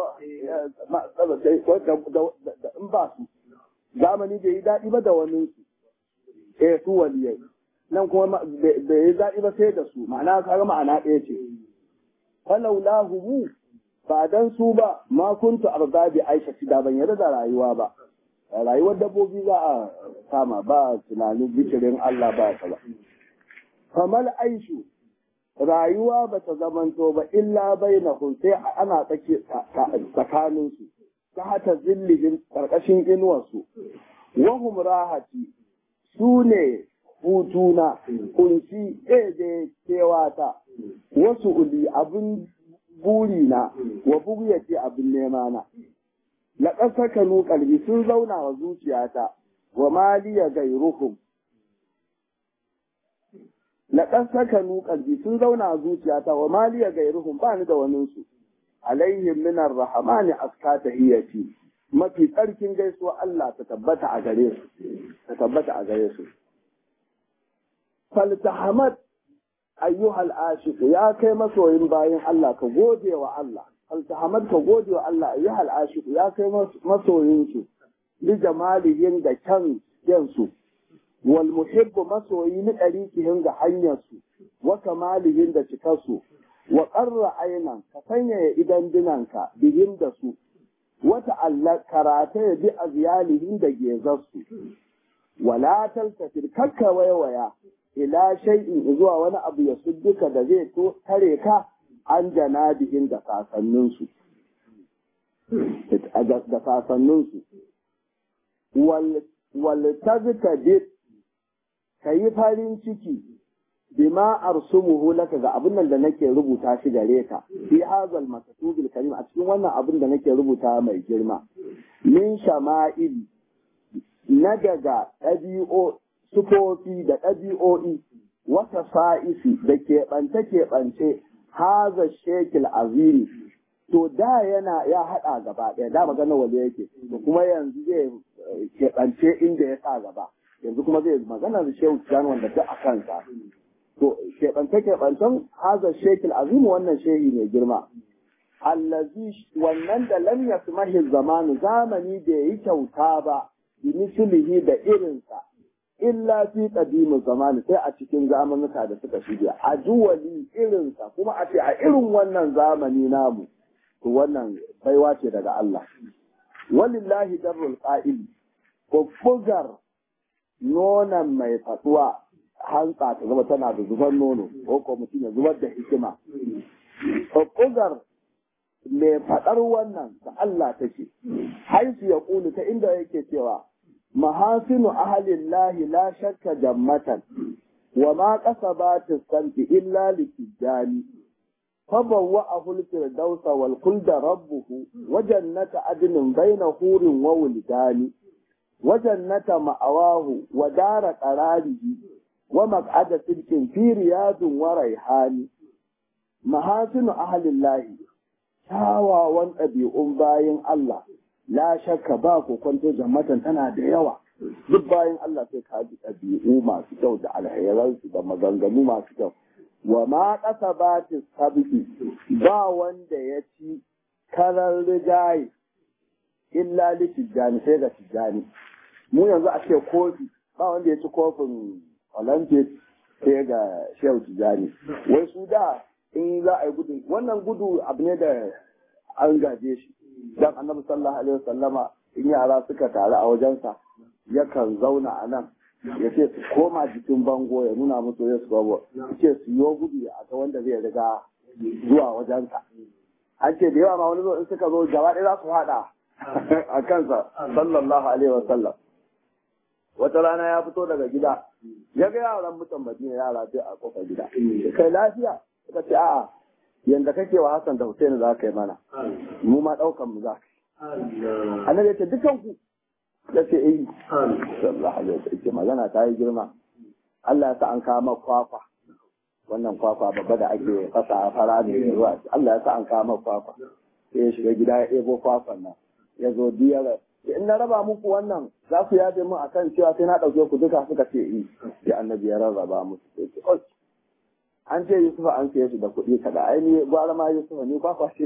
ba su zamani bai yi daɗi ba da wani su eh su waliyai nan kuma bai yi daɗi ba sai da su ma'ana kaga ma'ana ɗaya ce falaula humu ba dan su ba ma kuntu arda bi aisha da ban yarda da rayuwa ba rayuwar dabbobi za a kama ba tunanin zikirin Allah ba ta ba kamal aishu rayuwa ba ta zamanto ba illa bainahum sai ana tsake tsakanin su ta hata zillihin karkashin inuwar su wahum rahati su ne hutuna kunci ede kewata wasu uli abin burina wa bugiyati abin nema na la kasakanu kalbi sun zauna wa zuciyata wa maliya gairuhum la kasakanu kalbi sun zauna wa zuciyata wa maliya gairuhum ba ni da wani su alaihim min arrahmani aska tahiyati mafi tsarkin gaisuwa Allah ta tabbata a gare su ta tabbata a gare su faltahamat ayyuhal ashiq ya kai masoyin bayan Allah ka gode wa Allah altahamad ka gode wa Allah ayyuhal ashiq ya kai masoyin su li jamalihin da kyan yansu wal muhibbu masoyi ni ɗarikihin ga hanyar su wa kamalihin da cikar su wa qarra ainan ka sanyaya idan dinanka bihin da su wata Allah karata ya bi a ziyalihin da gezarsu wala taltafir kakka waiwaya ila shay'in zuwa wani abu ya sudduka da zai to tare ka an janabihin da kasanninsu da kasanninsu wal tazkadid kayi farin ciki bima arsumuhu laka ga abin nan da nake rubuta shi gare ka fi hazal makatubil karim a cikin wannan abin da nake rubuta mai girma min shama'il na daga ɗabi'o sufofi da ɗabi'o'i wata fa'isi da keɓance-keɓance haza shekil azimi to da yana ya haɗa gaba ɗaya da magana wale yake to kuma yanzu zai keɓance inda ya sa gaba yanzu kuma zai magana da shehu tijan wanda duk a kansa to keɓance-keɓancen haza shekil azimi wannan shehi mai girma allazi wannan da lam yasmahi zamanu zamani da yi kyauta ba bi mislihi da irinsa illa fi qadimu zamani sai a cikin zamanuka da suka shige a juwali irinsa kuma a ce a irin wannan zamani namu to wannan baiwa ce daga Allah walillahi darul qa'il ko bugar nonon mai faduwa hantsa ta zama tana da zubar nono ko ko mutum ya zubar da hikima ko bugar mai faɗar wannan da Allah take haisu ya ƙulu ta inda yake cewa mahasinu ahalillahi la shakka jammatan wa ma kasabatu santi illa likijani fabawwa ahul firdausa wal kulda rabbuhu wa jannata adnin baina hurin wa wuldani wa jannata ma'awahu wa dara qararihi wa maq'ada sidqin fi riyadin wa raihani mahasinu ahalillahi kyawawan ɗabi'un bayan Allah la shakka ba ku kwanto jammatan tana da yawa duk bayan Allah sai ka ji ɗabi'u masu kyau da alheransu da maganganu masu kyau wa ma ƙasa ba ta sabiki ba wanda ya ci karar rigaye illa li tijjani sai ga tijjani mu yanzu a ce kofi ba wanda ya ci kofin olympic sai ga shehu tijjani wai su da in za a yi gudu wannan gudu abu ne da an gaje shi dan annabi sallallahu alaihi wasallama in yara suka taru a wajensa yakan zauna a nan ya ce su koma jikin bango ya nuna musu ya su babu ya ce su yi gudu a ga wanda zai riga zuwa wajensa an ce da yawa ma wani zo in suka zo gaba ɗaya za su haɗa a kansa sallallahu alaihi wasallam wata rana ya fito daga gida ya ga yaran mutan madina yara sai a kofar gida kai lafiya suka ce a'a yanda kake wa Hassan da Hussein za ka yi mana mu ma daukan mu za ka yi annabi ya ce dukan ku ya ce eh sallallahu alaihi wasallam magana ta yi girma Allah ya sa an kama kwakwa wannan kwakwa babba da ake fasa a fara da ruwa Allah ya sa an kama kwakwa sai ya shiga gida ya ebo kwakwan nan ya zo diyar in na raba muku wannan za ku yaje mu akan cewa sai na ɗauke ku duka suka ce eh sai annabi ya rarraba musu sai ce an ce Yusuf an siye shi da kuɗi kaɗa ai ni gwara ma Yusuf ni kwakwa ce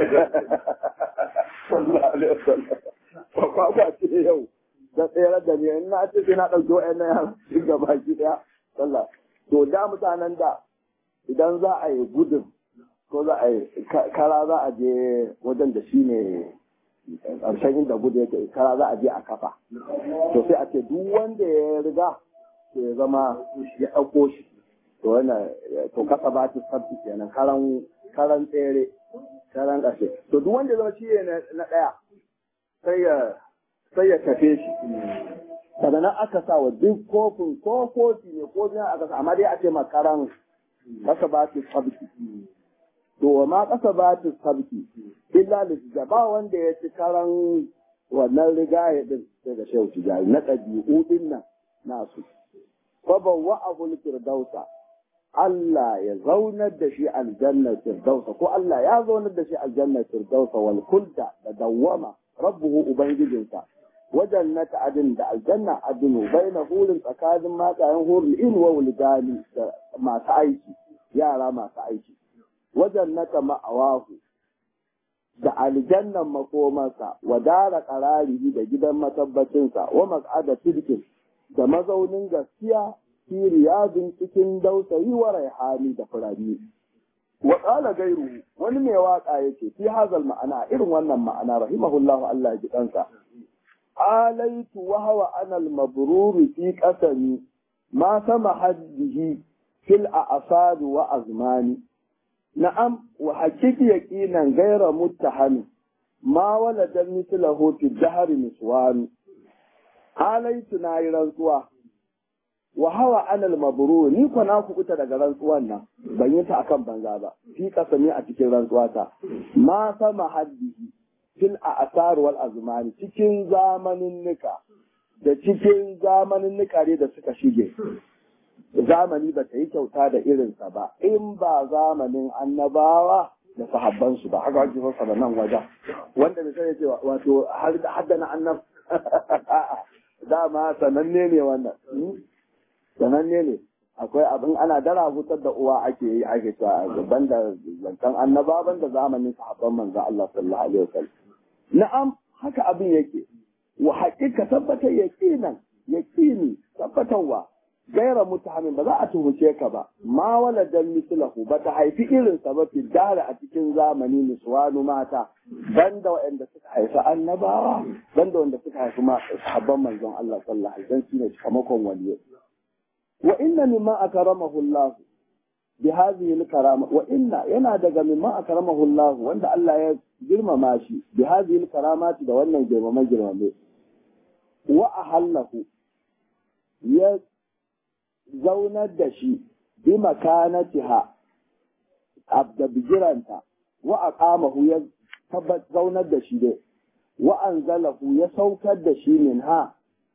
kwakwa ce yau da tsere da ni in na ce sai na ɗauki wa'annan yaran shi gaba ki ɗaya sallah to da mutanen da idan za a yi gudun ko za a yi kara za a je wajen da shi ne ƙarshen inda gudu yake kara za a je a kafa to sai a ce duk wanda ya riga ya zama ya ɗauko shi to wannan to kasa ba ta sabbi kenan karan karan tsere karan ƙashe to duk wanda zama shi ne na ɗaya sai ya sai ya tafe shi daga nan aka sa wa duk kofin ko kofi ne ko biyan aka sa amma dai a ce ma karan kasa ba ta sabbi to wa ma kasa ba ta sabbi illa da ba wanda ya ci karan wannan rigaya din daga shehu tijari na ɗabi'u din nan nasu fa bawwa abul firdausa Allah ya zaunar da shi aljannar firdausa ko Allah ya zaunar da shi aljannar firdausa wal kulda da dawwama rabbuhu ubangijinsa wajen na ta'adin da aljanna adinu baina hurin tsakanin matsayin hurin in wa wulgani da masu aiki yara masu aiki wajen na ma'awahu da aljannan makomarsa wa dara qararihi da gidan matabbacinsa wa mas'ada sidkin da mazaunin gaskiya fi riyadin cikin dausayi wa raihani da furanni wa qala gairu wani mai waka yace fi hazal ma'ana irin wannan ma'ana rahimahullahu Allah ya ji kansa alaitu wa hawa ana al-mabrur fi qasami ma sama haddihi fil a'sad wa azmani na'am wa hakiki yaqinan gaira muttahami ma walada mithlahu fi dahr niswan alaitu na yi rantsuwa wa hawa anal mabru ni ko na kubuta daga rantsuwan nan ban yi ta akan banza ba fi kasami a cikin rantsuwa ta ma sama haddihi fil a'sar wal azmani cikin zamanin nika da cikin zamanin nika ne da suka shige zamani ba ta yi kyauta da irinsa ba in ba zamanin annabawa da sahabbansu ba haka ake fasa da nan wajen wanda da sai ce wato haddana annab dama sananne ne wannan sananne ne akwai abin ana dara hutar da uwa ake yi ake cewa gaban da zancen annaba ban da zamanin sahabban manzon Allah sallallahu alaihi wasallam na'am haka abin yake wa haƙiƙa tabbatar yaqinan yaqini tabbatarwa gaira mutahamin ba za a tuhuce ka ba ma waladan mislahu ba ta haifi irin sa ba fi dara a cikin zamani niswanu mata banda waɗanda suka haifi annabawa banda wanda suka haifi ma sahabban manzon Allah sallallahu alaihi wasallam shine kamakon waliyyi wa inna mimma akramahu Allah bi hadhihi al-karama wa inna yana daga mimma akramahu Allah wanda Allah ya girmama shi bi hadhihi al-karamati da wannan girmama girmame wa ahallahu ya zaunar da shi bi makanatiha abda bigiranta wa aqamahu ya zaunar da shi dai wa anzalahu ya saukar da shi min ha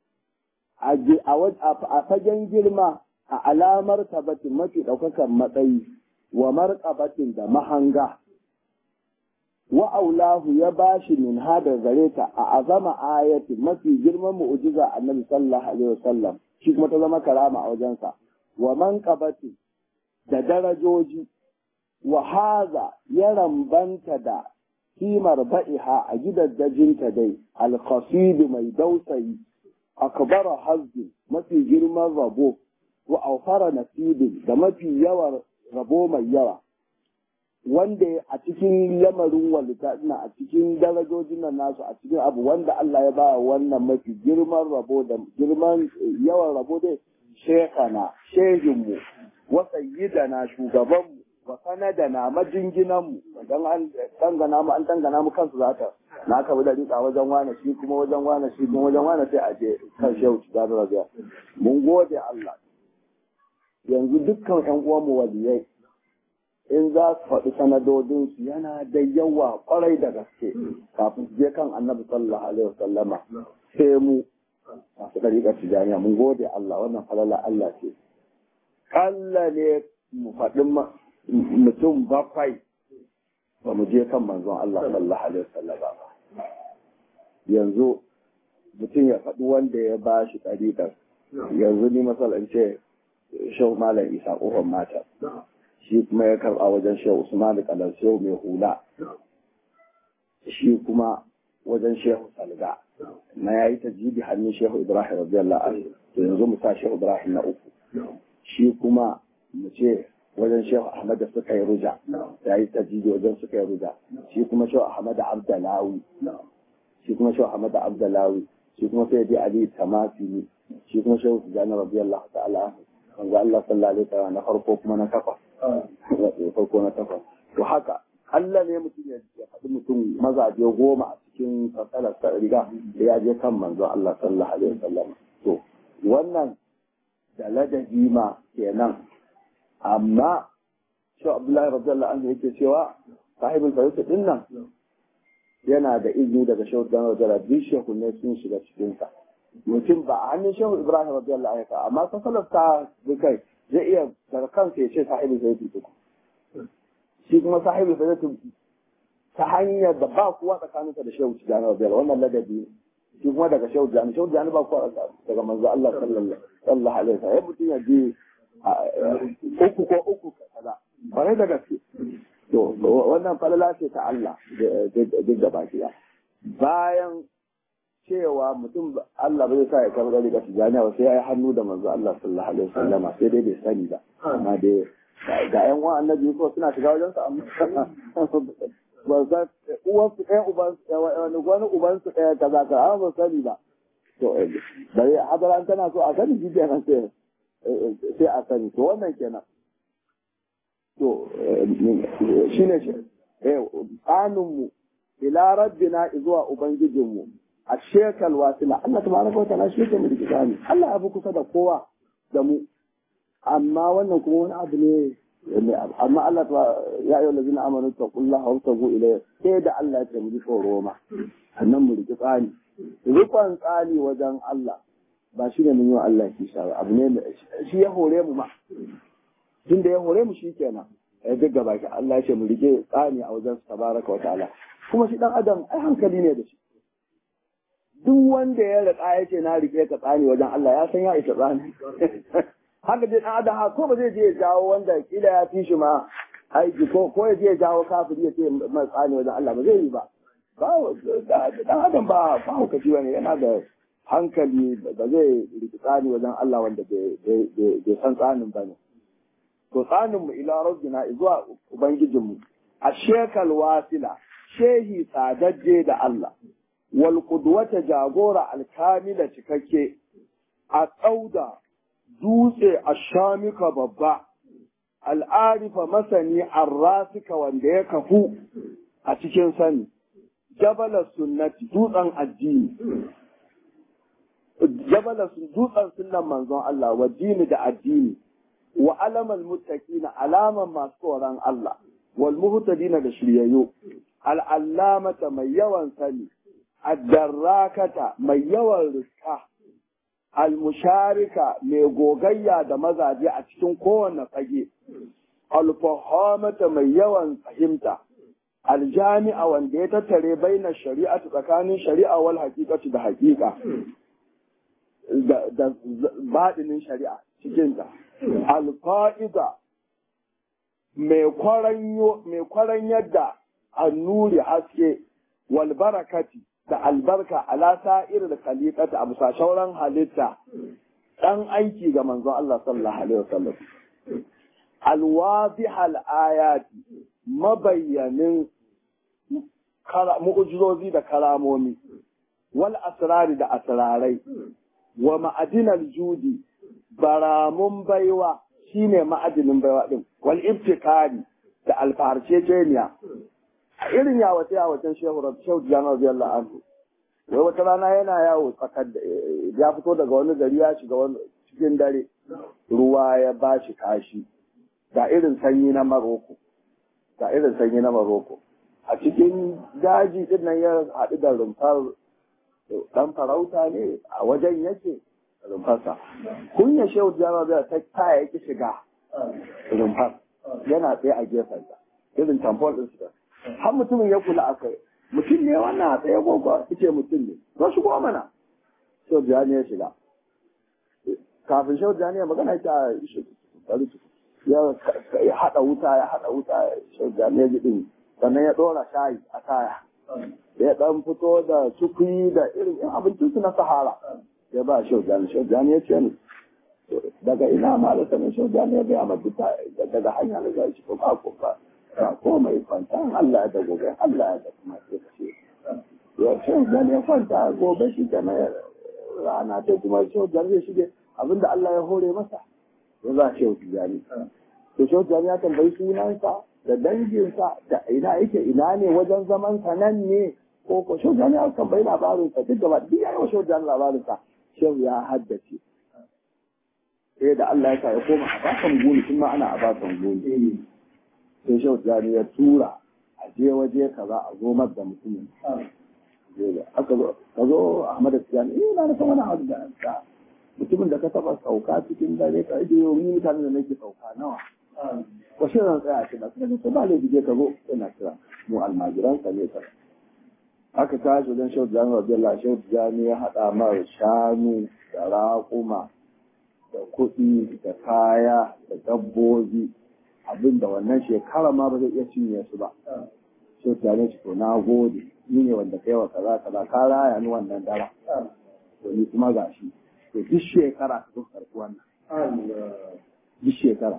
a fagen girma a alamar tabbatin mafi ɗaukakan matsayi wa marƙabatin da mahanga wa aulahu ya bashi min ha da gare ta a azama ayatin mafi girman mu'jiza annabi sallallahu alaihi wasallam shi kuma ta zama karama a wajensa wa man da darajoji wa haza ya rambanta da kimar ba'iha a gidaddajinta dai alkhasidu mai dausayi akbara hazzi mafi girman rabo wa aufara nasibin da mafi yawan rabo mai yawa wanda a cikin lamarin walita ina a cikin darajojin nan nasu a cikin abu wanda Allah ya ba wannan mafi girman rabo da girman yawan rabo dai shekana shehinmu wa sayyidana shugabanmu wa sanadana majinginanmu dan an dangana mu an dangana mu kansu zata na ka da rika wajen wane shi kuma wajen wane shi kuma wajen wane sai a je kan shehu da rabiya mun gode Allah yanzu dukkan ƴan uwanmu waliyai in za su faɗi sanadodinsu yana da yawa ƙwarai da gaske kafin su je kan annabi sallallahu alaihi wasallama sai mu masu ɗariƙar tijaniya mun gode Allah wannan falala Allah ce kalla ne mu faɗi mutum bakwai ba mu je kan manzon Allah sallallahu alaihi wasallama ba yanzu mutum ya faɗi wanda ya ba shi ɗariƙar yanzu ni masalan ce shau malam isa ƙofar mata shi kuma ya karɓa wajen shehu usman kalar shehu mai hula shi kuma wajen shehu salga na ya yi tajibi hannun shehu ibrahim radiyallahu anhu to yanzu mu sa shehu ibrahim na uku shi kuma mu ce wajen shehu ahmad da suka yi ruja ya yi tajibi wajen suka yi ruja shi kuma shehu ahmad abdalawi shi kuma shehu ahmad abdalawi shi kuma sai dai ali tamafili shi kuma shehu tijani radiyallahu ta'ala anhu manzo Allah sallallahu alaihi wasallam na farko kuma na kafa farko na takwas to haka Allah ne mutum ya faɗi mutum mazaje goma a cikin fasalar ta riga da ya je kan manzo Allah sallallahu alaihi wasallam to wannan da ladabi ma kenan amma shi Abdullahi radiyallahu anhu yake cewa sahibul fayyut din nan yana da izini daga shehu dan radiyallahu anhu shehu ne sun shiga cikin sa mutum ba a hannun shehu Ibrahim radiyallahu anhu amma fasalar ta kai zai iya daga kansa ya ce sahibul fayyut din shi kuma sahibi fa zai ta hanyar da ba kuwa tsakaninsa da shehu tijjani rabiyar wannan ladabi shi kuma daga shehu tijjani shehu tijjani ba kuwa daga manzo Allah sallallahu alaihi wasallam mutum ya je uku ko uku kaza bare da gaske to wannan falala ce ta Allah duk da baki bayan cewa mutum Allah bai sa ya karɓa daga tijjani ba sai ya yi hannu da manzo Allah sallallahu alaihi wasallam sai dai bai sani ba amma dai ga yan uwan annabi ko suna shiga wajen su amma ba za uwan su ɗaya uban wani wani uban su ɗaya kaza ka amma ba sani ba to bari hadaran tana so a sani shi kenan sai sai a sani to wannan kenan to shine shi eh tsaninmu ila rabbina zuwa ubangijinmu a shekal wasila Allah tabaraka wa ta'ala shi yake mu da ne Allah ya fi kusa da kowa da mu amma wannan kuma wani abu ne amma Allah ta ya yi lazina amanu ta kulla hau ta go ila sai da Allah ya ce mu ji tsoro ma sannan mu riki tsani rikon tsani wajen Allah ba shi ne mun yi wa Allah kisha ba abu ne shi ya hore mu ma tun da ya hore mu shi kenan ya duk gaba ki Allah ya ce mu rike tsani a wajen tabaraka wa ta'ala kuma shi dan adam ai hankali ne da shi duk wanda ya riƙa ya ce na rike ka tsani wajen Allah ya san ya isa tsani haka dai dan adam ko ba zai je ya jawo wanda kila ya fi shi ma aiki ko ko ya je ya jawo kafiri ya ce mai tsani wajen Allah ba zai yi ba ba dan adam ba ba hukaci bane yana da hankali ba zai rike tsani wajen Allah wanda bai san tsanin bane to tsanin mu ila rabbina zuwa ubangijinmu a shekal wasila shehi tsadajje da Allah wal qudwata jagora alkamila cikakke a tsauda dutse a shamika babba al'arifa masani arrasika wanda ya kafu a cikin sani jabalar sunnati dutsen addini jabalar dutsen sunnan manzon Allah wa dini da addini wa alamal muttaqina alaman masu tsoron Allah wal muhtadina da shiryayyo al allamata mai yawan sani ad-darrakata mai yawan riska al musharika mai gogayya da mazaje a cikin kowanne fage al fahamata mai yawan fahimta al jami'a wanda ya tattare baina shari'atu tsakanin shari'a wal haqiqatu da haqiqa da baɗinin shari'a cikinta alfa'iza mai kwaran yadda annuri haske wal barakati da albarka ala sa'ir da khaliqata a bisa shauran halitta dan aiki ga manzon Allah sallallahu alaihi wasallam alwadih ayati mabayyanin mu'ujizozi da karamomi wal asrari da asrarai wa ma'adinal judi baramun baiwa shine ma'adinin baiwa din wal ibtikari da alfarceceniya a irin yawace yawacen shehu rabu shehu jana radiyallahu anhu wai wata rana yana yawo tsakar ya fito daga wani gari ya shiga wani cikin dare ruwa ya ba shi kashi ga irin sanyi na maroko ga irin sanyi na maroko a cikin daji din nan ya haɗu da rumfar dan farauta ne a wajen yake rumfarsa kunya shehu jama'a ta kaya yake shiga rumfar yana tsaye a gefensa irin tamfol din su har mutumin ya kula akai mutum ne wannan a tsaye gogo ce mutum ne ba shigo mana shehu jani ya shiga kafin shehu jani ya magana ta ya haɗa wuta ya haɗa wuta shehu jani ya ji ɗin sannan ya ɗora shayi a kaya ya dan fito da cukwi da irin in abincin su na sahara ya ba shaujani shaujani ya ce ni daga ina ma da sanin shaujani ya gaya ma duka daga hanya da zai ko ba ko ba ko mai kwanta Allah ya da gobe Allah ya da kuma sai ka ce ya shaujani ya kwanta gobe shi da rana ta kuma shaujani ya shige abinda Allah ya hore masa ya ba shaujani to shaujani ya tambayi sunansa da danginsa da ina yake ina ne wajen zaman sa nan ne ko ko shehu jani aka tambayi labarin sa duk gaba duk yayi wa shehu jani labarin sa shehu ya haddace sai da Allah ya sa ya koma a bakan goni tun ma ana a bakan goni sai shehu jani ya tura a je waje kaza a zo da mutumin aka zo ka zo Ahmad Tijani eh na san wani abu da mutumin da ka taba sauka cikin dare ka je yau ni mutanen da nake sauka nawa ko shi zan tsaya shi da kuma sai ba le bije ka zo ina kira mu almajiran ka ne ka aka tashi wajen shehu jami radiyallahu shehu jami ya haɗa mara shanu da raƙuma da kuɗi da kaya da dabbobi abinda wannan shekara ma ba zai iya cinye su ba shehu jami ce to na gode ni ne wanda kai wa kaza kaza ka raya ni wannan dara to ni kuma gashi to duk shekara ka zo karɓi wannan duk shekara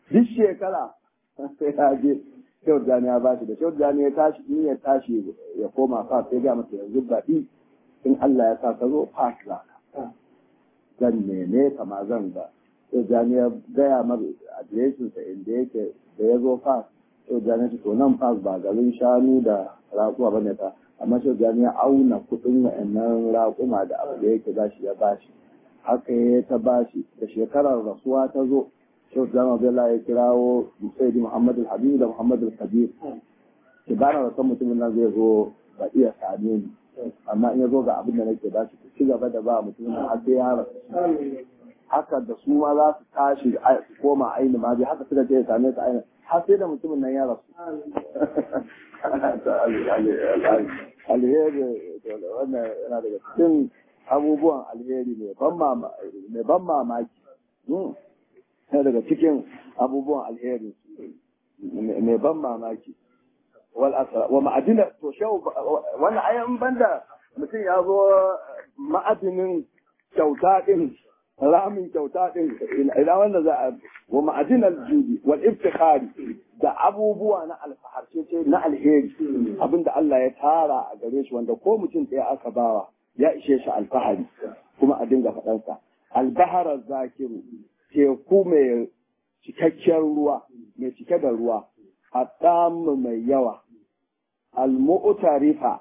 duk shekara sai ya je Shehu Jani ya bashi da Shehu Jani ya tashi in ya tashi ya koma fa sai ga masa yanzu baɗi in Allah ya sa ka zo fas za ka. Zan neme ka ma zan ga. Shehu Jani ya gaya mar adireshinsa inda yake da ya zo fas. Shehu Jani ya to nan fas ba garin shanu da raƙuwa ba ne ta. Amma Shehu Jani ya auna kuɗin wa'annan raƙuma da abu da yake bashi ya bashi. Haka ya ta bashi da shekarar rasuwa ta zo Shehu Jama Bello ya kirawo Sayyidi Muhammad al-Habib da Muhammad al-Kabir. Ki bana da san mutumin nan zai zo ba iya same ni. Amma in ya zo ga abin da nake ba shi ci gaba da ba mutumin nan har sai ya rasu. Haka da su ma za su tashi su koma aini ma haka suka je ya same su aini har sai da mutumin nan ya rasu. Alheri wannan yana daga cikin abubuwan alheri mai ban mamaki. sai daga cikin abubuwan alheri mai ban mamaki wal asra wa ma'adina to shau wannan ayan banda mutum ya zo ma'adinin kyauta din ramin kyauta din ina wanda za a wa ma'adinal judi wal iftikhari da abubuwa na alfaharce ce na alheri abinda Allah ya tara a gare shi wanda ko mutum ɗaya aka bawa ya ishe shi alfahari kuma a dinga faɗansa albahara zakiru teku mai cikakkiyar ruwa mai cike da ruwa a mai yawa al-mu'tarifa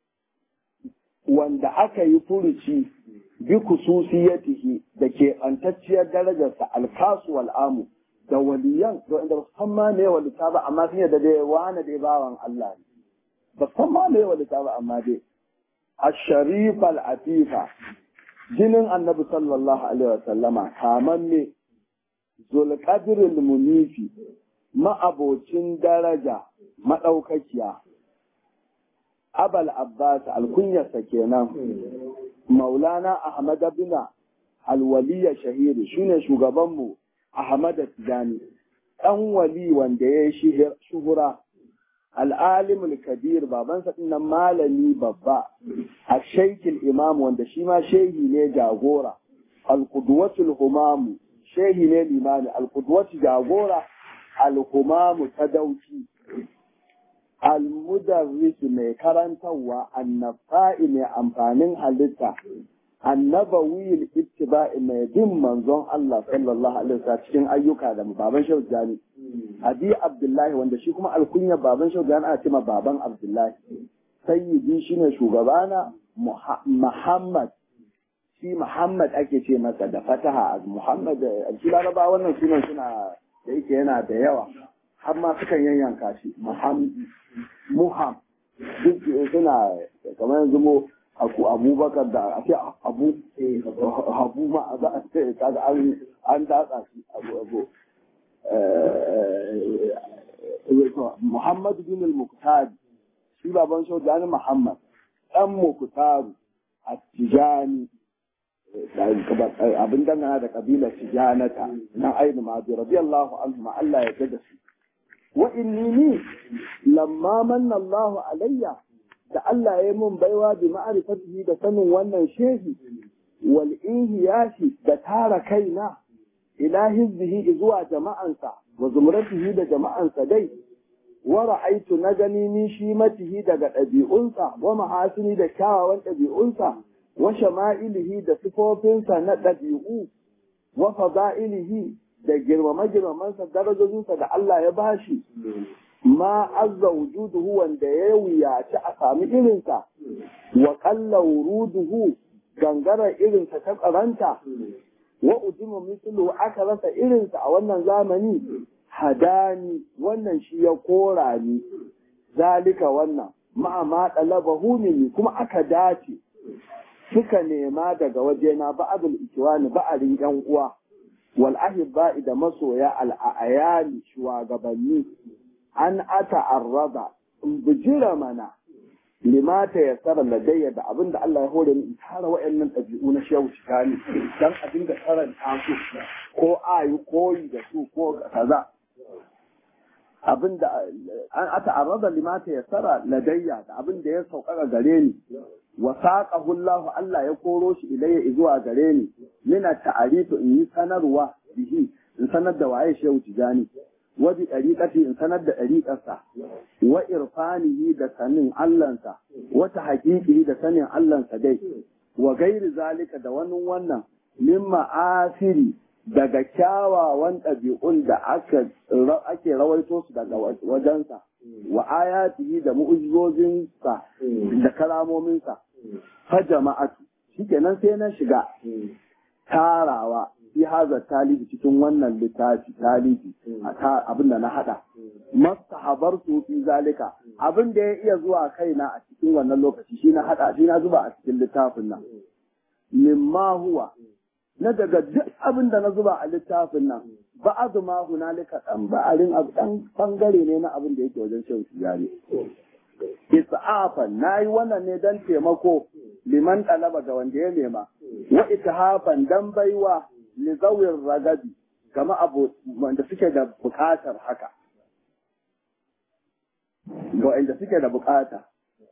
wanda aka yi furuci bi kususiyatihi da ke ɓantacciyar darajarsa alkasu wal'amu da waliyan da wanda ba san ma ne walita ba amma sun yadda dai wani dai bawan Allah ne ba san ma ne walita ba amma dai الشريف العفيفة jinin annabi sallallahu alaihi wa sallama kamanne zulqadrul munifi ma'abocin daraja madaukakiya abal abbas alkunyarsa kenan maulana ahmad bin alwaliya shahiri shine shugabanmu ahmad tijani dan wali wanda ya yi shuhura al'alimul kabir babansa dinnan malami babba a shaikil imam wanda shi ma shehi ne jagora al-qudwatul humamu shehi ne limami al-qudwatu jagora al-humamu tadauki al-mudarris mai karantarwa annafa'i mai amfanin halitta annabawi ittiba'i mai bin manzon Allah sallallahu alaihi wasallam cikin ayyuka da baban Shehu Jani Abi Abdullahi wanda shi kuma alkunya baban Shehu Jani ana cewa baban Abdullahi sayyidi shine shugabana Muhammad shi Muhammad ake ce masa da fataha Muhammad shi laraba wannan sunan suna da yake yana da yawa har ma sukan yanyanka shi Muhammad Muham duk suna kamar yanzu mu aku abubakar da a ce abu abu ma za a ce kaga an an datsa shi abu abu Muhammad bin al-Muqtad shi baban Shaujani Muhammad dan Muqtad at-Tijani abin dangana da kabilar Tijanata na Ainu Madi radiyallahu anhu ma Allah ya gada su wa inni ni lamma manna Allahu alayya da Allah ya mun baiwa bi ma'arifatihi da sanin wannan shehi wal inhiyashi da tara kaina ila hizbihi zuwa jama'ansa wa zumratihi da jama'ansa dai wa ra'aitu na gani ni shi matihi daga ɗabi'unsa wa mahasini da kyawawan ɗabi'unsa wa shama'ilihi da sifofinsa na ɗabi'u wa fada'ilihi da girmama girmamansa darajojinsa da Allah ya bashi ma azza wujuduhu wanda ya wuyaci a sami irinsa wa qalla wuruduhu gangara irinsa ta karanta wa ujima mislu aka rasa irinsa a wannan zamani hadani wannan shi ya kora ni zalika wannan ma'a ma dalabahu minni kuma aka dace suka nema daga wajena ba'adul ikiwani ba'arin yan uwa wal ahibba'i da masoya al ayani shugabanni an ata arraba in bijira mana limata ya tsara ladayya da abin da Allah ya hore ni in tara wa'annan ɗabi'u na shehu shikani dan a dinga karanta su ko a yi koyi da su ko kaza abin da an ata arraba limata ya tsara ladayya da abin da ya sauƙaƙa gare ni wa saqahu Allah Allah ya koro shi ilayya zuwa gare ni mina ta'arifu in yi sanarwa bihi in sanar da waye shehu tijani wa bi dariqati in sanar da dariqarsa wa irfanihi da sanin Allahnsa wa tahqiqihi da sanin Allahnsa dai wa gairi zalika da wani wannan min ma'asiri daga kyawawan ɗabi'un da ake rawaito su daga wajensa wa ayatihi da mu'ujizozinsa da karamominsa fa jama'atu shikenan sai na shiga tarawa fi haza talibi cikin wannan littafi talibi abin da na hada mastahabar fi zalika abin da ya iya zuwa kaina a cikin wannan lokaci shi na hada shi na zuba a cikin littafin nan mimma huwa na daga duk abin da na zuba a littafin nan ba'adu ma hunalika dan ba'arin abu dan bangare ne na abin da yake wajen shehu tijari isa'afan nayi wannan ne dan taimako liman talaba ga wanda ya nema wa itihafan dan baiwa li zawir ragabi kama abu wanda suke da bukatar haka ga wanda suke da bukata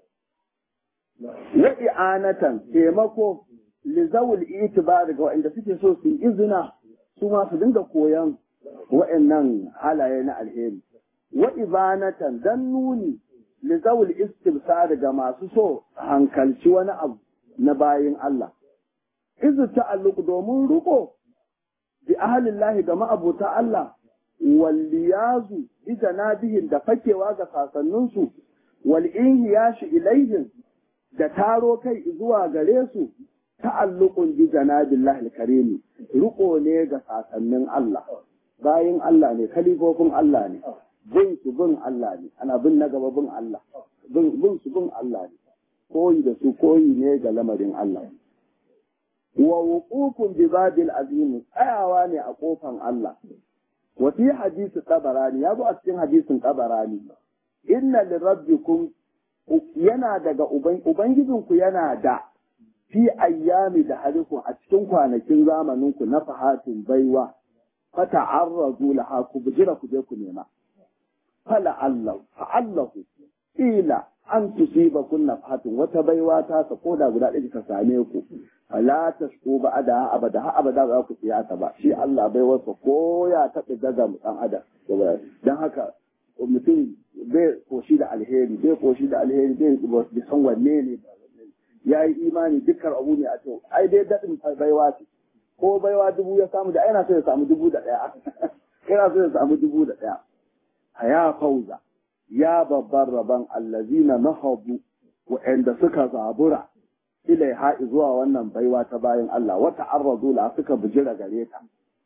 wa i'anatan taimako lizawul itibar ga wanda suke so su izina su ma su dinga koyan wa'annan halaye na alheri wa ibanatan dan nuni lizawul istibsar ga masu so hankalci wani abu na bayin Allah izu ta'alluq domin ruko bi ahlillahi ga ma'abuta Allah walliyazu bi janabihin da fakewa ga sasanninsu wal inhiyashi ilaihim da taro kai zuwa gare su ta'alluqun bi janabillahi al-karim riko ne ga sasannin Allah bayin Allah ne kalifofin Allah ne bin su bin Allah ne ana bin na gaba bin Allah bin bin su bin Allah ne koyi da su koyi ne ga lamarin Allah wa wuqufun bi babil azim tsayawa ne a kofan Allah wa fi hadisi tabarani ya zo a cikin hadisin tabarani inna lirabbikum yana daga ubangijinku yana da fi ayyami da harikun a cikin kwanakin zamaninku na fahatin baiwa fata arrazu laha ku bujira ku je ku nema fala Allah fa Allahu ila an tusiba kunna fahatin wata baiwa ta sa koda guda ɗaya ta same ku fala tashku ba da abada ha abada za ku tsiya ta ba shi Allah bai wasa ko ya taɓa daga dan adam dan haka mutum bai koshi da alheri bai koshi da alheri bai san wanne ne ya yi imani dukkan abu ne a to ai dai daɗin baiwa ce ko baiwa dubu ya samu da yana so ya samu dubu da ɗaya yana so ya samu dubu da ɗaya a ya fauza ya babban rabon allazina nahabu wa'anda suka zabura ilai ha'i zuwa wannan baiwa ta bayan Allah wata arrazu la suka bijira gare ta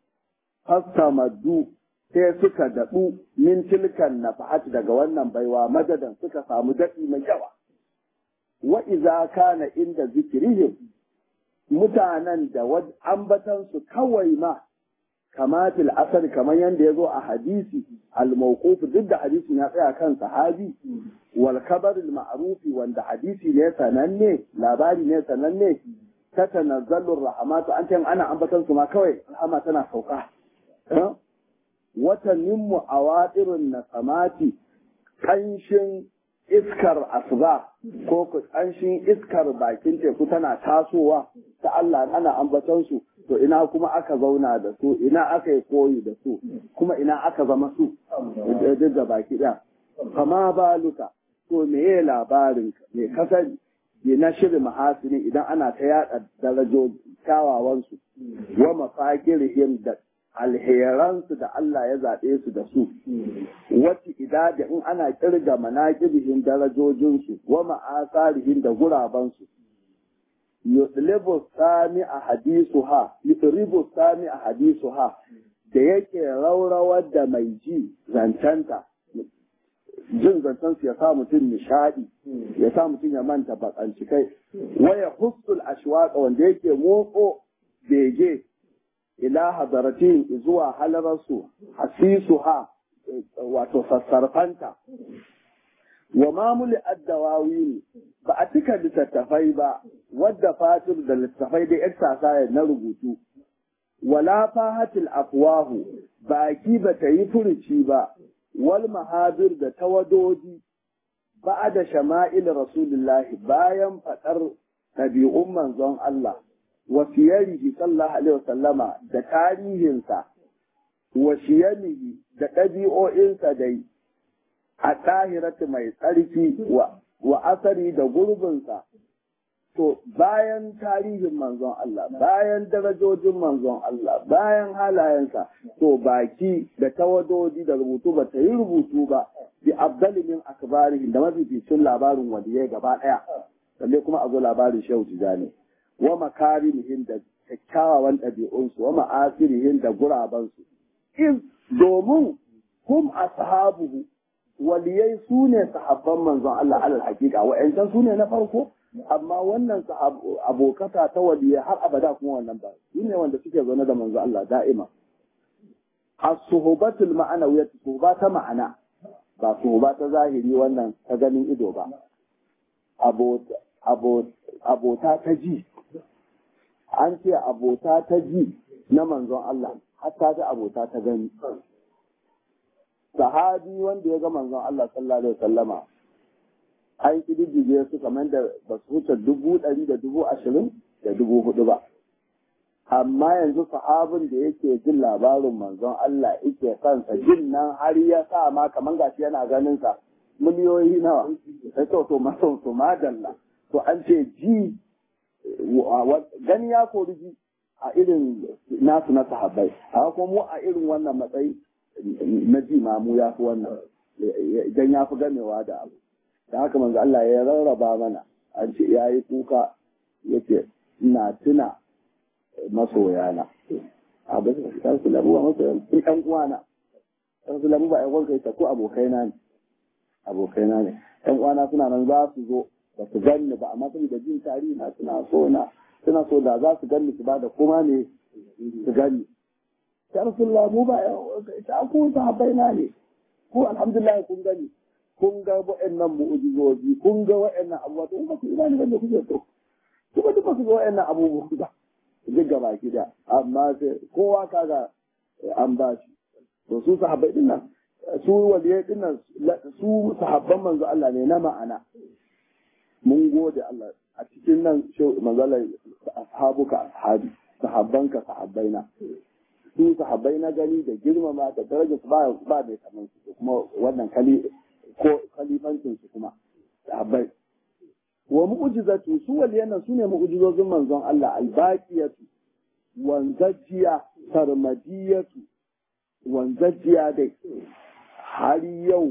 fastamaddu sai suka daɗu min tilkan nafahati daga wannan baiwa madadan suka samu daɗi mai yawa wa iza kana inda zikirihim mutanen da ambatansu kawai ma kamatil asar kamar yadda ya zo a hadisi al-mawquf duk da hadisin ya tsaya kan sahabi wal khabar al-ma'rufi wanda hadisi ne sananne labari ne sananne ta tanazzalu rahmatu an ce ana ambatan su ma kawai rahama tana sauka wata nimmu awadirun nasamati kanshin iskar asuba ko kanshin iskar bakin teku tana tasowa ta Allah ana ambaton su to ina kuma aka zauna da su ina aka yi koyi da su kuma ina aka zama su duk da baki ɗaya kama baluka to me ya labarin me kasari ne na shirin mahasini idan ana ta yada darajo kyawawansu wa mafakirihim da alheransu da Allah ya zaɓe su da su, wacce idadi in ana kirga manaƙibihin darajojinsu, wa ma'asarihin da gurabansu. Yutlibu sami a hadisu ha, yutribu sami a hadisu ha, da yake raurawar da mai ji zancenta, jin zancensu ya sa mutum nishaɗi, ya sa mutum ya manta bakanci kai, waya hussul ashwaqa wanda yake motso bege ila hadaratin zuwa halararsu hasisuha wato sassarfanta wa mamuli addawawi ba a cika littattafai ba wadda fatir da littattafai da exercise na rubutu wala fahatil afwahu baki ba ta yi furuci ba wal mahabir da tawadoji ba da shama'il rasulullahi bayan faɗar ɗabi'un manzon Allah wa siyarihi sallallahu alaihi wasallama da tarihinsa wa shiyamihi da ɗabi'o'insa dai a ɗahiratu mai tsarki wa asari da gurbinsa to bayan tarihin manzon Allah bayan darajojin manzon Allah bayan halayensa to baki da tawadodi da rubutu ba ta yi rubutu ba bi abdali min akbarihin da mafificin labarin waliyai gaba ɗaya sannan kuma a zo labarin shehu tijani wa makarimihim da kyakkyawan ɗabi'unsu wa ma'asirihin da gurabansu in domin hum ashabuhu waliyai su ne sahabban manzon Allah alal hakika wa'ancan su ne na farko amma wannan abokata ta waliyai har abada kuma wannan ba su ne wanda suke zaune da manzon Allah da'ima as-suhubatul ma'anawiyyah suhuba ta ma'ana ba suhuba ta zahiri wannan ta ganin ido ba abota ta ji an ce abota ta ji na manzon Allah hatta ta abota ta gani sahabi wanda ya ga manzon Allah sallallahu alaihi wasallama an kididdige su kamar da ba su wuce dubu ɗari da dubu ashirin da dubu hudu ba amma yanzu sahabin da yake jin labarin manzon Allah yake kansa jin nan har ya sa ma kamar gashi yana ganin sa miliyoyi nawa sai to to maso to madalla to an ce ji gani ya kori ji a irin nasu na sahabbai a kuma mu a irin wannan matsayi na ji ma mu ya fi wannan idan ya fi gamewa da abu da haka manzo Allah ya rarraba mana an ce ya yi kuka yake ina tuna masoyana a ba su su labu ba masoyan in ɗan uwana ɗan su labu ba ƴan uwanka ita ko abokaina ne abokaina ne ɗan uwana suna nan za su zo ba su ganni ba amma saboda jin tarihi na suna so na suna so da za su ganni su ba da kuma ne su ganni ya rasulullah mu ba ita ku sahabbaina ne ko alhamdulillah kun gani kun ga wa'annan mu'ujizoji kun ga wa'annan abubuwa to ba ku imani bane kuke so kuma duk ba ku ga wa'annan abubuwa ba duk gaba ki da amma sai kowa kaga an ba shi to su sahabbai din nan su waliyai din nan su sahabban manzo Allah ne na ma'ana mun gode Allah a cikin nan manzo Allah ashabuka ashabi sahabbanka sahabbaina su sahabbai na gani da girmama da darajar su ba ba mai kaman su kuma wannan kali ko kalifancin su kuma sahabbai wa mu'jizatu su waliyan su ne mu'jizozin manzon Allah albaqiyatu wanzajiya sarmadiyatu wanzajiya dai har yau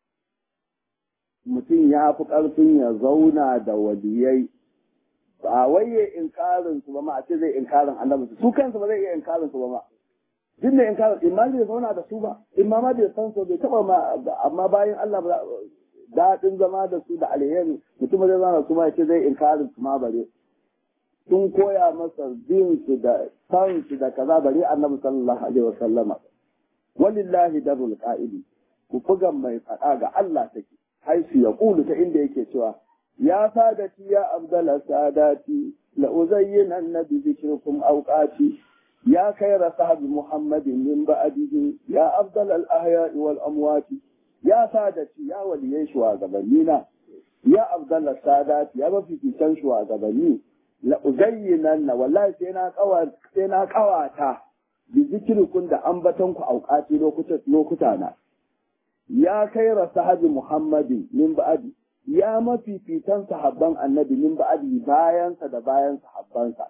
mutum ya fi ƙarfin ya zauna da waliyai ba wai ya inkarin su ba ma a ce zai inkarin annabi su kansu ba zai iya inkarin su ba ma duk da inkarin in ma zai zauna da su ba in ma ma bai san su bai taba ma amma bayan Allah ba daɗin zama da su da alheri mutum zai zauna su ma ya ce zai inkarin su ma bare sun koya masa bin su da san su da kaza bare annabi sallallahu alaihi wasallama walillahi darul qa'idi ku buga mai faɗa ga Allah take haisu ya kulu ta inda yake cewa يا سادتي يا أفضل ساداتي لأزينن بذكركم أوقاتي يا خير صحب محمد من بعده يا أفضل الأحياء والأموات يا سادتي يا ولي شوى غبنينا يا أفضل السادات يا بفي في شوى غبني لأزينن والله سينا قوات سينا قواتا بذكركم da ambatonku auqati lokutana ya kaira sahabi muhammadin min ba'di ya mafifitan sahabban annabi min ba'adi bayansa da bayan sahabbansa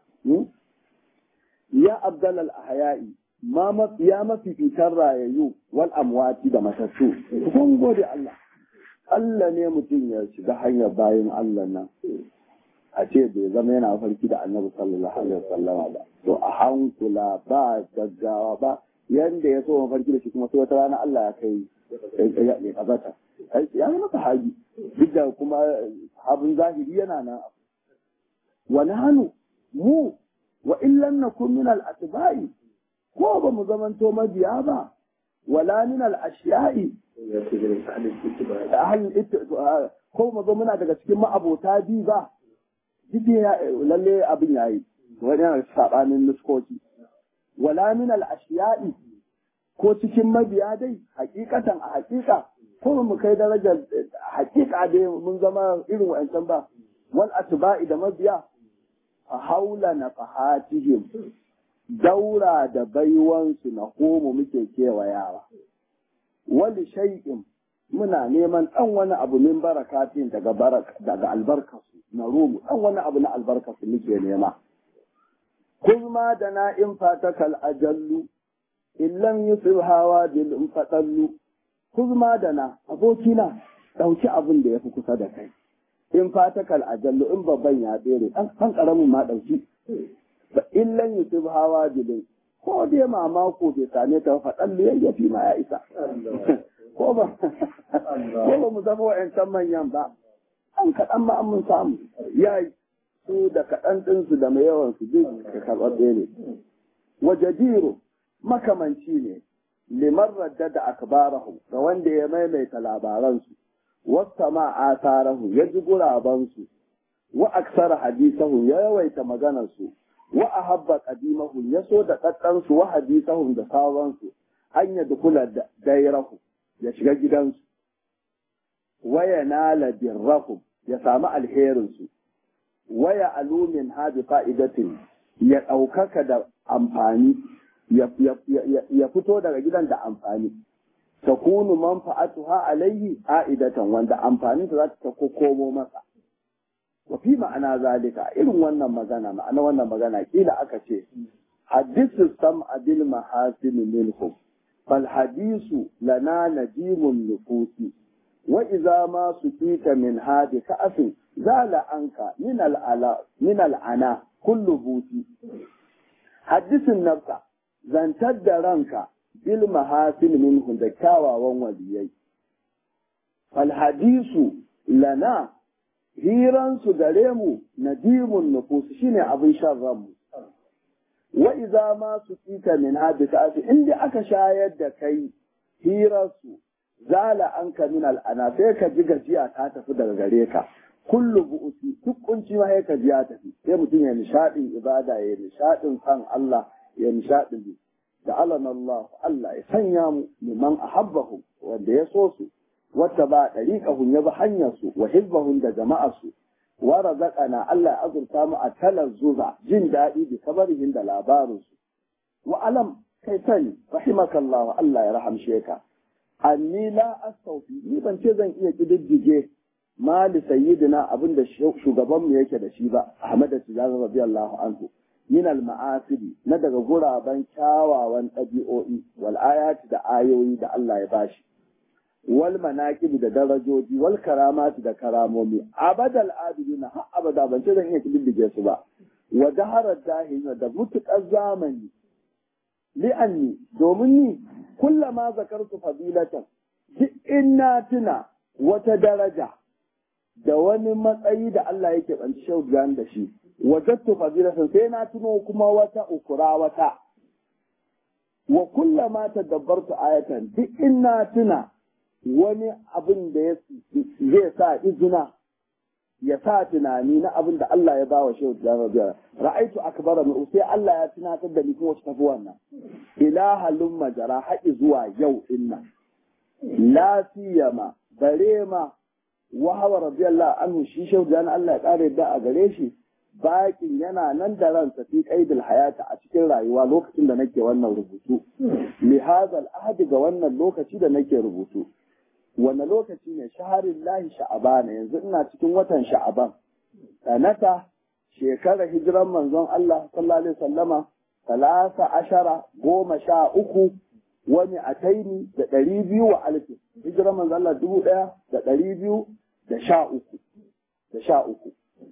ya abdal al ahya'i ma ya mafifitan rayayyu wal amwati da matattu kun gode Allah Allah ne mutum ya shiga hanyar bayan Allah nan a ce bai zama yana farki da annabi sallallahu alaihi wasallam ba to a hankula ba gaggawa ba yanda ya so mafarki da shi kuma sai wata rana Allah ya kai ya kazata ya zama sahabi duk da kuma abin zahiri yana nan wa nahnu mu wa illan nakun min al atba'i ko ba mu zamanto mabiya ba wala min al ashiya'i ko mu zo muna daga cikin ma'abota bi ba duk lalle abin yayi wani yana sabanin nuskoki wala min al ashiya'i ko cikin mabiya dai hakikatan a hakika ko mu kai darajar hakika dai mun zama irin wa'ancan ba wal atba'i da mabiya a haula na fahatihim daura da baiwansu na komu muke kewayawa wali shay'in muna neman ɗan wani abu min barakatin daga barak daga albarkasu na rumu ɗan wani abu na albarkasu muke nema kulma da na in fatakal ajallu illan yusuf hawa bil in fatallu kulma da na abokina ɗauki abin da ya fi kusa da kai in fatakal ajallu in babban ya tsere ɗan ƙaramin ma ɗauki illan yusuf hawa bil ko dai mamako bai same ta faɗan yayyafi ma ya isa ko ba ko ba mu zama wa'yancan manyan ba an kaɗan ma an mun samu ya yi su da kaɗan ɗinsu da mai yawan su duk ka karɓaɓɓe ne waje jiro makamanci ne liman radda da akbarahu ga wanda ya maimaita labaransu wasta ma asarahu ya ji gurabansu wa aksara hadisahu ya yawaita maganarsu wa ahabba qadimahu ya so da ɗaɗɗansu wa hadisahum da sauransu an ya dukula dairahu ya shiga gidansu waya nala birrahum ya samu alherinsu waya alumin hadi fa'idatin ya ɗaukaka da amfani ya fito daga gidan da amfani ta kunu manfa'atuha alayhi a'idatan wanda amfanin ta za ta komo masa wa fi ma'ana zalika irin wannan magana ma'ana wannan magana kila aka ce hadisu sam abil mahasin minhum fal hadisu lana najimun nufusi wa idza ma sukita min hadi ka'afin zala anka min al'ala min al'ana kullu buti hadisin nafsa zantar da ranka bil mahasin minhum da kyawawan waliyai fal hadisu lana hiransu gare mu nadimun nufusu shine abin shan ranmu wa iza ma su tsika min hadi ta in dai aka shayar da kai hirarsu zala an ka min al'ana sai ka ji gajiya ta tafi daga gare ka kullu bu'usi duk kunci ma ka ji ya tafi sai mutum ya nishadin ibada ya nishadin san Allah ya nishadin da alana Allah Allah ya sanya mu liman ahabbahu wanda ya so su wata ba ɗariƙahun ya bi hanyarsu wa hizbahun da jama'arsu wa razaqana Allah ya azurta mu a talar zuza jin daɗi da kabarihin da labarinsu wa alam kai sani rahimakallahu Allah ya rahamshe ka anni la astawfi ni ban ce zan iya kididdige mali sayyidina abinda shugabanmu yake da shi ba Ahmad Tijani radiyallahu anhu min al ma'asiri na daga guraben kyawawan ɗabi'o'i wal ayati da ayoyi da Allah ya bashi wal manaqib da darajoji wal karamati da karamomi abadal abidina har abada ban ce zan iya kididdige su ba wa daharar dahina da mutukar zamani li'anni domin ni kullama zakartu fadilatan duk in na tuna wata daraja da wani matsayi da Allah yake banci shaudan da shi wajattu fadilatan sai na tuno kuma wata ukura wata wa kullama tadabbartu ayatan duk in na tuna wani abin da zai sa izina ya sa tunani na abin da Allah ya bawa shehu da rabia ra'aitu akbara min sai Allah ya tunatar da ni kuma wacce tafi wannan ilahalun majara haƙi zuwa yau inna la siyama bare ma wa hawa radiyallahu anhu shi shehu da Allah ya kare da a gare shi bakin yana nan da ransa fi qaidil hayata a cikin rayuwa lokacin da nake wannan rubutu li hadha al ga wannan lokaci da nake rubutu wanne lokaci ne shaharin lahi sha'abana yanzu ina cikin watan sha'aban sanata shekarar hijiran manzon Allah sallallahu alaihi wasallama talata ashara goma sha uku wani ataini da ɗari biyu wa alfin hijiran manzon Allah dubu ɗaya da ɗari biyu da sha uku da sha uku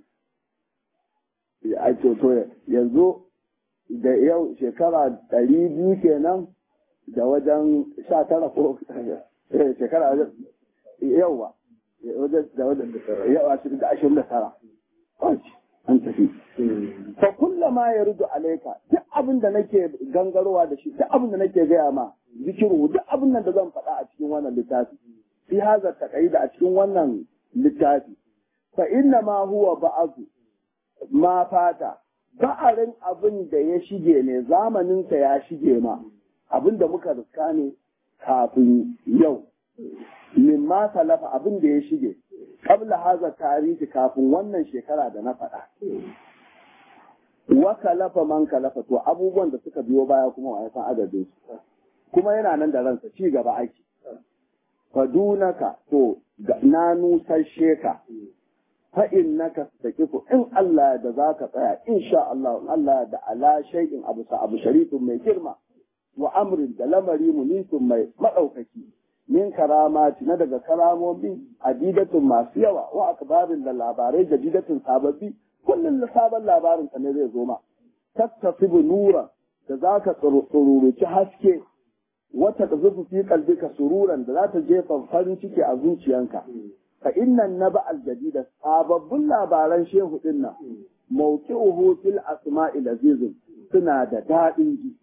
a to yanzu da yau shekara ɗari biyu kenan da wajen sha tara ko shekara wajen yawa da wajen yawa da ashirin da tara an tafi fa kullama ya rudu alaika duk abin da nake gangarowa da shi duk abin da nake gaya ma zikiru duk abin da zan faɗa a cikin wannan littafi fi haza taqaida a cikin wannan littafi fa inna ma huwa ba'azu ma fata ba'arin abin da ya shige ne zamaninsa ya shige ma abin da muka riska ne kafin yau min ma salafa abin da ya shige kabla haza tarihi kafin wannan shekara da na faɗa wa kalafa man kalafa to abubuwan da suka biyo baya kuma wa ya san adadin su kuma yana nan da ransa ci gaba ake fadunaka to na nusashe ka fa innaka taqifu in Allah da zaka tsaya insha Allah in Allah da ala shay'in abu sa abu sharifin mai girma wa amrin da lamari munisun mai madaukaki min karamati na daga karamomi adidatun masu yawa wa akbarin da labarai jadidatun sababbi kullum da sabon labarin ka ne zai zo ma tattasibu nura da zaka tsururuci haske wata da zufu fi kalbika sururan da za ta jefa farin ciki a zuciyanka fa innan naba aljadida sababbin labaran shehu din nan mawqi'uhu fil asma'i lazizun suna da daɗin ji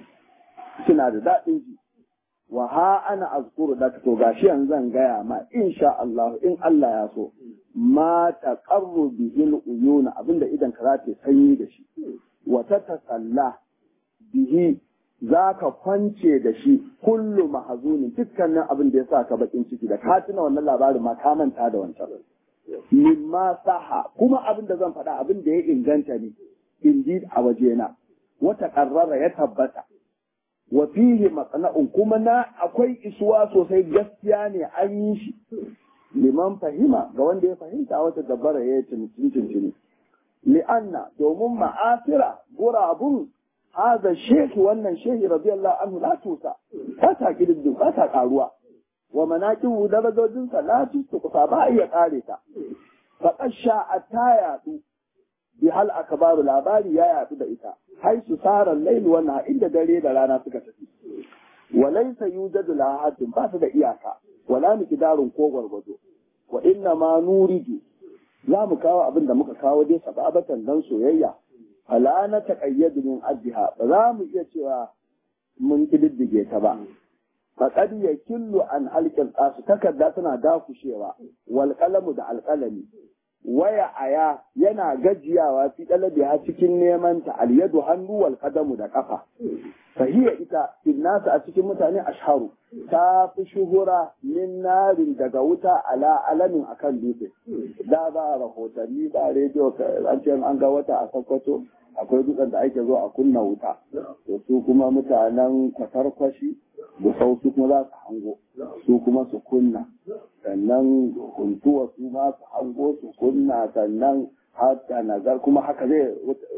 suna da daɗin ji wa ha ana azkuru da to gashi yanzu zan gaya ma insha Allah in Allah ya so ma taqarru bihil uyuna abinda idan ka za ta sanyi da shi wa ta tasalla bihi za ka kwance da shi kullu mahazunin dukkanin abin da ya sa ka bakin ciki da ka tuna wannan labarin ma ka manta da wancan mimma saha kuma abin da zan faɗa abin da ya inganta ne indeed a wajena wata ƙarrara ya tabbata wa fihi matsana'un kuma na akwai isuwa sosai gaskiya ne an yi shi liman fahima ga wanda ya fahimta wata dabbara ya yi cincin li'anna domin ma'asira gurabun هذا الشيخ wannan shehi radiyallahu anhu la tusa ba ta kididdu ba ta karuwa wa manaqibu darajojin sa la tusa ba iya kare ta fa qasha ataya du bi hal akbaru labari ya yadu da ita hai su sara layl wa na inda dare da rana suka tafi wa laysa yujadu la haddin ba su da iyaka wala miqdarun ko gwargwado wa inna ma nuridu za mu kawo abin da muka kawo dai sababatan dan soyayya fala na taƙayyadu min ajiha ba za mu iya cewa mun kididdige ta ba faqad yakillu an halqal qasu takarda tana dakushewa wal qalamu da alqalami waya aya yana gajiyawa fi dalabi ha cikin neman ta al yadu hannu wal qadamu da kafa fahiya ita nasu a cikin mutane ashharu ta fi shuhura min narin daga wuta ala alamin akan dutse da ba rahotanni ba rediyo an ce an ga wata a sakkwato akwai dutsen da ake zo a kunna wuta to su kuma mutanen kwatarkwashi da sau su kuma za su hango su kuma su kunna sannan huntuwa su ma su hango su kunna sannan haka nazar kuma haka zai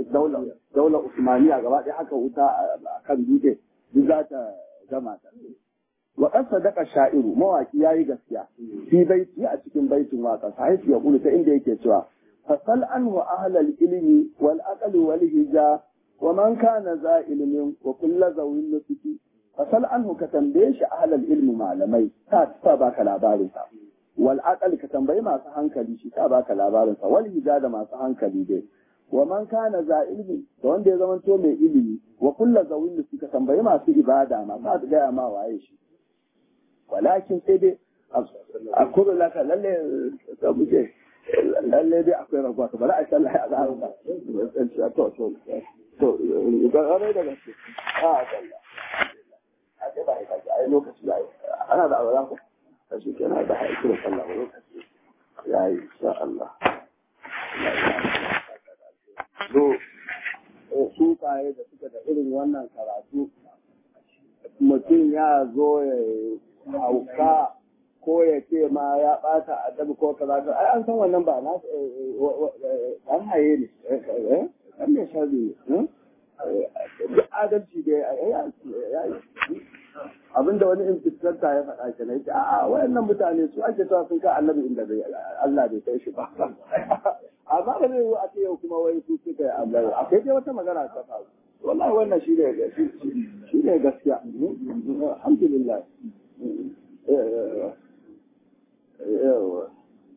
daular usmaniya gaba ɗaya haka wuta a kan dutse duk za ta gama ta wa qad sadaqa sha'iru mawaki yayi gaskiya fi baiti a cikin baitin waka sai ya kula ta inda yake cewa fasal anhu ahlal ilmi wal aqli wal hija wa man kana za ilmin wa kullu zawin nusuki fasal anhu ka tambaye shi ahlal ilmi malamai ta ta baka labarin sa wal aqli ka tambayi masu hankali shi ta baka labarin sa wal hija da masu hankali dai wa man kana za ilmi da wanda ya zamanto mai ilimi wa kullu zawin nusuki ka tambayi masu ibada masu gaya ma waye shi walakin sai dai a kudu laka lalle ka buce lalle dai akwai rabuwa to bari a sha Allah ya zara ba to to to ga rai da gaske a Allah a ce ba ka ai lokaci yayi ana da alwala ko kashi kenan da haƙi da sallah ba lokaci yayi insha Allah so su kaye da suka da irin wannan karatu mutum ya zo ya hauka ko ya ce ma ya bata adabi ko kaza to ai an san wannan ba na an haye ne an ne shazi ne duk adalci da ya yi abinda wani infiskanta ya faɗa ke na yake a wayannan mutane su ake cewa sun ka annabi inda Allah bai kai shi ba amma ba zai yi a ce yau kuma wai su suka yi Allah akwai dai wata magana ta faru wallahi wannan shi ne shi ne gaskiya alhamdulillah yawa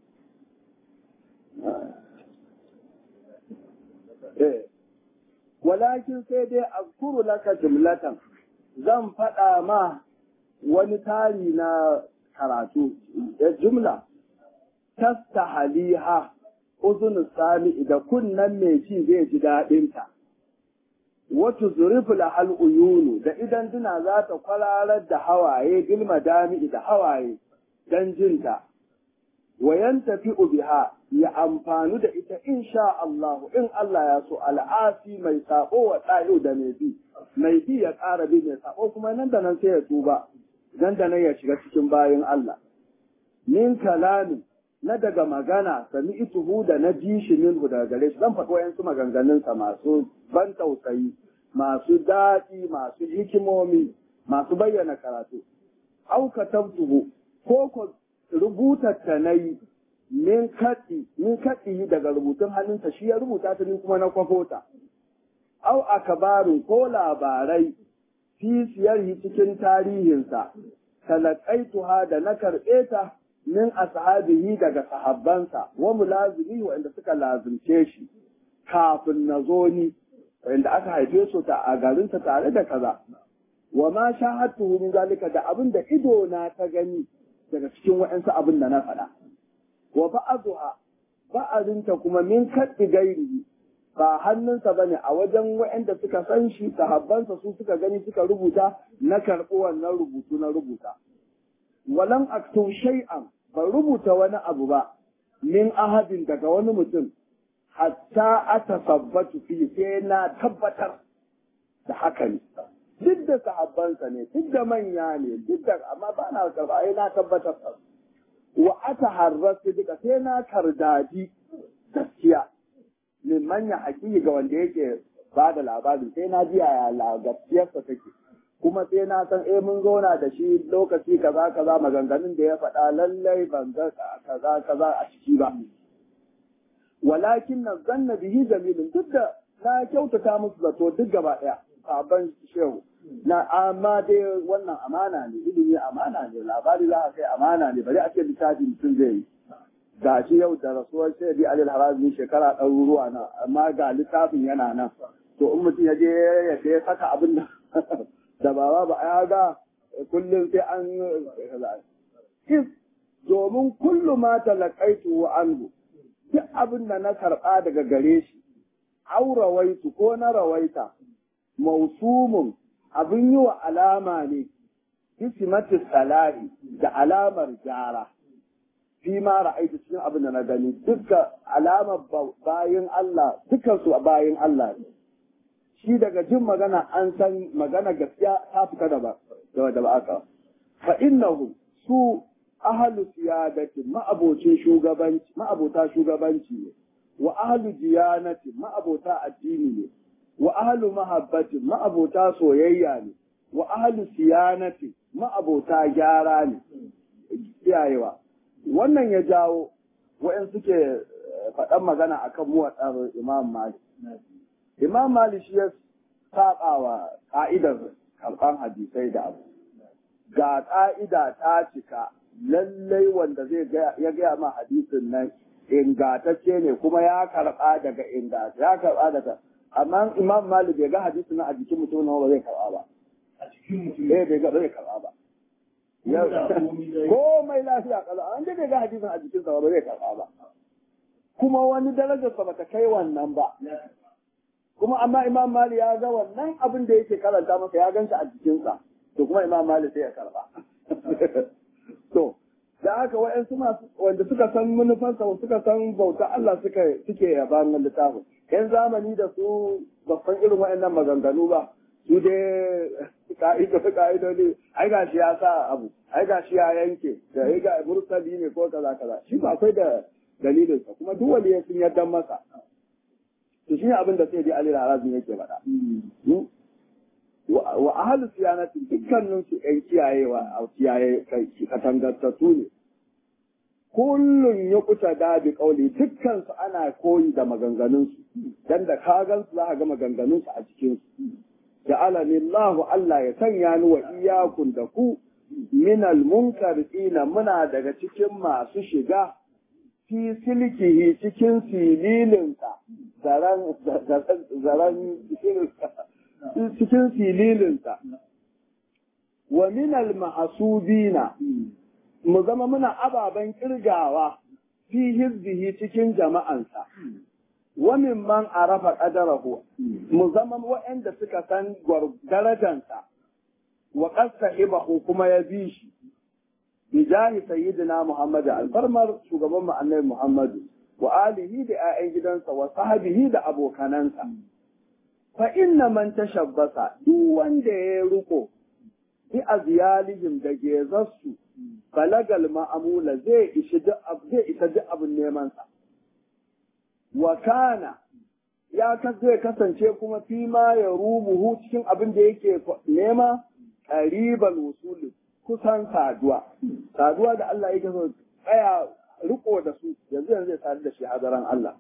walakin sai dai azkuru laka jumlatan zan faɗa ma wani tari na karatu da jumla tasta haliha uzun sami da kunnan mai ci zai ji daɗinta wata zurifu lahal uyunu da idan duna za ta kwararar da hawaye bilma dami da hawaye don jinta wayan tafi biha ya amfanu da ita insha Allah in Allah ya so al'asi mai sabo wa ɗayo da mai bi mai bi ya ƙara bi mai sabo kuma nan da nan sai ya tuba nan da nan ya shiga cikin bayan Allah min kalamin na daga magana sami ituhu da na ji shi minhu daga gare shi zan faɗi wayansu maganganunsa masu ban tausayi masu daɗi masu hikimomi masu bayyana karatu au katabtuhu ko ko rubuta ta nayi min kaɗi min kaɗi daga rubutun hannunsa shi ya rubuta ta ni kuma na kwafo ta au akabarin ko labarai fi siyarhi cikin tarihinsa talaqaituha da na karɓe ta min ashabihi daga sahabbansa wa mulazimi wanda suka lazimce shi kafin na zo ni wanda aka haife su ta a garinsa tare da kaza wa ma shahadtuhu min zalika da abin da ido na ta gani daga cikin wa'ansu abin da na faɗa wa ba'aduha ba'azinta kuma min kaddi gairi ba hannunsa bane a wajen wa'anda suka san shi sahabbansa su suka gani suka rubuta na karɓi wannan rubutu na rubuta walam aktub shay'an ban rubuta wani abu ba min ahadin daga wani mutum hatta atasabbatu fi sai na tabbatar da haka ne duk da sahabbansa ne duk da manya ne duk da amma ba na karba ai na tabbatar wa ataharrasu duka sai na kardadi gaskiya min manya haƙiƙi ga wanda yake ba da labarin sai na ji yaya gaskiyarsa take kuma sai na san eh mun zauna da shi lokaci kaza kaza maganganun da ya faɗa lallai ban ga kaza kaza a ciki ba walakin na zanna bihi jamilun duk da na kyautata musu zato duk gaba ɗaya sabon shehu na amma dai wannan amana ne ilimi amana ne labari za a kai amana ne bari a ce littafi mutum zai yi ga shi yau da rasuwar sai bi alil harazmi shekara ɗaruruwa na amma ga littafin yana nan to in mutum ya je ya saka abin da da baba ba ya ga kullum sai an is domin kullu ma talaqaitu wa anhu duk abin da na karɓa daga gare shi au rawaitu ko na rawaita mausumun abin yi wa alama ne ismatu salahi da alamar gyara fi ma ra'aitu cikin abin da na gani duka alamar bayin Allah dukan su bayin Allah ne shi daga jin magana an san magana gaskiya ta fita da ba da ba aka fa innahu su ahlu siyadati ma'abocin shugabanci ma'abota shugabanci ne wa ahlu diyanati ma'abota addini ne wa ahlu mahabbati ma'abota soyayya ne wa ahlu siyanati ma'abota gyara ne kiyayewa wannan ya jawo wa'in suke faɗan magana akan muwaɗar imam malik Imam Malik shi ya saba wa ƙa'idar karɓan hadisai da abu. Ga ƙa'ida ta cika lallai wanda zai ya gaya ma hadisin nan ingatacce ne kuma ya karɓa daga ingata ya karɓa daga amma Imam Malik bai ga hadisin nan a jikin mutum ba zai karɓa ba. a cikin mutum Eh bai ga bai karɓa ba. Komai lafiya kala an bai ga hadisin a jikinsa ba zai karɓa ba. Kuma wani darajarsa bata kai wannan ba. kuma amma imam mali ya ga wannan abin da yake karanta masa ya gansa a jikinsa to kuma imam mali sai ya karba to da haka wa'yansu masu wanda suka san manufansa suka san bauta Allah suka suke yaba nan littafin yan zamani da su babban irin wa'annan maganganu ba su dai ka'ida ka'idodi ai ga shi ya sa abu ai ga shi ya yanke da ai ga mursali ne ko kaza kaza shi ba akwai da dalilinsa kuma duk wanda ya sun yarda masa to shi ne abin da sai dai Ali Rarazin yake faɗa. Wa ahalu siyanati dukkanin su ƴan kiyayewa a kiyaye katangantattu ne. Kullum ya kuta da bi kauli dukkan su ana koyi da maganganun su dan da ka gan su za ka ga maganganun su a cikin su. Ja'alani Allah Allah ya sanya ni wa iyakun da ku minal munkarina muna daga cikin masu shiga fi silkihi cikin sililinsa zaren cikin sililinsa wa minal mahasubina mu zama muna ababen kirgawa fi hizbihi cikin jama'ansa wa man arafa qadarahu mu zama waɗanda suka san darajansa wa qasta ibahu kuma ya bi shi bijahi sayyidina Muhammad alfarmar shugaban mu annabi Muhammadu wa alihi da 'ya'yan gidansa wa sahabihi da abokanansa fa inna man tashabbasa duk wanda ya riko bi azyalihim da gezarsu balagal ma'amula zai ishi duk zai isa duk abin neman sa wa kana ya zai kasance kuma fi ma ya rubuhu cikin abin da yake nema qariban usuli kusan saduwa saduwa da Allah yake so tsaya riko da su yanzu yanzu zai sadu da shi hadaran Allah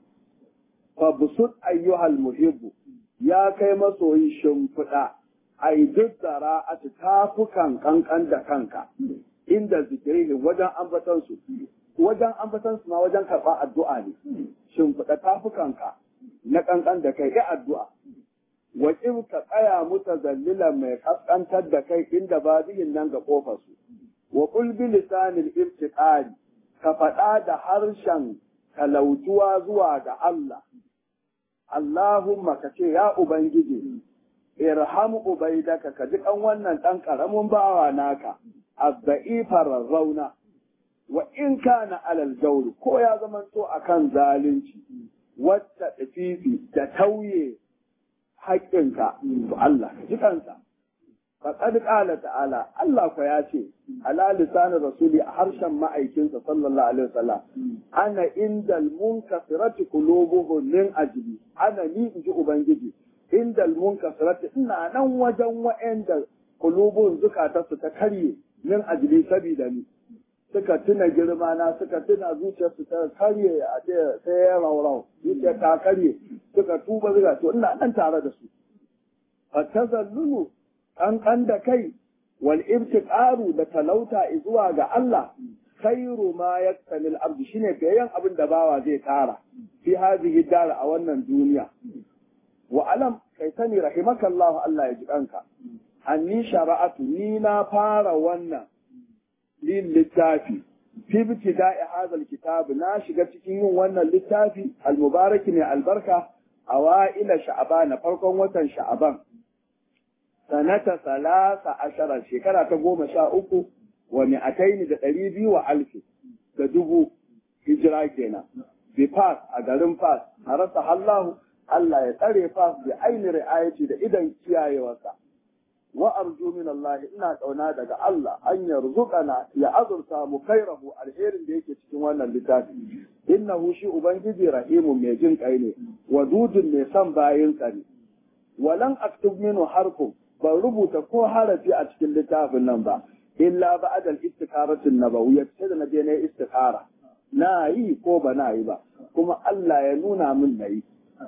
fa busut ayyuhal muhibbu ya kai masoyi shimfiɗa ai duk zara a tafukan kankan da kanka inda zikirihi wajen ambatan su wajen ambatan su ma wajen karɓar addu'a ne shimfiɗa tafukanka na kankan da kai ya addu'a wa ka tsaya muta zallila mai kaskantar da kai inda babiyin nan ga kofar su wa qul bi lisanil ibtiqari ka faɗa da harshen kalautuwa zuwa ga Allah Allahumma ka ce ya ubangiji irham ubaidaka ka ji kan wannan ɗan ƙaramin bawa naka azza'ifar rauna wa in kana alal jawri ko ya zamanto akan zalunci wacce tafifi da tauye haƙƙinka to Allah ka ji kansa faqad qala ta'ala Allah ko ya ce ala lisan rasuli a harshen ma'aikinsa sallallahu alaihi wasallam ana indal munkasirati qulubuhum min ajli ana ni inji ubangiji indal munkasirati ina nan wajen wa'anda qulubuhum zukatarsu ta karye min ajli sabida ni suka tuna girma na suka tuna zuciyarsu ta karye a ce sai ya raurau zuciya ta karye suka tuba zuga to ina nan tare da su fatazallulu kankan da kai wal ibtiqaru da talauta zuwa ga Allah khairu ma yaktamil abdu shine bayan abin da bawa zai tara fi hadhihi dar a wannan duniya wa alam kai sani rahimakallahu Allah ya ji kanka anni shara'atu ni na fara wannan lin littafi fi ibtida'i hadha alkitab na shiga cikin yin wannan littafi almubarak ne albarka awaila sha'ban farkon watan sha'ban sanata salasa ashara shekara ta goma sha uku wa mi'ataini da ɗari biyu wa alfi da dubu hijira kenan bi fas a garin fas a rasa hallahu Allah ya tsare fas bi aini ri'ayati da idan kiyayewarsa wa arju min Allah ina kauna daga Allah an yarzuqana ya azurta mu kairahu alherin da yake cikin wannan littafi innahu shi ubangiji rahimun mai jin kai ne wadudun mai son bayinsa ne walan aktub minhu harfun ban rubuta ko harafi a cikin littafin nan ba illa ba'da al-istikaratin nabawiyyah sai da naje na istikara na yi ko ba na yi ba kuma Allah ya nuna min nayi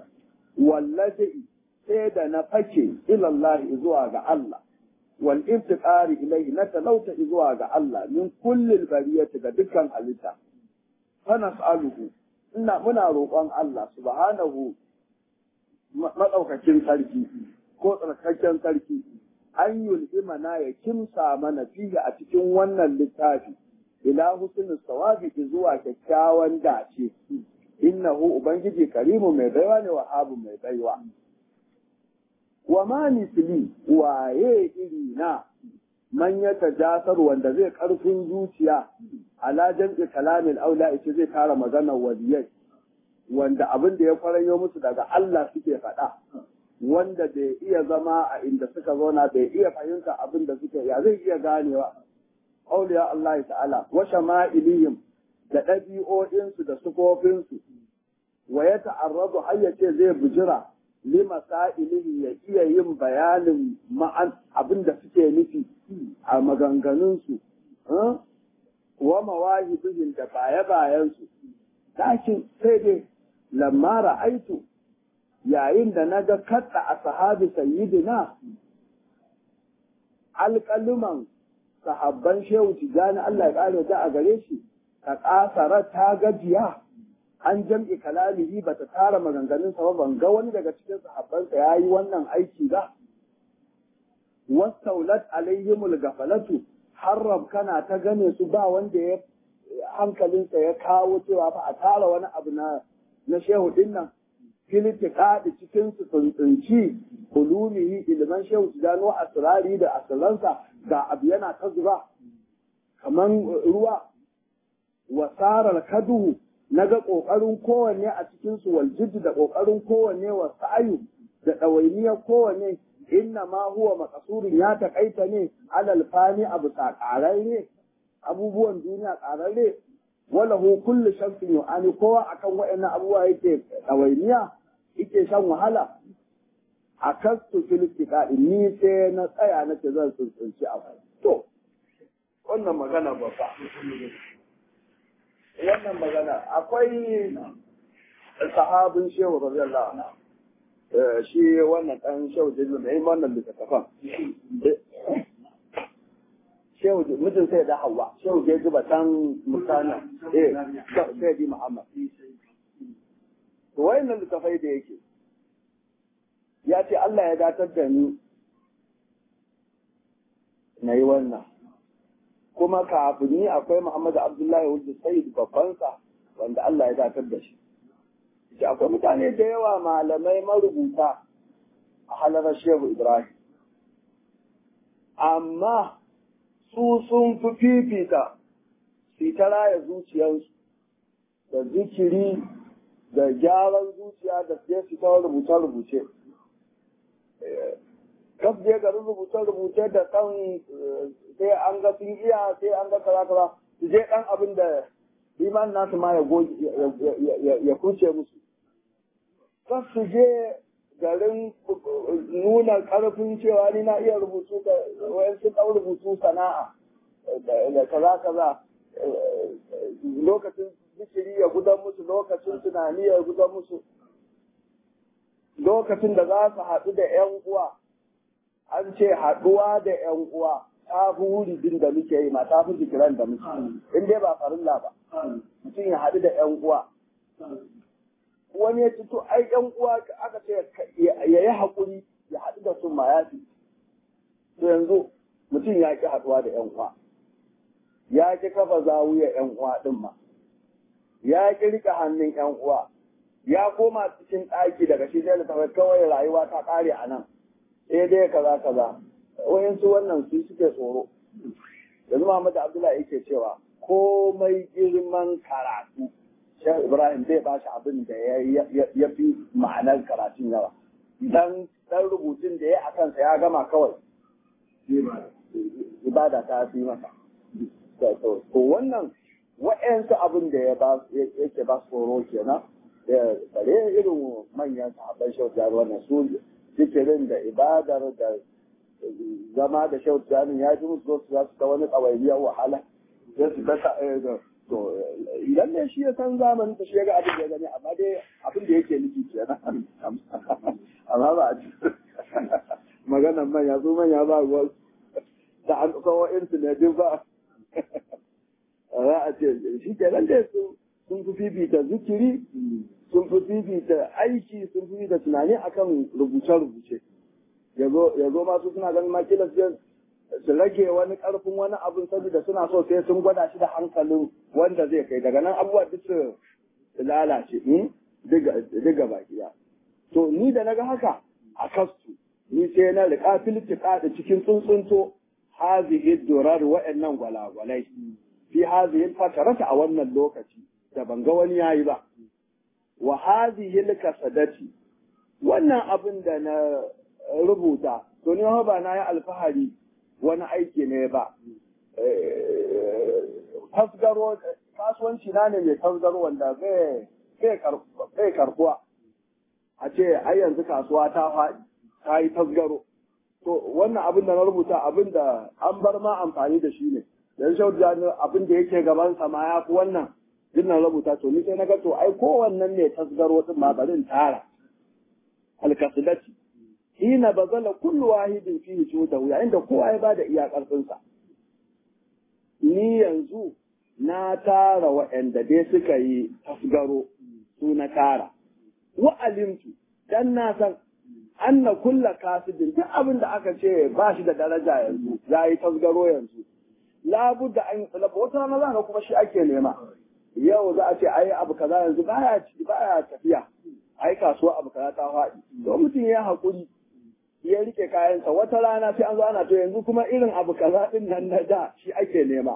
wallahi sai da na fake ila Allah zuwa ga Allah wal intiqari ilayhi na talauta zuwa ga Allah min kullil bariyati ga dukkan halitta fa nas'aluhu ina muna roƙon Allah subhanahu madaukakin sarki ko tsarkaken sarki an yulhimana ya kimsa mana fiye a cikin wannan littafi ila husnul sawabi zuwa kyakkyawan dace innahu ubangiji karimu mai baiwa ne wahabu mai baiwa wa ma misli waye iri na man ya tajasar wanda zai karfin zuciya ala jam'i kalamin aula ita zai kara maganar waliyai wanda abin da ya kwaranyo musu daga Allah suke faɗa wanda bai iya zama a inda suka zauna bai iya fahimta abin da suke ya zai iya ganewa auliya Allah ta'ala wa shama'ilihim da ɗabi'o'insu da sufofinsu wa ya ta'arradu har ya ce zai bujira lima sa'ilihi ya iya yin bayanin ma'an abin da suke nufi a maganganunsu wa mawahibihim da baya-bayansu lakin sai dai lamma ra'aitu yayin da na ga kaɗa a sahabi sayyidina alƙaluman sahabban shehu tijjani Allah ya ƙare ta a gare shi ka ƙasara ta gajiya an jam'i kalamihi ba ta tara maganganun sa ban ga wani daga cikin sahabbansa ya yi wannan aiki ba wastaulat alaihimul gafalatu harrab kana ta gane su ba wanda ya hankalinsa ya kawo cewa fa a tara wani abu na na shehu dinnan filitiƙaɗi cikin su tsuntsunci ulumihi ilman shehu su gano asirari da asiransa ga abu yana ta zuba kaman ruwa wasarar kaduhu naga kokarin kowanne a cikin su wal jiddu da kokarin kowanne wa sa'yu da ɗawainiyar kowanne inna ma huwa makasurin ya taƙaita ne alal fani abu ƙararre abubuwan duniya ƙararre wala hu kullu shamsin yu'ani kowa akan waɗannan abubuwa yake ɗawainiya yake shan wahala a kastu filistika ni sai na tsaya na ce zan tsuntsunci abu to wannan magana babba wannan magana akwai sahabin shehu radiyallahu anhu shi wannan ɗan shehu jirgin da yin wannan littattafan. Shehu mijin sai da hawa, shehu je zuba can mutane, eh, sai di Muhammad. To wayannan littattafai da yake, ya ce Allah ya datar da ni na yi wannan. Kuma kafin ni akwai Muhammadu Abdullahi Wulda Sayyid babbansa wanda Allah ya datar da shi. da akwai mutane da yawa malamai marubuta a halarar shehu ibrahim amma su sun fi fifita su ta raya zuciyarsu da zikiri da gyaran zuciya da sai su ta rubuce-rubuce kaf je garin rubuce-rubuce da kan sai an ga sun iya sai an ga kaza-kaza su je ɗan abin da iman nasu ma ya kuce musu kan su je garin nuna karfin cewa ni na iya rubutu da wayan sun ɗau rubutu sana'a da kaza kaza lokacin zikiri ya gudan musu lokacin tunani ya gudan musu lokacin da za su haɗu da ‘yan uwa an ce haɗuwa da ‘yan uwa ta fi wuridin da muke yi ma ta fi zikiran da muke in dai ba farilla ba mutum ya haɗu da ‘yan uwa wani ya ci to ai ‘yan uwa aka ce ya yi haƙuri ya haɗu da sun ma ya fi to yanzu mutum ya ƙi haɗuwa da ‘yan uwa ya ƙi kafa zawuya ‘yan uwa ɗin ma ya ƙi riƙe hannun ‘yan uwa ya koma cikin ɗaki daga shi zai littafi kawai rayuwa ta ƙare a nan sai dai kaza kaza wayansu wannan su suke tsoro yanzu Muhammad Abdullahi yake cewa komai girman karatu Shehu Ibrahim zai ba shi abin da ya fi ma'anar karatun yawa dan dan rubutun da ya a kansa ya gama kawai ibada ta fi masa to wannan wa'yansu abin da yake ba tsoro kenan da bare irin manyan sahabban shautar wannan su zikirin da ibadar da zama da shautar ya ji musu su za su ta wani tsawairiyar wahala sai su ta to idan ne shi ya san zamanin ta shi ya ga abin da ya gani amma dai abin da yake nufi kenan amma ba a ci maganan manya su manya ba ruwan da an kawo intanet ba za a ce shi kenan dai su sun fi fifita zikiri sun fi fifita aiki sun fi fifita tunani akan rubuce-rubuce ya zo masu suna ganin makilas su rage wani karfin wani abin saboda suna so sai sun gwada shi da hankalin wanda zai kai daga nan abubuwa duk su lalace diga baki ya to ni da naga haka a kastu ni sai na riƙa filtika da cikin tsuntsunto hazihi durar wa'annan gwalagwalai fi hazihi fatarata a wannan lokaci da ban ga wani yayi ba wa hazihi kasadati wannan abin da na rubuta to ni ba na yi alfahari wani aiki ne ba tasgaro kasuwanci na ne mai tasgaro wanda zai karbuwa a ce ai yanzu kasuwa ta faɗi ta yi tasgaro to wannan abin da na rubuta abin da an bar ma amfani da shi ne dan shaudu abin da yake gaban sa ma ya fi wannan din na rubuta to ni sai na ga to ai kowannen ne tasgaro din ma barin tara alkasidati hina bazala kullu wahidin fihi judahu yayin da kowa ya bada iya karfin sa ni yanzu na tara waɗanda dai suka yi tasgaro su na tara wa alimtu dan na san anna kulla kasibin duk abin da aka ce ba shi da daraja yanzu ya yi tasgaro yanzu labudda an yi tsalaba wata rana za ka kuma shi ake nema yau za a ce ai abu kaza yanzu baya baya tafiya ai kasuwa abu kaza ta faɗi to mutum ya haƙuri ya rike kayansa wata rana sai an zo ana to yanzu kuma irin abu kaza din nan na da shi ake nema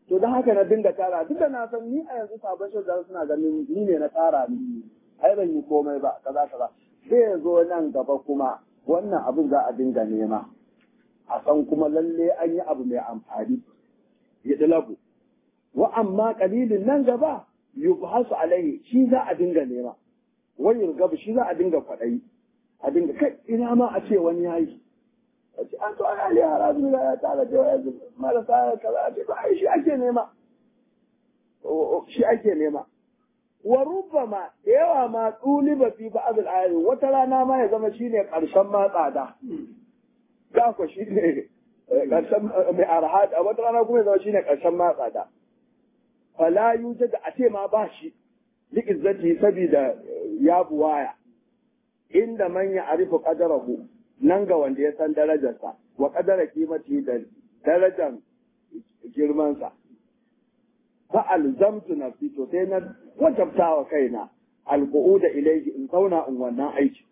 to don haka na dinga tara duk da na san ni a yanzu sabon shi suna ganin ni ne na tara ni ai ban yi komai ba kaza kaza sai ya zo nan gaba kuma wannan abin za a dinga nema a san kuma lalle an yi abu mai amfani ya dalabu wa amma kalilin nan gaba yubhasu alaihi shi za a dinga nema wani yurgabu shi za a dinga kwaɗayi a dinga kai ina ma a ce wani yayi a ce an to ai ali harazu ya tara da yanzu marasa kaza a ce ba ai shi ake nema shi ake nema wa rubbama da yawa ma tsuliba fi ba'd al wata rana ma ya zama shine karshen ma tsada ga ko shine karshen mai arha a wata rana kuma ya zama shine karshen ma tsada fala yujad a ce ma ba shi li izzati sabida ya buwaya inda man ya arifu qadarahu nan ga wanda ya san darajarsa wa qadara kimati da darajar girmansa fa alzamtu nafsi to sai na wajabta wa kaina alqu'uda ilayhi in zauna in wannan aiki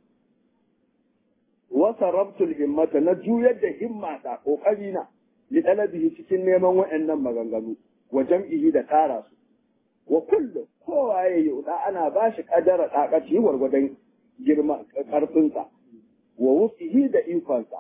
wa sarabtu himmata na juyar da himmata kokari na li talabihi cikin neman waɗannan maganganu wa jam'ihi da tara su wa kullu kowa ya yi ana ba shi kadara dakaci gwargwadon girma karfinsa wa wufihi da ikonsa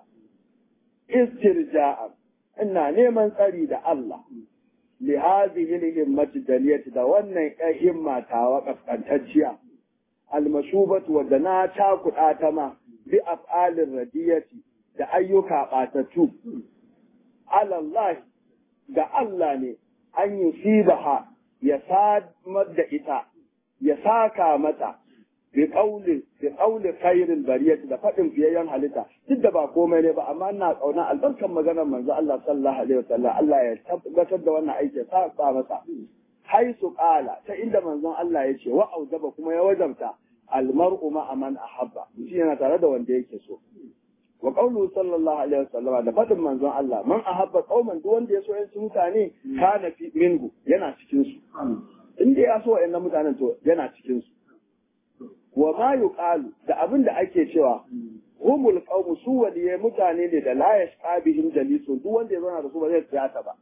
istirja'a ina neman tsari da Allah li hadhihi al-himmati daliyati da wannan himma tawa kaskantacciya almashubatu wadda na cakuɗa ta ma bi af'alin radiyati da ayyuka ɓatattu alallahi ga Allah ne an yi sibaha ya samar da ita ya saka mata bi qawli bi qawli khairil bariyati da faɗin fiyayyen halitta duk da ba komai ne ba amma ina kauna albarkan maganar manzo Allah sallallahu alaihi wasallam Allah ya tabbatar da wannan aiki ya saka masa haisu qala ta inda manzon Allah ya ce wa audaba kuma ya wajabta almar'u ma man ahabba shi yana tare da wanda yake so wa qawlu sallallahu alaihi wasallam da fadin manzon Allah man ahabba qauman duk wanda ya so yan mutane kana fi minhu yana cikin su inda ya so yan mutanen to yana cikin su wa ma yuqalu da abin da ake cewa humul qawmu su waliye mutane ne da la yashqa bihim jalisun duk wanda ya zauna da su ba zai tsaya ba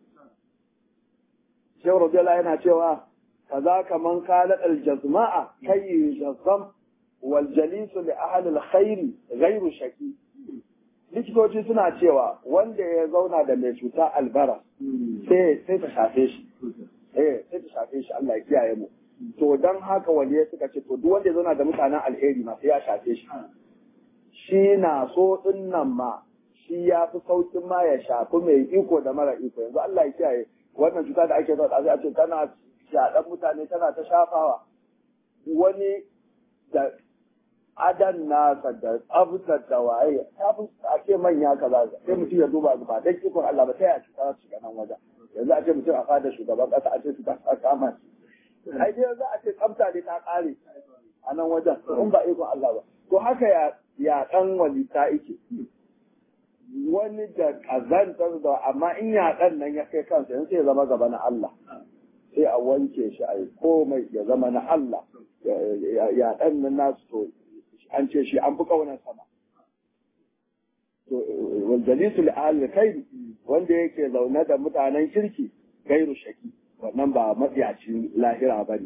Shehu Rabiyallah yana cewa kaza kaman kala aljazma'a kai jazzam wal jalisu li ahli alkhair ghairu shaki likitoci suna cewa wanda ya zauna da mai cuta albara sai sai ta shafe shi eh sai ta shafe shi Allah ya kiyaye mu to dan haka waliye suka ce to duk wanda ya zauna da mutanen alheri ma sai ya shafe shi shi na so din nan ma shi ya fi saukin ma ya shafi mai iko da mara iko yanzu Allah ya kiyaye wannan cuta da ake zaune a ce tana shaɗan mutane tana ta shafawa wani da adan nasa da tsabtar da waye ta fi ake manya kaza sai mutum ya duba ba dan ikon Allah ba sai a cuta su shiga nan wajen yanzu a ce mutum a fada shugaban kasa a ce su ta kama shi ai dai yanzu a ce tsabta ne ta kare a nan wajen in ba ikon Allah ba to haka ya ya dan walita yake wani da kazantar da amma in yaɗan nan ya kai kansa yanzu sai ya zama gaba na Allah sai a wanke shi a yi komai ya zama na Allah yaɗan nan nasu to an ce shi an fi ƙaunar sama to waljalisul ahli kai wanda yake zaune da mutanen kirki gairu shaki wannan ba matsiyacin lahira ba ne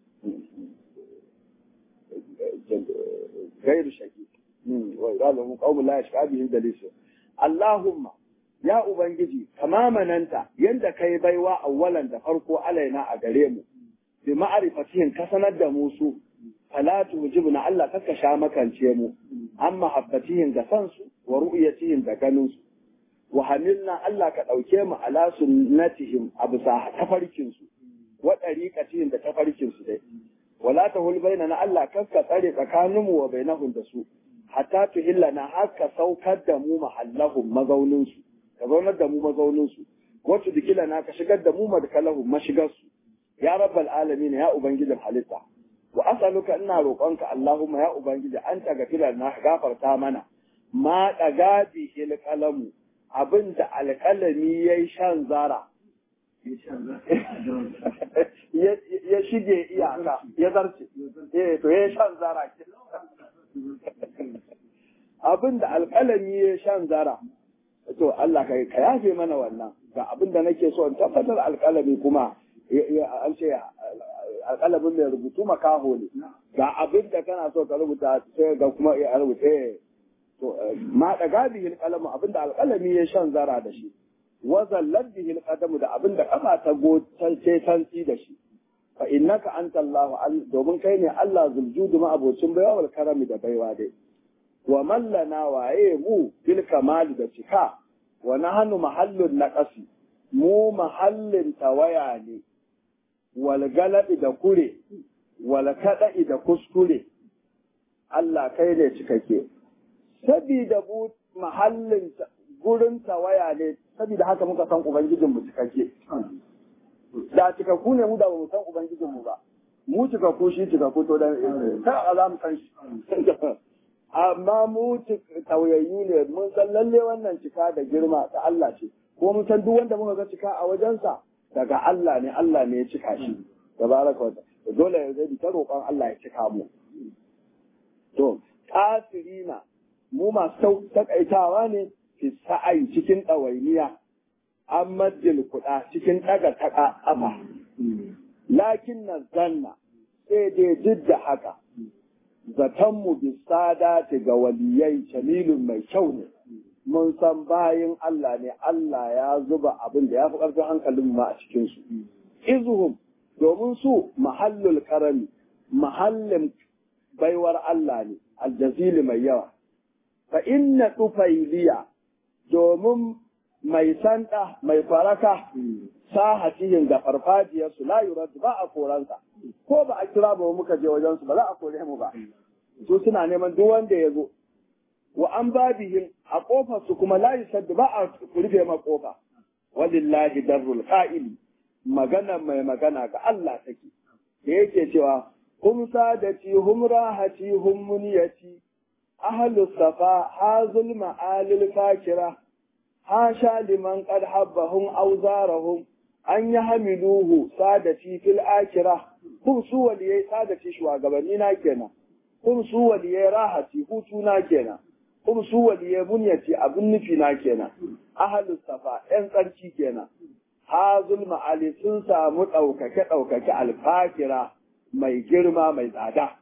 gairu shaki wa zalimu qaumun la yashqa bihim dalisu Allahumma ya Ubangiji kama mananta yanda kai baiwa awwalan da farko alaina a gare mu bi ma'arifatihin ka sanar da mu su fala tujibna Allah kaka sha makance mu an mahabbatihin da san su wa ru'yatihin da ganin su wa hamilna Allah ka dauke mu ala sunnatihim abu sa tafarkin su wa dariqatihim da tafarkin su dai wala tahul bainana Allah kaka tsare tsakaninmu wa bainahum da su hatta tuhillana haka saukar da mu mahallahum mazaunin su ka zaunar da mu mazaunin su wacce dikilana ka shigar da mu madkalahum mashigar su ya rabbal alamin ya ubangijin halitta wa as'aluka ina roƙonka Allahumma ya ubangiji an tagafira na gafarta mana ma daga bihil qalamu abinda alƙalami yayi shan zara ya shige iyaka ya zarce eh to ya shan zara abin da alƙalami ya shan zara to Allah ka ka yafe mana wannan ga abin da nake so in tabbatar alƙalami kuma an ce alƙalamin mai rubutu makaho ne ga abin da kana so ka rubuta sai ga kuma ya rubuta to ma da gabihi alƙalamu abin da alƙalami ya shan zara da shi wazallar bihi alƙadamu da abin da kafa ta gotance tantsi da shi fa innaka anta Allah domin kai ne Allah zuljudu ma abocin baiwa wal karami da baiwa dai wa mallana waye mu bil kamali da cika wa nahnu mahallun naqasi mu mahallin tawaya ne wal galabi da kure wal kada'i da kuskure Allah kai ne cikake sabida bu mahallin gurin tawaya ne sabida haka muka san ubangijin mu cikake da cikakku ne mu da ba mu san ubangijin mu ba mu cikakku shi cikakku to da ta za mu san shi amma mu tauyayyu ne mun san lalle wannan cika da girma ta Allah ce ko mun san duk wanda muka ga cika a wajensa daga Allah ne Allah ne ya cika shi tabaraka wa dole ya zai ta roƙon Allah ya cika mu to kasirina mu masu takaitawa ne fi sa'ai cikin ɗawainiya an majil kuɗa cikin ɗaga ta ƙafa lakin na zanna sai dai duk da haka zatonmu bisada ga waliyai jamilun mai kyau ne mun san bayin Allah ne Allah ya zuba abin da ya fi ƙarfin hankalin ma a cikinsu izuhum domin su mahallul karami mahallin baiwar Allah ne aljazili mai yawa fa inna tufailiya domin mai sanda mai faraka sahatihin ga farfajiyarsu la yuradu ba a koransa ko ba a kira ba muka je wajensu ba za a kore mu ba su suna neman duk wanda ya zo wa an babihim a kofar su kuma la yusaddu ba a rufe ma kofa walillahi darrul qa'ili magana mai magana ga Allah take da yake cewa hum sadati hum rahati hum muniyati ahlu safa hazul ma'alil fakira hasha liman qad habbahum awzarahum an yahmiluhu sadati fil akhirah hum su waliyai sadati shugabanni na kenan hum su waliyai rahati hutu na kenan hum su waliyai bunyati abin nufi na kenan ahlu safa yan tsarki kenan hazul ma'ali sun samu ɗaukake ɗaukake alfakira mai girma mai tsada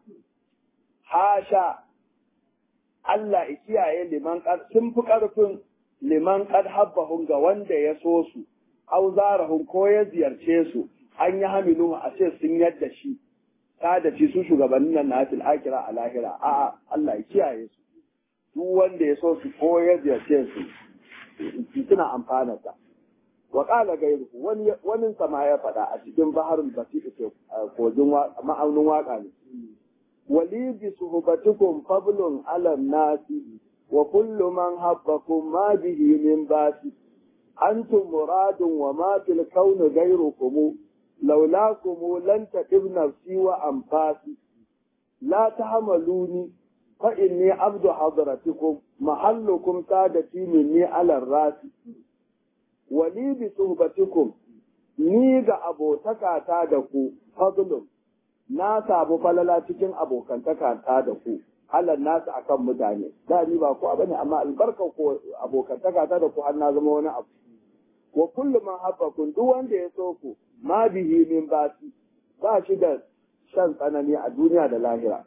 hasha Allah ya kiyaye liman sun fi ƙarfin liman qad habbahum ga wanda ya so su aw zarahum ko ya ziyarce su an yi hamilu a ce sun yadda shi da ci su shugabannin nan na fil akira a lahira a Allah ya kiyaye su duk wanda ya so su ko ya ziyarce su suna amfana ta wa qala gairu wani wani sama ya faɗa a cikin baharul basit ke kogin ma'aunin waka ne wali bi suhbatikum fablun alam nasi wa kullu man habbakum ma bihi min basi antum muradun wa ma fil kauni ghayrukum laulakum lan taqib nafsi wa anfasi la tahmaluni fa inni abdu hadratikum mahallukum sadati minni ala rasi wali bi suhbatikum ni ga abotakata da ku fadlun na samu falala cikin abokantaka ta da ku halar nasu akan mutane da ni ba kowa bane amma albarka ko abokantaka ta da ku har na zama wani abu wa kullu man habbakum duk wanda ya so ku ma bihi min basi ba shi da shan tsanani a duniya da lahira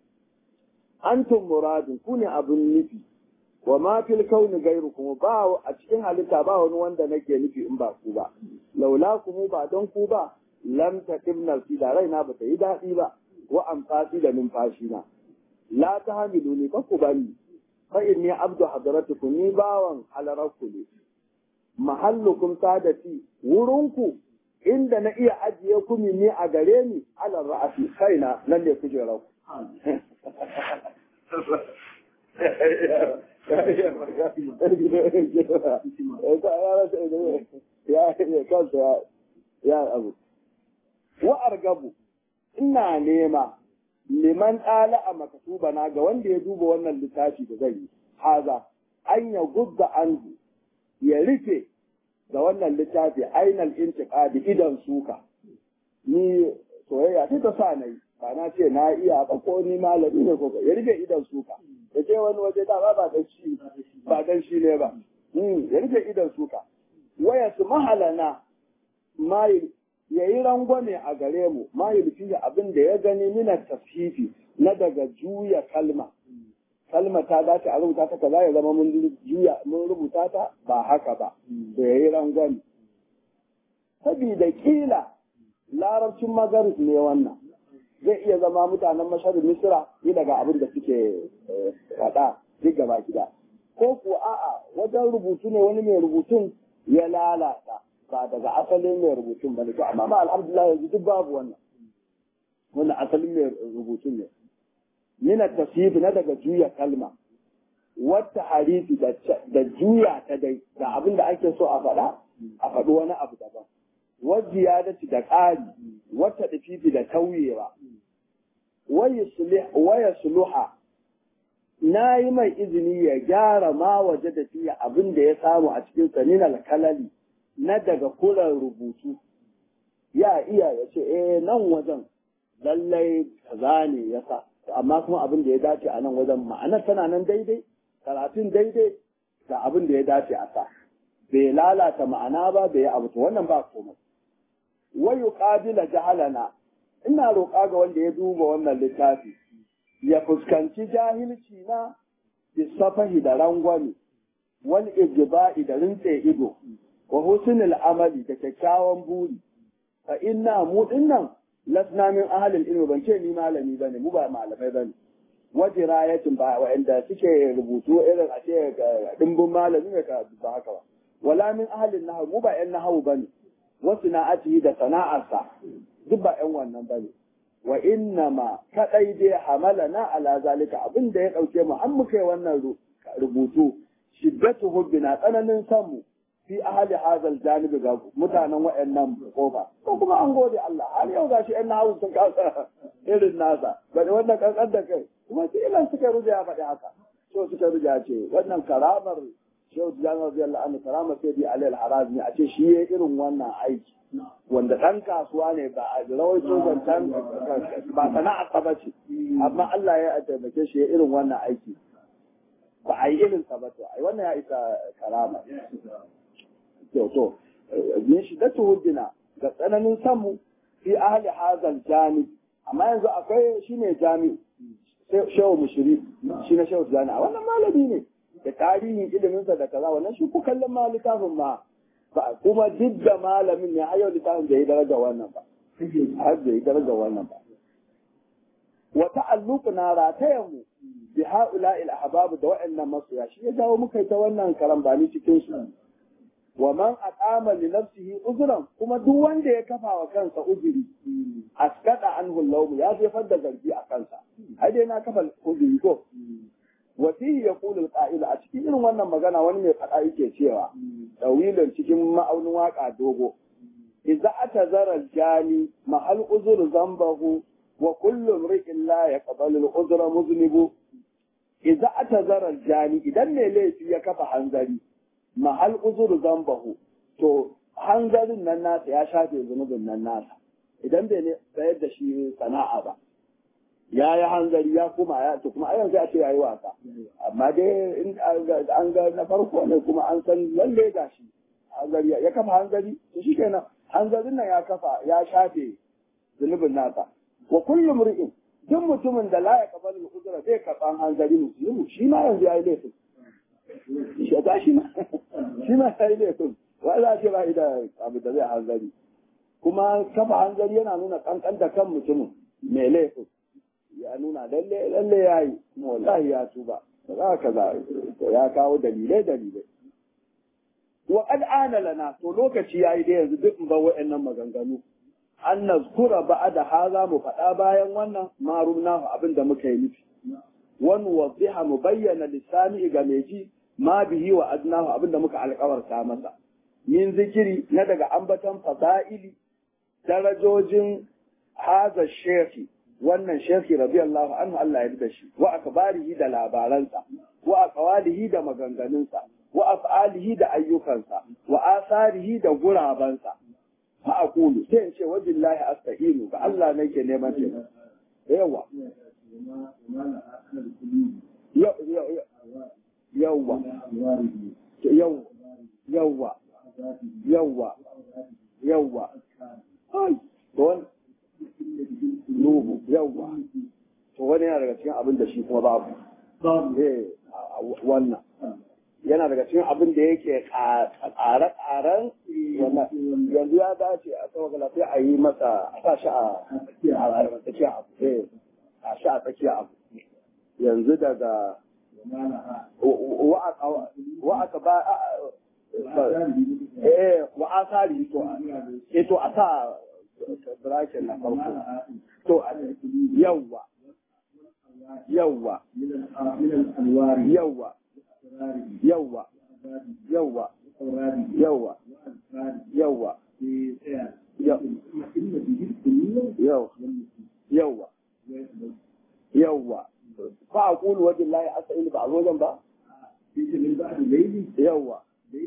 antum muradun ku ne abun nufi wa ma fil kauni gairukum ba a cikin halitta ba wani wanda nake nufi in ba ku ba laula kuma ba don ku ba lam taqim nafsi da raina ba ta yi daɗi ba wa amfasi da numfashi na la ta hamilu ni ku bani fa inni abdu hadratukum ni bawan halararku ne mahallukum sadati wurinku inda na iya ajiye ku ne a gare ni ala ra'asi kaina nan ne kujerar ku ya abu wa argabu ina nema liman ɗala a makatuba na ga wanda ya duba wannan littafi da zai yi haza an ya gudda anhu ya rufe ga wannan littafi ainal intiqadi idan suka ni soyayya sai ta sa na yi ba na ce na iya ba ko ni malami ne ko ya rufe idan suka ya ce wani waje da ba dan shi ba dan shi ne ba ya rufe idan suka waya su mahalana ma ya yi rangwame a gare mu ma yi fiye abin da ya gani mina tafhifi na daga juya kalma kalma ta dace a rubuta ta kaza ya zama mun juya mun rubuta ta ba haka ba to ya yi rangwame sabida kila larabcin magaris ne wannan zai iya zama mutanen masharin misira yi daga abin da suke faɗa duk gaba gida ko ko a'a wajen rubutu ne wani mai rubutun ya lalata ba daga asalin mai rubutun ba ne to amma ma alhamdulillah yanzu duk babu wannan wannan asalin mai rubutun ne mina tasif na daga juya kalma wata harifi da juya ta dai ga abin da ake so a faɗa a faɗi wani abu daban wajiyadati da ƙari wata dafifi da tauyewa waya suluha na yi mai izini ya gyara ma waje da fiye abin da ya samu a cikin sanin alkalali na daga kulan rubutu ya iya ya ce eh nan wajen lallai kaza ne ya sa amma kuma abin da ya dace a nan wajen ma'anar tana nan daidai karatun daidai ga abin da ya dace a sa bai lalata ma'ana ba bai abu to wannan ba komai wa yuqabila jahalana ina roƙa ga wanda ya duba wannan littafi ya fuskanci jahilci na bisafahi da rangwame wal ijba'i da rintse ido wa husnul amali da kyakkyawan buri fa inna mu dinnan lasna min ahlil ilmi ban ce ni malami bane mu ba malamai bane wajirayatin ba wa'anda suke rubutu irin a ce dimbin malami ne ka ba haka ba wala min ahlin nahwu mu ba yan nahwu bane wasu na'atihi da sana'arsa duk ba yan wannan bane wa inna ma kadai dai hamalana ala zalika abin da ya dauke mu an muka yi wannan rubutu shiddatu hubbina tsananin san mu fi ahli hazal janibi ga mutanen wayannan kofa ko kuma an gode Allah har yau gashi ɗan nahawu sun kasa irin nasa bane wannan kankan da kai kuma sai ilan suka ruja faɗi haka so suka ruja ce wannan karamar shehu jami'ar radiyallahu anhu karamar sai bi alal harazmi a ce shi ya irin wannan aiki wanda ɗan kasuwa ne ba a rawaito zancen ba sana'a ta bace amma Allah ya taimake shi ya irin wannan aiki ba a yi irin sa ba to ai wannan ya isa karama to to min shi da tuhudina ga tsananin samu fi ahli hazal jami amma yanzu akwai shine jami shehu mushiri shi na shehu jani a wannan malami ne da tarihin iliminsa da kaza wannan shi ku kallon ma littafin ma ba kuma duk da malamin ne har yau littafin da ya daraja wannan ba har da ya daraja wannan ba wa ta'alluquna ratayan mu bi ha'ula'il ahbab da wa'annan masoya shi ya jawo muka ta wannan karambani cikin su wa man aqama li nafsihi uzran kuma duk wanda ya kafa wa kansa uzuri askada anhu lawm ya jefar da zargi a kansa ai dai na kafa uzuri ko wa fihi yaqulu al-qa'il a cikin irin wannan magana wani mai fada yake cewa tawilin cikin ma'aunin waka dogo idza atazara al-jani mahal uzur zambahu wa kullu imri'in la yaqbalu al-uzra muznibu idza atazara al-jani idan ne laifi ya kafa hanzari mahal uzur zambahu to hanzarin nan nasa ya shafe zunubin nan nasa idan bai ne tsayar da shi sana'a ba ya yi hanzari ya kuma ya to kuma ayan sai a ce yayi wasa amma dai in an ga na farko ne kuma an san lalle ga shi hanzari ya kafa hanzari to shikenan hanzarin nan ya kafa ya shafe zunubin nasa wa kullum ri'in duk mutumin da la ya kabalu uzra zai karban hanzari musulmi shi ma yanzu yayi laifin shi ba shi ma shi ma yayi laifin wa za ce ba da abu da zai hanzari kuma kafa hanzari yana nuna kankan da kan mutumin mai laifin ya nuna lalle lalle ya yi kuma wallahi ya tuba ba za ka za ya kawo dalilai dalilai wa qad ana lana to lokaci yayi da yanzu duk ba wa'annan maganganu an nazkura ba'da haza mu faɗa bayan wannan marumna abin da muka yi nufi wani wadiha mu bayyana lissani ga mai ji ma bihi wa adnahu abin da muka alƙawarta masa min zikiri na daga ambatan fasa'ili darajojin haza shefi wannan shefi radiyallahu anhu Allah ya da shi wa akbarihi da labaransa wa aqwalihi da maganganunsa wa af'alihi da ayyukansa wa asarihi da gurabansa fa aqulu sai in ce wajillahi asta'inu ga Allah nake neman ce yawa yawa yau yawwa yawwa yawwa ai to wani nuhu yawwa to wani yana daga cikin abin da shi kuma babu eh wannan yana daga cikin abin da yake ƙare-ƙaren yanzu ya dace a tsawon sai a yi masa a sa shi a tsakiya abu eh a shi a tsakiya abu yanzu daga wa aka ba eh wa asari to eh to a sa bracket na farko to yawwa yawwa yawwa yawwa yawwa yawwa yawwa yawwa yawwa ba a kulu wajen layi asa'il ba a wajen ba yawwa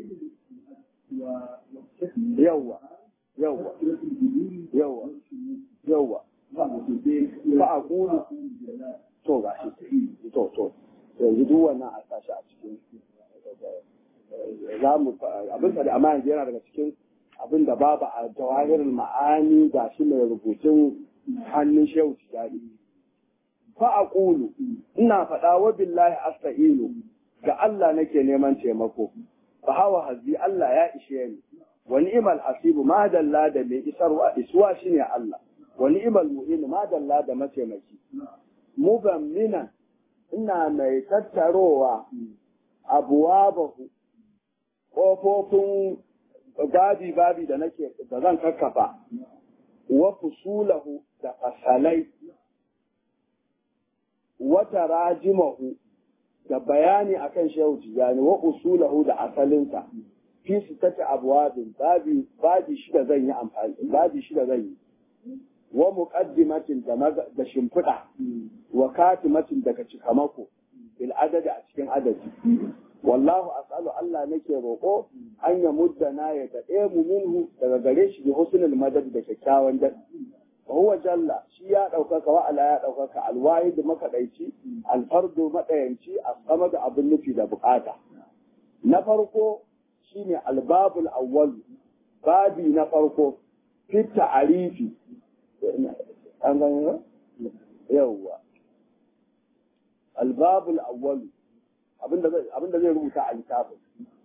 yawwa yawwa yawwa yawwa ba a kulu to ga shi to to yanzu duk wannan a sashi a cikin za mu abin da amma yanzu yana daga cikin abin da babu a jawahirin ma'ani ga shi mai rubutun hannun shehu tijari fa a ƙulu ina faɗa wa billahi asta'inu ga Allah nake neman taimako fa hawa hazi Allah ya ishe ni wa ni'mal hasibu ma dalla da mai isarwa isuwa shine Allah wa ni'mal mu'in ma dalla da mataimaki mubamminan ina mai tattarowa abuwabahu ƙofofin babi-babi da nake da zan kakkafa wa fusulahu da fasalai wata rajimahu da bayani akan shehu tijani wa usulahu da asalinsa fi su tace abuwabin babi babi shida zan yi amfani babi shida zan yi wa muqaddimatin da shimfiɗa wa katimatin daga cikamako bil adadi a cikin adadi wallahu as'alu Allah nake roƙo an ya muddana ya daɗe mu minhu daga gare shi bi husnul madad da kyakkyawan dad wa huwa jalla shi ya ɗaukaka wa ala ya ɗaukaka alwahid makaɗaici alfardu maɗayanci a da abin nufi da bukata na farko shine albabul awwal babi na farko fi ta'arifi an gani yawwa albabul awwal abinda zai rubuta a littafin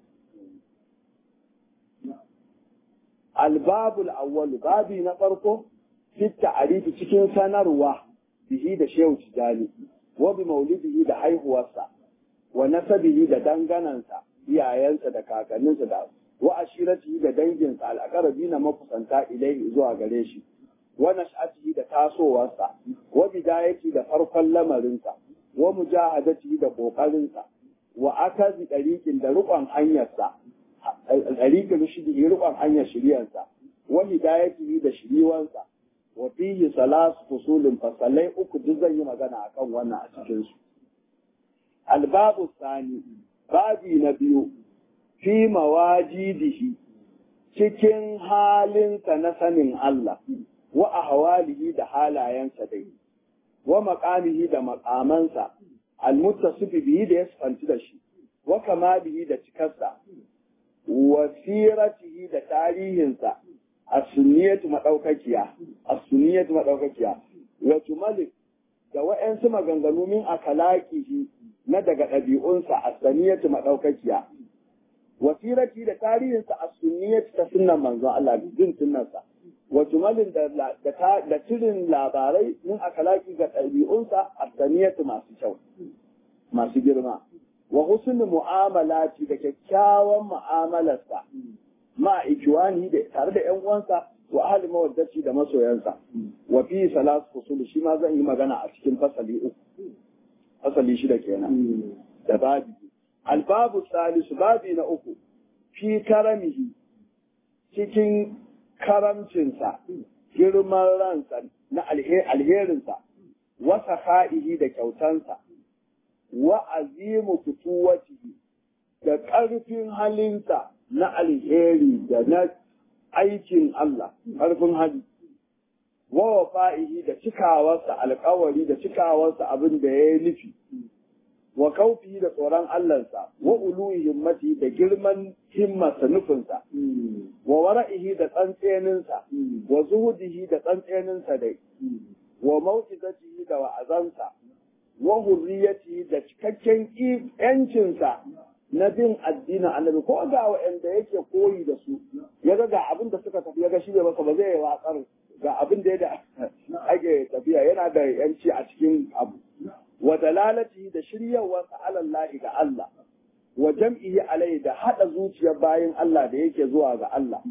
albabul awwal babi na farko fi ta'arifi cikin sanarwa bihi da shehu tijani wa bi maulidihi da haihuwarsa wa nasabihi da danganansa iyayensa da kakanninsa da wa ashiratihi da danginsa al'aqrabi na makusanta ilaihi zuwa gare shi wa nash'atihi da tasowarsa wa bidayati da farkon lamarinsa wa mujahadatihi da kokarinsa wa akazi dariqin da rukon hanyarsa dariqin rushdihi rukon hanyar shiriyarsa wa hidayatihi da shiriwansa wa fihi salas fusulin fasalai uku duk zan yi magana akan wannan a cikin su albabu sani babi na biyu fi mawajidihi cikin halinsa na sanin Allah wa ahwalihi da halayensa dai wa maqamihi da maqamansa almuttasifi bihi da yasfanti da shi wa kamalihi da cikarsa wa siratihi da tarihinsa as-sunniyatu madaukakiya as-sunniyatu madaukakiya wa tumalik da wa'ansu maganganu min akalaqihi na daga ɗabi'unsa as-saniyatu madaukakiya wa sirati da tarihinsa as-sunniyatu ta sunnan manzon Allah bin sunnansa wa tumalin da da cirin labarai min akalaki ga ɗabi'unsa as-saniyatu masu kyau masu girma wa husnul mu'amalati da kyakkyawan mu'amalarsa ma ikiwani da tare da ƴan uwansa wa ahli mawaddati da masoyansa wa fi salas fusul shi ma zan yi magana a cikin fasali uku fasali shida kenan da babi albabu salisu babi na uku fi karamihi cikin karamcinsa girman ransa na alherinsa wa saha'ihi da kyautansa wa azimu fituwatihi da ƙarfin halinsa na alheri da na aikin Allah, ƙarfin hali, wa wafa'ihi da cikawarsa alkawari da cikawarsa abin da ya yi nufi, wa kaufi da tsoron Allahnsa wa uluhi himmati da girman himmarsa nufinsa wa wara'ihi da tsantseninsa wa zuhudihi da tsantseninsa dai wa mau'izatihi da wa'azansa wa hurriyatihi da cikakken yancinsa na bin addinin annabi ko ga wa'anda yake koyi da su ya ga ga abin da suka tafi ya ga shi masa ba zai watsar ga abin da ya ake tafiya yana da yanci a cikin abu wa dalalati da shiryawarsa alallahi ga Allah wa jam'ihi alai da hada zuciyar bayin Allah da yake zuwa ga Allah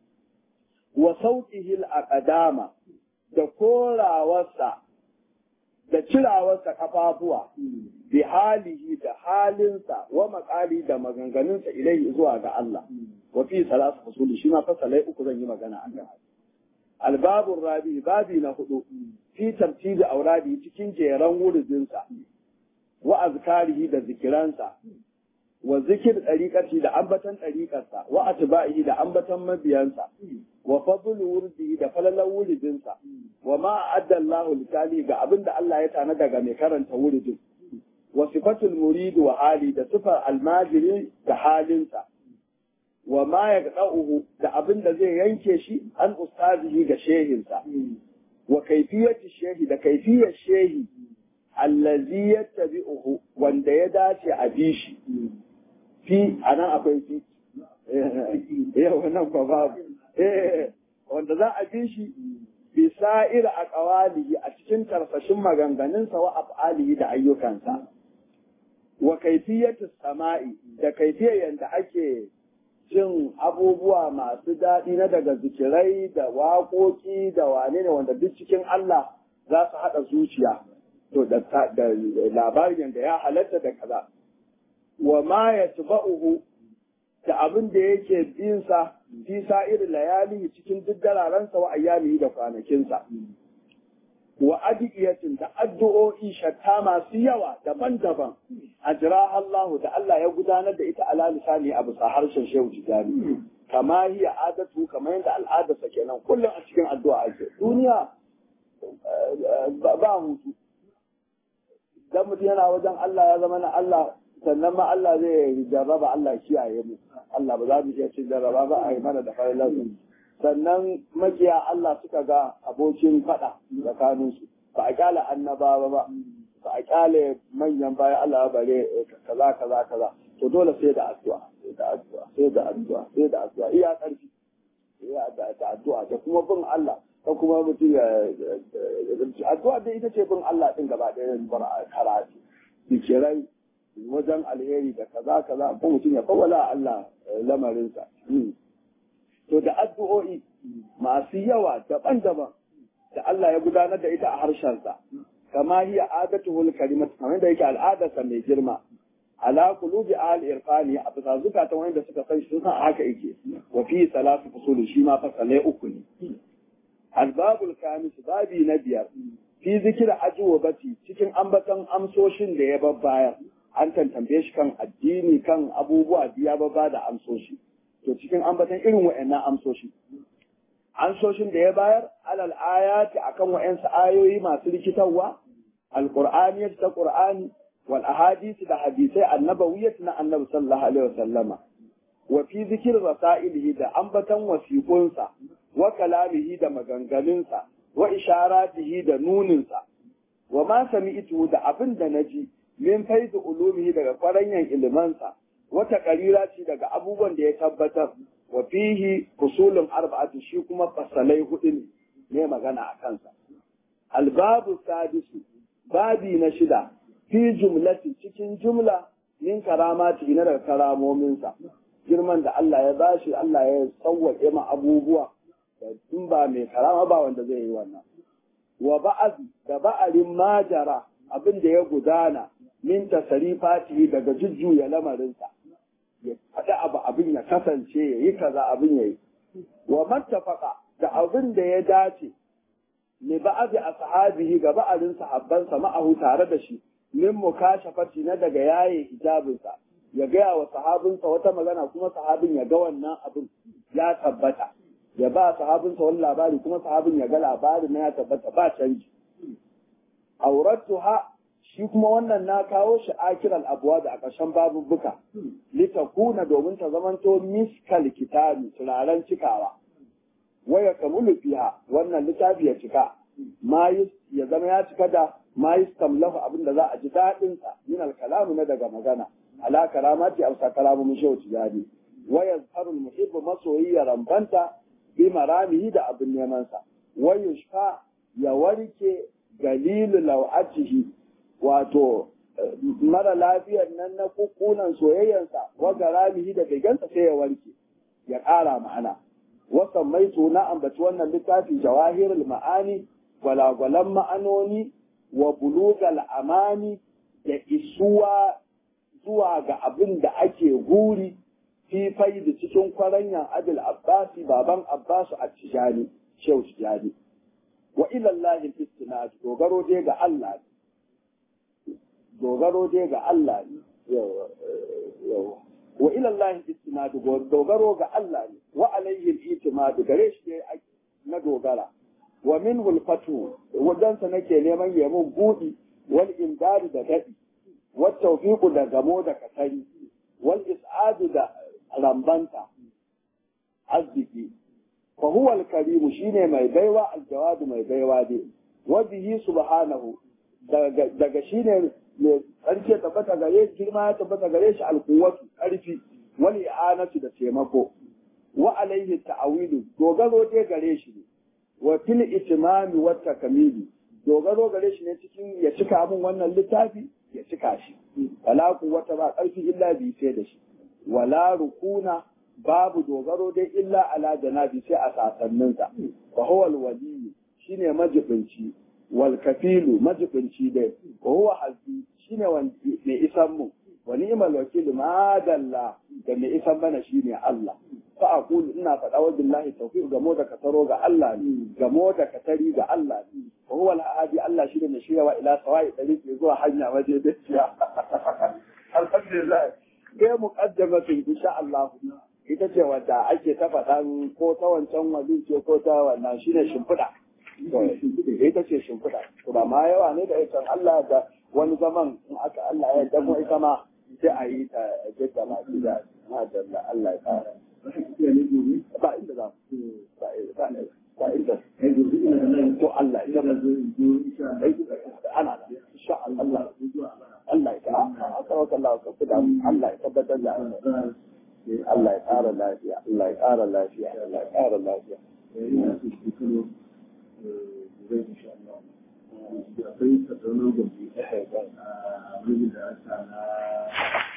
wa sauqihi al-aqdama da korawarsa da cirawarsa kafafuwa bi halihi da halinsa wa makali da maganganunsa ilai zuwa ga Allah wa fi salatu fasuli shi ma fasalai uku zan yi magana a kan albabun rabi babi na hudu fi tartibi auradi cikin jeran wuridinsa wa azkarihi da zikiransa wa zikir ɗariƙarsa da ambatan ɗariƙarsa wa atba'ihi da ambatan mabiyansa wa fadlu wurdihi da falalan wuridinsa wa ma adda Allahu litali ga abin da Allah ya tana daga mai karanta wuridin wa sifatul murid wa hali da sifar almajiri da halinsa wa ma yaqda'uhu da abin da zai yanke shi an ustazihi ga shehinsa wa kaifiyati shehi da kaifiyar shehi allazi yattabi'uhu wanda ya dace a bi shi fi anan akwai fi yau nan ba babu wanda za a bi shi bi sa'ir a ƙawalihi a cikin tarfashin maganganunsa wa af'alihi da ayyukansa wa kaifiyatu sama'i da kaifiyar yadda ake jin abubuwa masu daɗi na daga zikirai da waƙoƙi da wane ne wanda duk cikin Allah za su haɗa zuciya to da labarin yadda ya halatta da kaza wa ma ya tuba'uhu da abin da yake binsa fi sa'ir layali cikin duk dararensa wa ayyamihi da kwanakinsa wa adiyatin da addu'o'i shatta masu yawa daban-daban ajra Allah da Allah ya gudanar da ita ala lisani a bisa harshen Shehu Tijani kama hiya adatu kamar yadda al'adarsa kenan kullum a cikin addu'a ake duniya ba hutu dan mutum yana wajen Allah ya zama na Allah sannan ma Allah zai jarraba Allah kiyaye mu Allah ba za mu iya cin jarraba ba a yi mana da farilansu sannan makiya Allah suka ga abokin faɗa tsakaninsu ba a kyale annabawa ba ba a kyale manyan bayan Allah bare kaza kaza kaza to dole sai da addu'a sai da addu'a sai da addu'a sai da addu'a iya ƙarfi iya da addu'a da kuma bin Allah ko kuma mutum ya addu'a dai ita ce bin Allah din gaba ɗaya karatu zikirai wajen alheri da kaza kaza ko mutum ya kawala Allah lamarinsa. To da addu'o'i masu yawa daban-daban da Allah ya gudanar da ita a harshensa, kama hiya adatuhul karimat kamar da yake al'adarsa mai girma. Ala qulubi al irfani a bisa zukatan wanda suka san shi sun haka yake wa fi salatu fusul shi ma fasalai uku ne. Albabul kamis babi na biyar fi zikira ajuwabati cikin ambaton amsoshin da ya babbayar. an tantambe shi kan addini kan abubuwa biya ba da amsoshi to cikin ambatan irin wa'annan amsoshi amsoshin da ya bayar alal ayati akan wa'ansu ayoyi masu rikitarwa alqur'ani ta qur'ani wal ahadisi da hadisai annabawiyyat na annabi sallallahu alaihi wasallama wa fi zikir rasailihi da ambatan wasiqunsa wa kalamihi da maganganunsa wa isharatihi da nuninsa wa ma sami'tu da abin da naji min faizu ulumihi daga kwaranyan ilimansa wata karira ce daga abubuwan da ya tabbatar wa fihi fusulun arba'atu shi kuma fasalai hudu ne ne magana a kansa albabu sadisu babi na shida fi jumlati cikin jumla min karamati na daga karamominsa girman da Allah ya bashi Allah ya sauwaƙe ma abubuwa da in ba mai karama ba wanda zai yi wannan wa ba'az da ba'arin majara abin da ya gudana min tasarifatihi daga jujjuya lamarinsa ya faɗi abu abin ya kasance ya yi kaza abin ya yi wa mattafaka da abin da ya dace li ba'azi ashabihi ga ba'arin sahabbansa ma'ahu tare da shi min mukashafati na daga yaye hijabinsa ya gaya wa sahabinsa wata magana kuma sahabin ya ga wannan abin ya tabbata ya ba sahabinsa wani labari kuma sahabin ya ga labarin na ya tabbata ba canji auratuha shi shi kuma wannan na kawo shi akiral abuwa da a ƙarshen babubbuka litakuna domin ta zamanto miskal kitabi turaren cikawa waya kamulu fiha wannan littafi ya cika ma ya zama ya cika da ma yustamlahu abin da za a ji daɗin sa min al-kalamu na daga magana ala karamati amsa kalamu mun shehu tijani wa yazharu al-muhibbu masoyi ya rambanta bi maramihi da abin neman sa wa yushfa ya warke galilu lawatihi wato mara lafiyar nan na kukunan soyayyansa wa garamihi da begansa sai ya warke ya ƙara ma'ana wasan mai na ambaci wannan littafi jawahirul ma'ani gwalagwalan ma'anoni wa bulugal amani da isuwa zuwa ga abin da ake guri fi da cikin kwaranyan adil abbasi baban abbasu a tijani shehu tijani wa ilallahi istinad dogaro dai ga Allah dogaro dai ga Allah ne yawa wa ilallahi istinad dogaro ga Allah ne wa alayhi al-itimad gare shi ne na dogara wa minhu al-fatu wadansa nake neman ya mun budi wal imdad da dadi wa tawfiq da gamo da katari wal is'ad da rambanta arziki fa huwa al-karim shine mai baiwa al-jawad mai baiwa dai wa bihi subhanahu daga shine mai tsarki tabbata gare shi girma ya tabbata gare shi alkuwatu ƙarfi wani i'anatu da taimako wa alaihi ta'awilu dogaro dai gare shi ne wa fil itimami wa takamili dogaro gare shi ne cikin ya cika min wannan littafi ya cika shi wala wata ba ƙarfi illa bi sai da shi wala rukuna babu dogaro dai illa ala janabi sai a sasanninsa wa huwa alwali shine majibinci wal kafilu majibinci dai wa huwa hasbi shine mai isan mu wa ni'mal wakil ma dalla da mai isan mana shine Allah fa aqul ina faɗa wa billahi tawfiq gamo da kataro ga Allah ne gamo da katari ga Allah ne wa huwa al-hadi Allah shine mai shiryawa ila sawai dariqi zuwa hanya waje da ciya alhamdulillah kai muqaddamatun insha Allah ita ce wadda ake ta faɗan ko ta wancan wali ce ko ta wannan shine shimfiɗa ita ce shimfiɗa to ba ma yawa ne da ita Allah da wani zaman in aka Allah ya damo ita ma sai a yi ta jidda ma shi da madalla Allah ya fara ba inda za ba ba inda to Allah ya zama ana da insha Allah Allah ya ta aka waka Allah ka fida Allah ya tabbatar da Allah ya ƙara lafiya Allah ya ƙara lafiya Allah ya ƙara lafiya akwai tattaunar gobe a da aka na